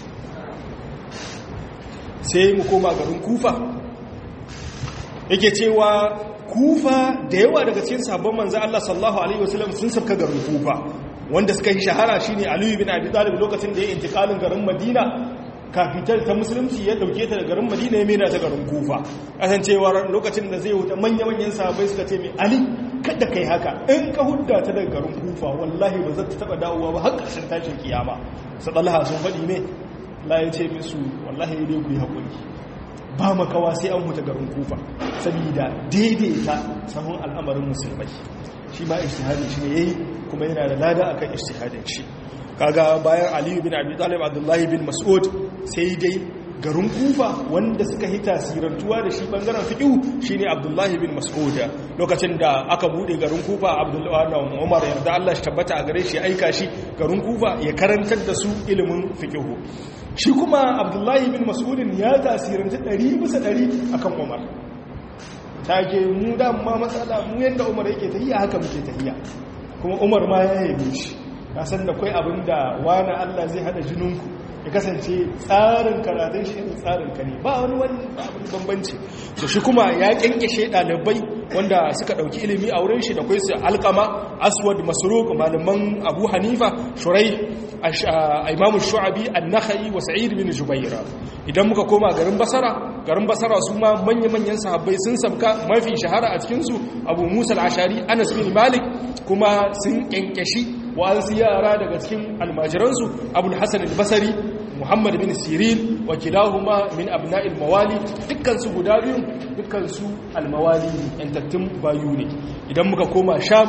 Speaker 1: sai mu koma garin kufa yake cewa kufa da yawa daga cikin sabon manzo Allah sallallahu alaihi wasallam sun sabka garin kufa wanda suka yi shahara shine Ali bin Abi Talib lokacin da ya intikalin garin Madina kafitar ta musulunci ya dauke ta da garin Madina ya mena ta garin kufa kasancewar lokacin da zai wuta manya-manyan sahabbai suka ce mai Ali kada kai haka in ka hudda ta daga garin kufa wallahi ba zai taba dawowa ba har ƙarshen tashin kiyama sadalaha sun faɗi ne la ya ce musu wallahi dai ku yi haƙuri ba makawa sai an huta garin kufa saboda daidaita sahun al'amarin musulmai shi ba ishtihadin shi ne yayi kuma yana da lada akan ishtihadin shi kaga bayan aliyu bin abi talib abdullahi bin mas'ud sai dai garin kufa wanda suka yi tasirantuwa da shi bangaren fiqhu shine abdullahi bin mas'ud lokacin da aka bude garin kufa abdullahi umar yarda Allah shi tabbata a gare shi aika shi garin kufa ya karantar da su ilimin fiqhu shi kuma abdullahi bin mas'udin ya tasiranta ɗari bisa ɗari akan umar ta ke mu ma matsala mu yadda umar yake tahiya haka muke tahiya kuma umar ma ya yabe shi na san da kwai abin da wani allah zai hada jininku ya kasance tsarin karatun shi ne tsarin ka ne ba wani wani abin bambanci da shi kuma ya kyankyashe ɗalibai wanda suka ɗauki ilimi a wurin shi da kwai su alkama aswad masruq malaman abu hanifa shurai imamu shu'abi an-nakhai wa sa'id bin jubaira idan muka koma garin basara garin basara su ma manya-manyan sahabbai sun sabka mafi shahara a cikin su abu musa al-ashari anas bin malik kuma sun kyankyashi wa'ansu yara daga cikin almajiransu abul hasan al-basari muhammad bin sirin wa kilahuma min abna'il mawali dukkansu guda biyun dukkansu almawali yantattun bayu ne idan muka koma sham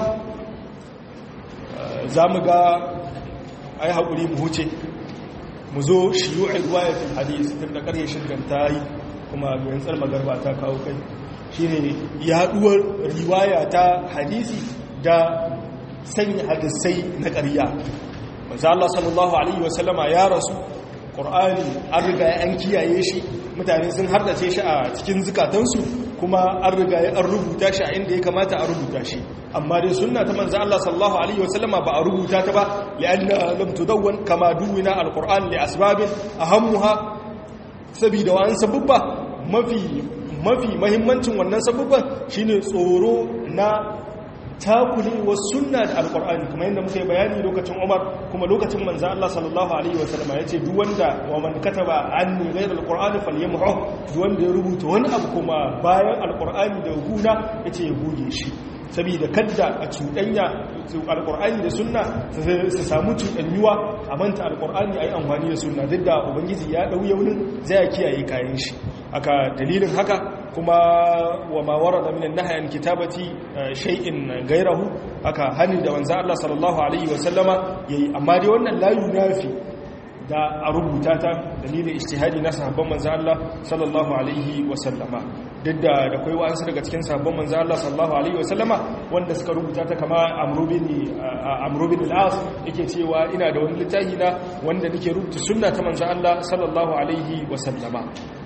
Speaker 1: za mu ga ai haƙuri mu huce mu zo shiyu'ar ruwayatul hadis tun da ƙarye shirgan ta yi kuma bayan tsar magarba ta kawo kai shine yaɗuwar riwaya ta hadisi da sanya hadisai na ƙarya manzo Allah sallallahu alaihi wasallama ya rasu Qur'ani an riga an kiyaye shi mutane sun hardace shi a cikin zukatansu kuma an riga an rubuta shi a inda ya kamata a rubuta shi amma dai sunna ta manzo Allah sallallahu alaihi wasallama ba a rubuta ta ba li'anna lam tudawwan kama duwina alquran li asbabin ahammuha sabida wa an sababba mafi mafi mahimmancin wannan sababban shine tsoro na takulewar sunna da alkur'ani kuma yadda muka yi bayani lokacin umar kuma lokacin manzan Allah sallallahu alaihi wasallama ya ce duwanda wa man kataba an ne gairar alkur'ani falyamhu duwanda ya rubuta wani abu kuma bayan alkur'ani da guna ya ce ya goge shi saboda kadda a cuɗanya alkur'ani da sunna su samu cuɗanyuwa a manta alkur'ani a yi amfani da sunna duk da ubangiji ya ɗau yaunin zai kiyaye kayan shi aka dalilin haka kuma wa ma warada minan nahyi an kitabati shay'in gairahu aka hani da wanza Allah sallallahu alaihi wa sallama yayi amma dai wannan la yunafi da a rubuta ta dalilin ijtihadi na sahabban manzo Allah sallallahu alaihi wa sallama duk da da kai wa'ansu daga cikin sahabban manzo Allah sallallahu alaihi wa sallama wanda suka rubuta ta kama Amr bin Amr bin al-As yake cewa ina da wani littafi na wanda nake rubuta sunna ta manzo Allah sallallahu alaihi wa sallama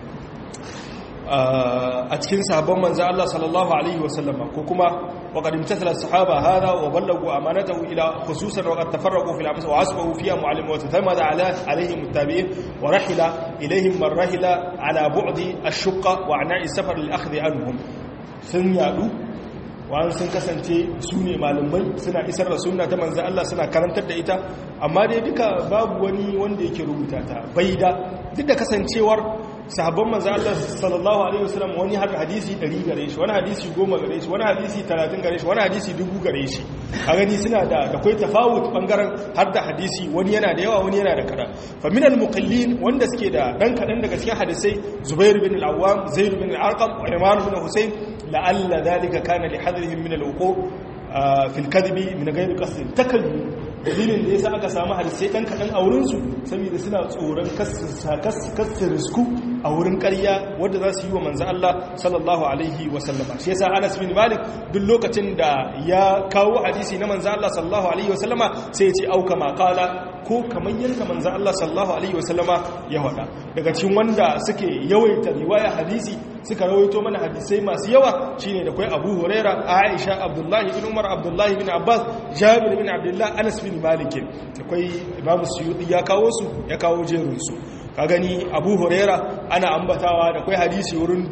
Speaker 1: a cikin sahabban manzo Allah sallallahu alaihi wasallama ko kuma waqad imtathala as-sahaba hada wa ballagu amanatahu ila khususan wa qad tafarraqu fil amsa wa asbahu fiha mu'allim wa tatamada ala alaihim muttabi'in wa rahila ilaihim man rahila ala bu'di ash-shaqqa wa ana'i safar lil-akhdh anhum sun yadu wa'an sun kasance su ne malamai suna isar da sunna ta manzo Allah suna karantar da ita amma dai duka babu wani wanda yake rubuta ta bai da duk da kasancewar sahabban manzo Allah sallallahu alaihi wasallam wani har hadisi 100 gare shi wani hadisi 10 gare shi wani hadisi 30 gare shi wani hadisi 1000 gare shi a gani suna da da kai tafawut bangaren har da hadisi wani yana da yawa wani yana da kada fa min al muqallin wanda suke da dan kadan daga cikin hadisai Zubair bin al-Awwam Zaid bin al-Arqam wa Imran bin Husayn la'alla dhalika kana li hadrihim min al-wuqu' fi al-kadhibi min ghayri qasd takallu dalilin da ya sa aka samu hadisai ɗan kaɗan a wurinsu saboda suna tsoron kasu risku a wurin ƙarya wadda za su yi wa manzan Allah sallallahu Alaihi wasallama shi yasa Anas bin Malik duk lokacin da ya kawo hadisi na manzan Allah sallallahu Alaihi wasallama sai ya ce auka makala ko kamar yadda manzan Allah sallallahu Alaihi wasallama ya faɗa daga cikin wanda suke yawaita riwaya hadisi suka rawaito mana hadisai masu yawa shine da kai Abu Huraira Aisha Abdullahi bin Umar Abdullahi bin Abbas Jabir bin Abdullah Anas bin Malik akwai Imam Suyuti ya kawo su ya kawo jerin su ka gani Abu Huraira ana ambatawa da kai hadisi wurin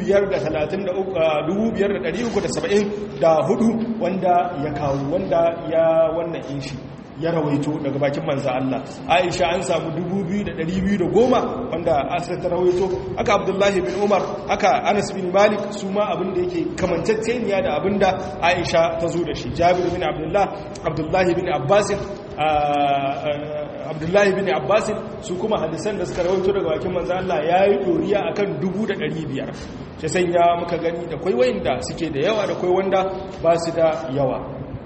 Speaker 1: 5374 wanda ya kawo wanda ya wannan inshi ya rawaito daga bakin manza Allah Aisha an samu 2210 wanda Asir ta rawaito haka Abdullahi bin Umar haka Anas bin Malik su ma abin da yake kamantacceniya da abin da Aisha ta zo da shi Jabir bin Abdullah Abdullahi bin Abbas Abdullahi bin Abbas su kuma hadisan da suka rawaito daga bakin manza Allah yayi doriya akan 1500 shi sanya muka gani da kai wayanda suke da yawa da kai wanda ba su da yawa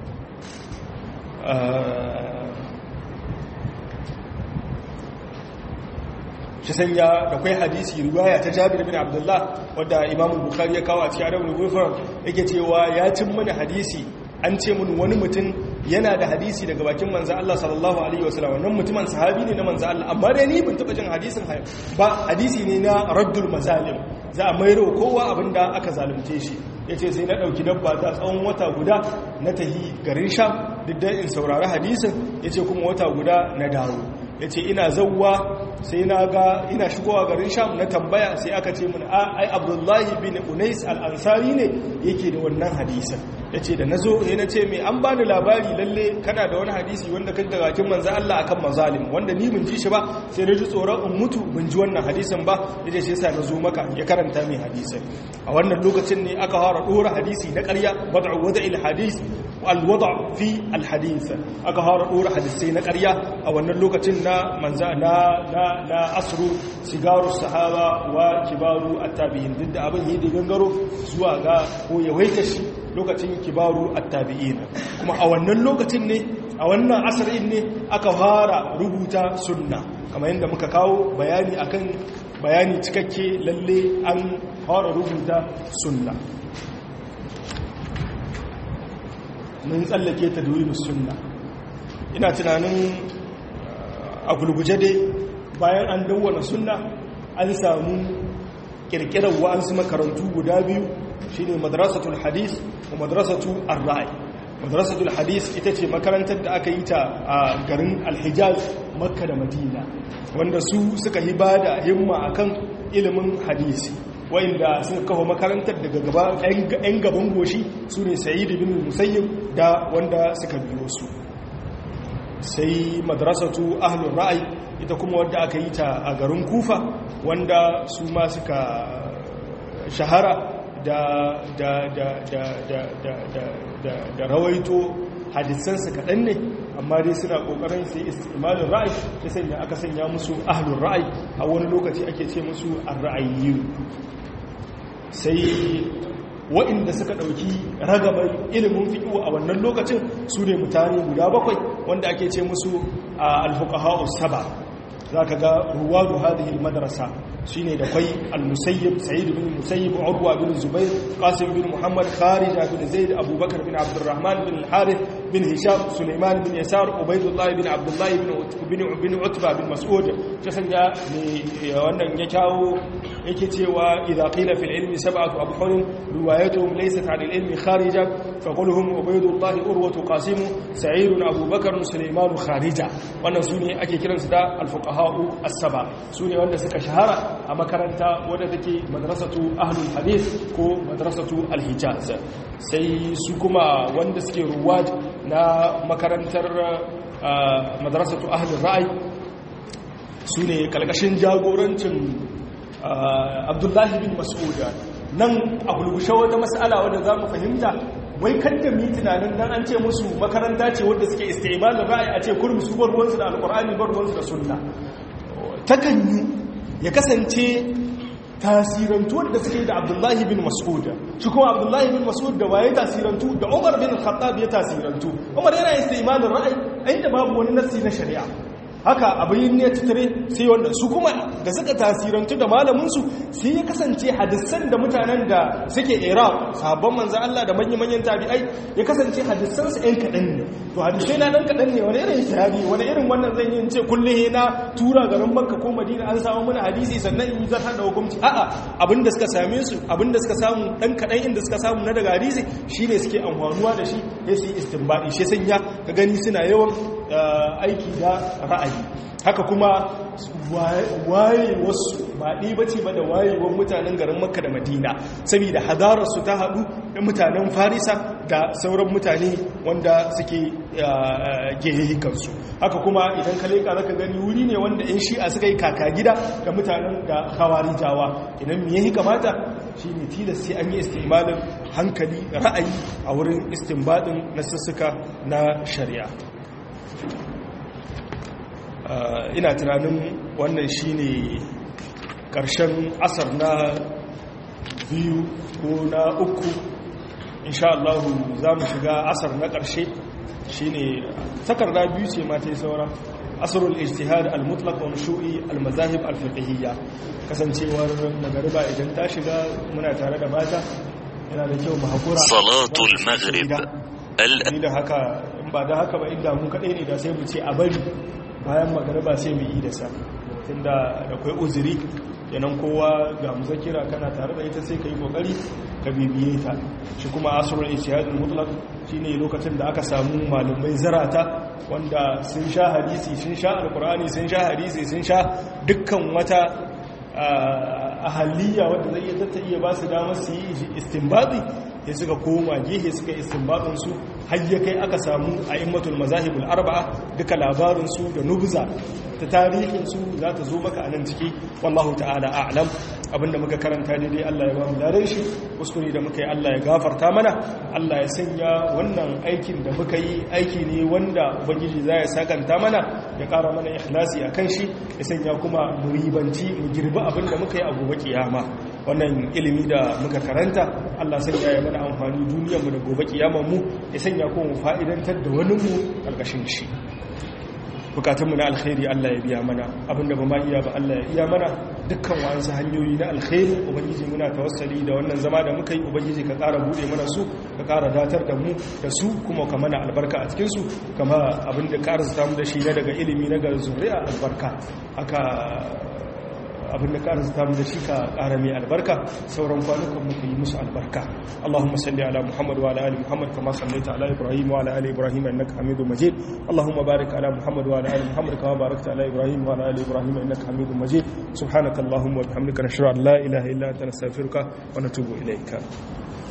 Speaker 1: shi sanya da kwai hadisi riwaya ta jabir bin abdullah wadda imam bukhari ya kawo a cikin adabul gufar yake cewa ya cin mana hadisi an ce mun wani mutum yana da hadisi daga bakin manzo Allah sallallahu alaihi wasallam wannan mutumin sahabi ne na manzo Allah amma dai ni ban taba jin hadisin ba hadisi ne na raddul mazalim za a mairo kowa abinda aka zalunce shi yace sai na dauki dabba ta tsawon wata guda na tahi garin sham duk da in saurari hadisin yace kuma wata guda na dawo yace ina zawwa sai na ga ina shigowa garin sham na tambaya sai aka ce mun ai abdullahi bin unais al-ansari ne yake da wannan hadisin ya ce da na zo ya na ce mai an bani labari lalle kana da wani hadisi wanda kan daga kin manzo Allah akan mazalim wanda ni bin ji shi ba sai na ji tsoron in mutu bin ji wannan hadisin ba ya ce sai na zo maka ya karanta mai hadisin a wannan lokacin ne aka fara dora hadisi na ƙarya wad'u wada'il hadis al wada' fi al hadith aka fara dora hadisai na ƙarya a wannan lokacin na manzo na na na asru sigaru sahaba wa kibaru at-tabi'in duk da abin yi da gangaro zuwa ga ko yawaita shi lokacin kibaru attabi'in kuma a wannan lokacin ne a wannan asarin ne aka fara rubuta sunna kamar yadda muka kawo bayani akan bayani cikakke lalle an fara rubuta sunna mun tsallake ta duwinu sunna ina tunanin a gulguje dai bayan an dawwana sunna an samu kirkirar wa'ansu makarantu guda biyu shine madrasatul hadis wa madrasatu ar-ra'i madrasatul hadis ita ce makarantar da aka yi ta a garin al-hijaz makka da madina wanda su suka yi bada himma akan ilimin hadisi wa'inda suka kafa makarantar daga gaba ɗan gaban goshi su ne sayid bin musayyib da wanda suka biyo su sai madrasatu ahlul ra'ayi ita kuma wadda aka yi ta a garin kufa wanda su ma suka shahara da da da da da da da da da rawaito hadisansa kaɗan ne amma dai suna ƙoƙarin sai istimalin ra'ayi ya sanya aka sanya musu ahlul ra'ayi a wani lokaci ake ce musu ar-ra'ayyu sai waɗanda suka ɗauki ragabar ilimin fiƙo a wannan lokacin su ne mutane guda bakwai wanda ake ce musu a alfuqaha'u saba za ka ga ruwadu hadhihi madrasa shine da kwai al-musayyib sa'id bin musayyib urwa bin zubair qasim bin muhammad kharija bin zaid abubakar bin abdurrahman bin al-harith bin hisham sulaiman bin yasar ubaydullah bin abdullah bin bin utba bin mas'ud ta sanya ne wannan ya kawo yake cewa idza qila fil ilmi sab'atu abhur riwayatuhum laysat 'an al-ilmi kharija fa qulhum ubaydullah urwatu qasim sa'id abubakar sulaiman kharija wannan sune ake kiransu da al-fuqaha'u as-saba sune wanda suka shahara a makaranta wadda take madrasatu ahlul hadith ko madrasatu al-hijaz sai su kuma wanda suke ruwad na makarantar madrasatu ahlul ra'ayi su ne kalkashin jagorancin abdullahi bin mas'uda nan a gulgushe wata mas'ala wadda za mu fahimta wai kadda mi tunanin dan an ce musu makaranta ce wadda suke istimalin ra'ayi a ce kurmi su bar ruwansu da alkur'ani bar ruwansu da sunna takan yi ya kasance tasirantu wadda suke da abdullahi bin mas'ud shi kuma abdullahi bin mas'ud da waye tasirantu da umar bin khattab ya tasirantu umar yana istimalin ra'ayi inda babu wani nassi na shari'a haka abin ne tattare sai wanda su kuma da suka tasirantu da malaminsu sai ya kasance hadisan da mutanen da suke iraq sabon manzan Allah da manyan-manyan tabi'ai ya kasance hadisansu ‘yan kaɗan ne to hadisai na ɗan kaɗan ne wani irin shahadi wani irin wannan zan yi ce kulle na tura garin makka ko madina an samu mana hadisi sannan in yi zartar da hukunci a'a abin da suka same su abin da suka samu ɗan kaɗan inda suka samu na daga hadisi shi ne suke amfanuwa da shi ya su yi istinbaɗi shi sanya ka gani suna yawan aiki da ra'ayi haka kuma waye wasu ba ɗi ba ce ba da wayewar mutanen garin makka da madina saboda hadararsu ta haɗu da mutanen farisa da sauran mutane wanda suke gehikansu haka kuma idan ka leƙa zaka gani wuri ne wanda 'yan shi'a suka yi kaka gida da mutanen da hawari jawa idan me yahi kamata shi ne tilas sai an yi istimalin hankali ra'ayi a wurin istinbadin na sussuka na shari'a ina tunanin wannan shine ƙarshen asar na biyu ko na uku insha Allah za mu shiga asar na ƙarshe shine takarda biyu ce ma ta yi saura asarul ijtihad al-mutlaq wa nushu'i al-mazahib al-fiqhiyya kasancewar magariba idan ta shiga muna tare da mata yana da kyau mu hakura
Speaker 2: salatul maghrib
Speaker 1: ni da haka in ba da haka ba inda mu kadai ne da sai mu ce a bari bayan magariba sai mu yi da sa tunda da kai uzuri yanan kowa ga muzakira kana tare da ita sai ka yi kokari ka bibiye ta shi kuma asrul ijtihadul mutlaq shine lokacin da aka samu malumai zarata wanda sun sha hadisi sun sha alqur'ani sun sha hadisi sun sha dukkan wata ahaliya wanda zai iya tatta iya ba su damar su yi istinbadi ya suka koma gehe suka istinbadin su har ya kai aka samu a immatul mazahibul arba'a duka labarin su da nubza ta tarihin su za ta zo maka a nan ciki wallahu ta'ala a'lam abinda muka karanta daidai Allah ya ba mu daren shi kuskure da muka yi Allah ya gafarta mana Allah ya sanya wannan aikin da muka yi aiki ne wanda ubangiji za ya sakanta mana ya kara mana ikhlasi a kan shi ya sanya kuma mu ribanci mu girbi abin da muka yi a gobe kiyama wannan ilimi da muka karanta Allah sanya ya mana amfani duniyarmu da gobe kiyamar mu ya sanya kuma mu fa'idantar da wani mu karkashin shi bukatunmu na alkhairi Allah ya biya mana abinda ba ma iya ba Allah ya iya mana dukkan wa'ansu hanyoyi na alkhairi ubangiji muna tawassali da wannan zama da muka yi ubangiji ka ƙara buɗe mana su ka ƙara datar da mu da su kuma ka mana albarka a cikin su kama abinda ƙara zata mu da shi na daga ilimi na ga zuri'a albarka haka abinda ka arzuta mu da shi ka ƙara mai albarka sauran kwanukan mu ka yi musu albarka Allahumma salli ala Muhammad wa ala ali Muhammad kama sallaita ala Ibrahim wa ala ali Ibrahim innaka Hamidum Majid Allahumma barik ala Muhammad wa ala ali Muhammad kama barakta ala Ibrahim wa ala ali Ibrahim innaka Hamidum Majid subhanakallahumma wa bihamdika nashhadu an la ilaha illa anta nastaghfiruka wa natubu ilayka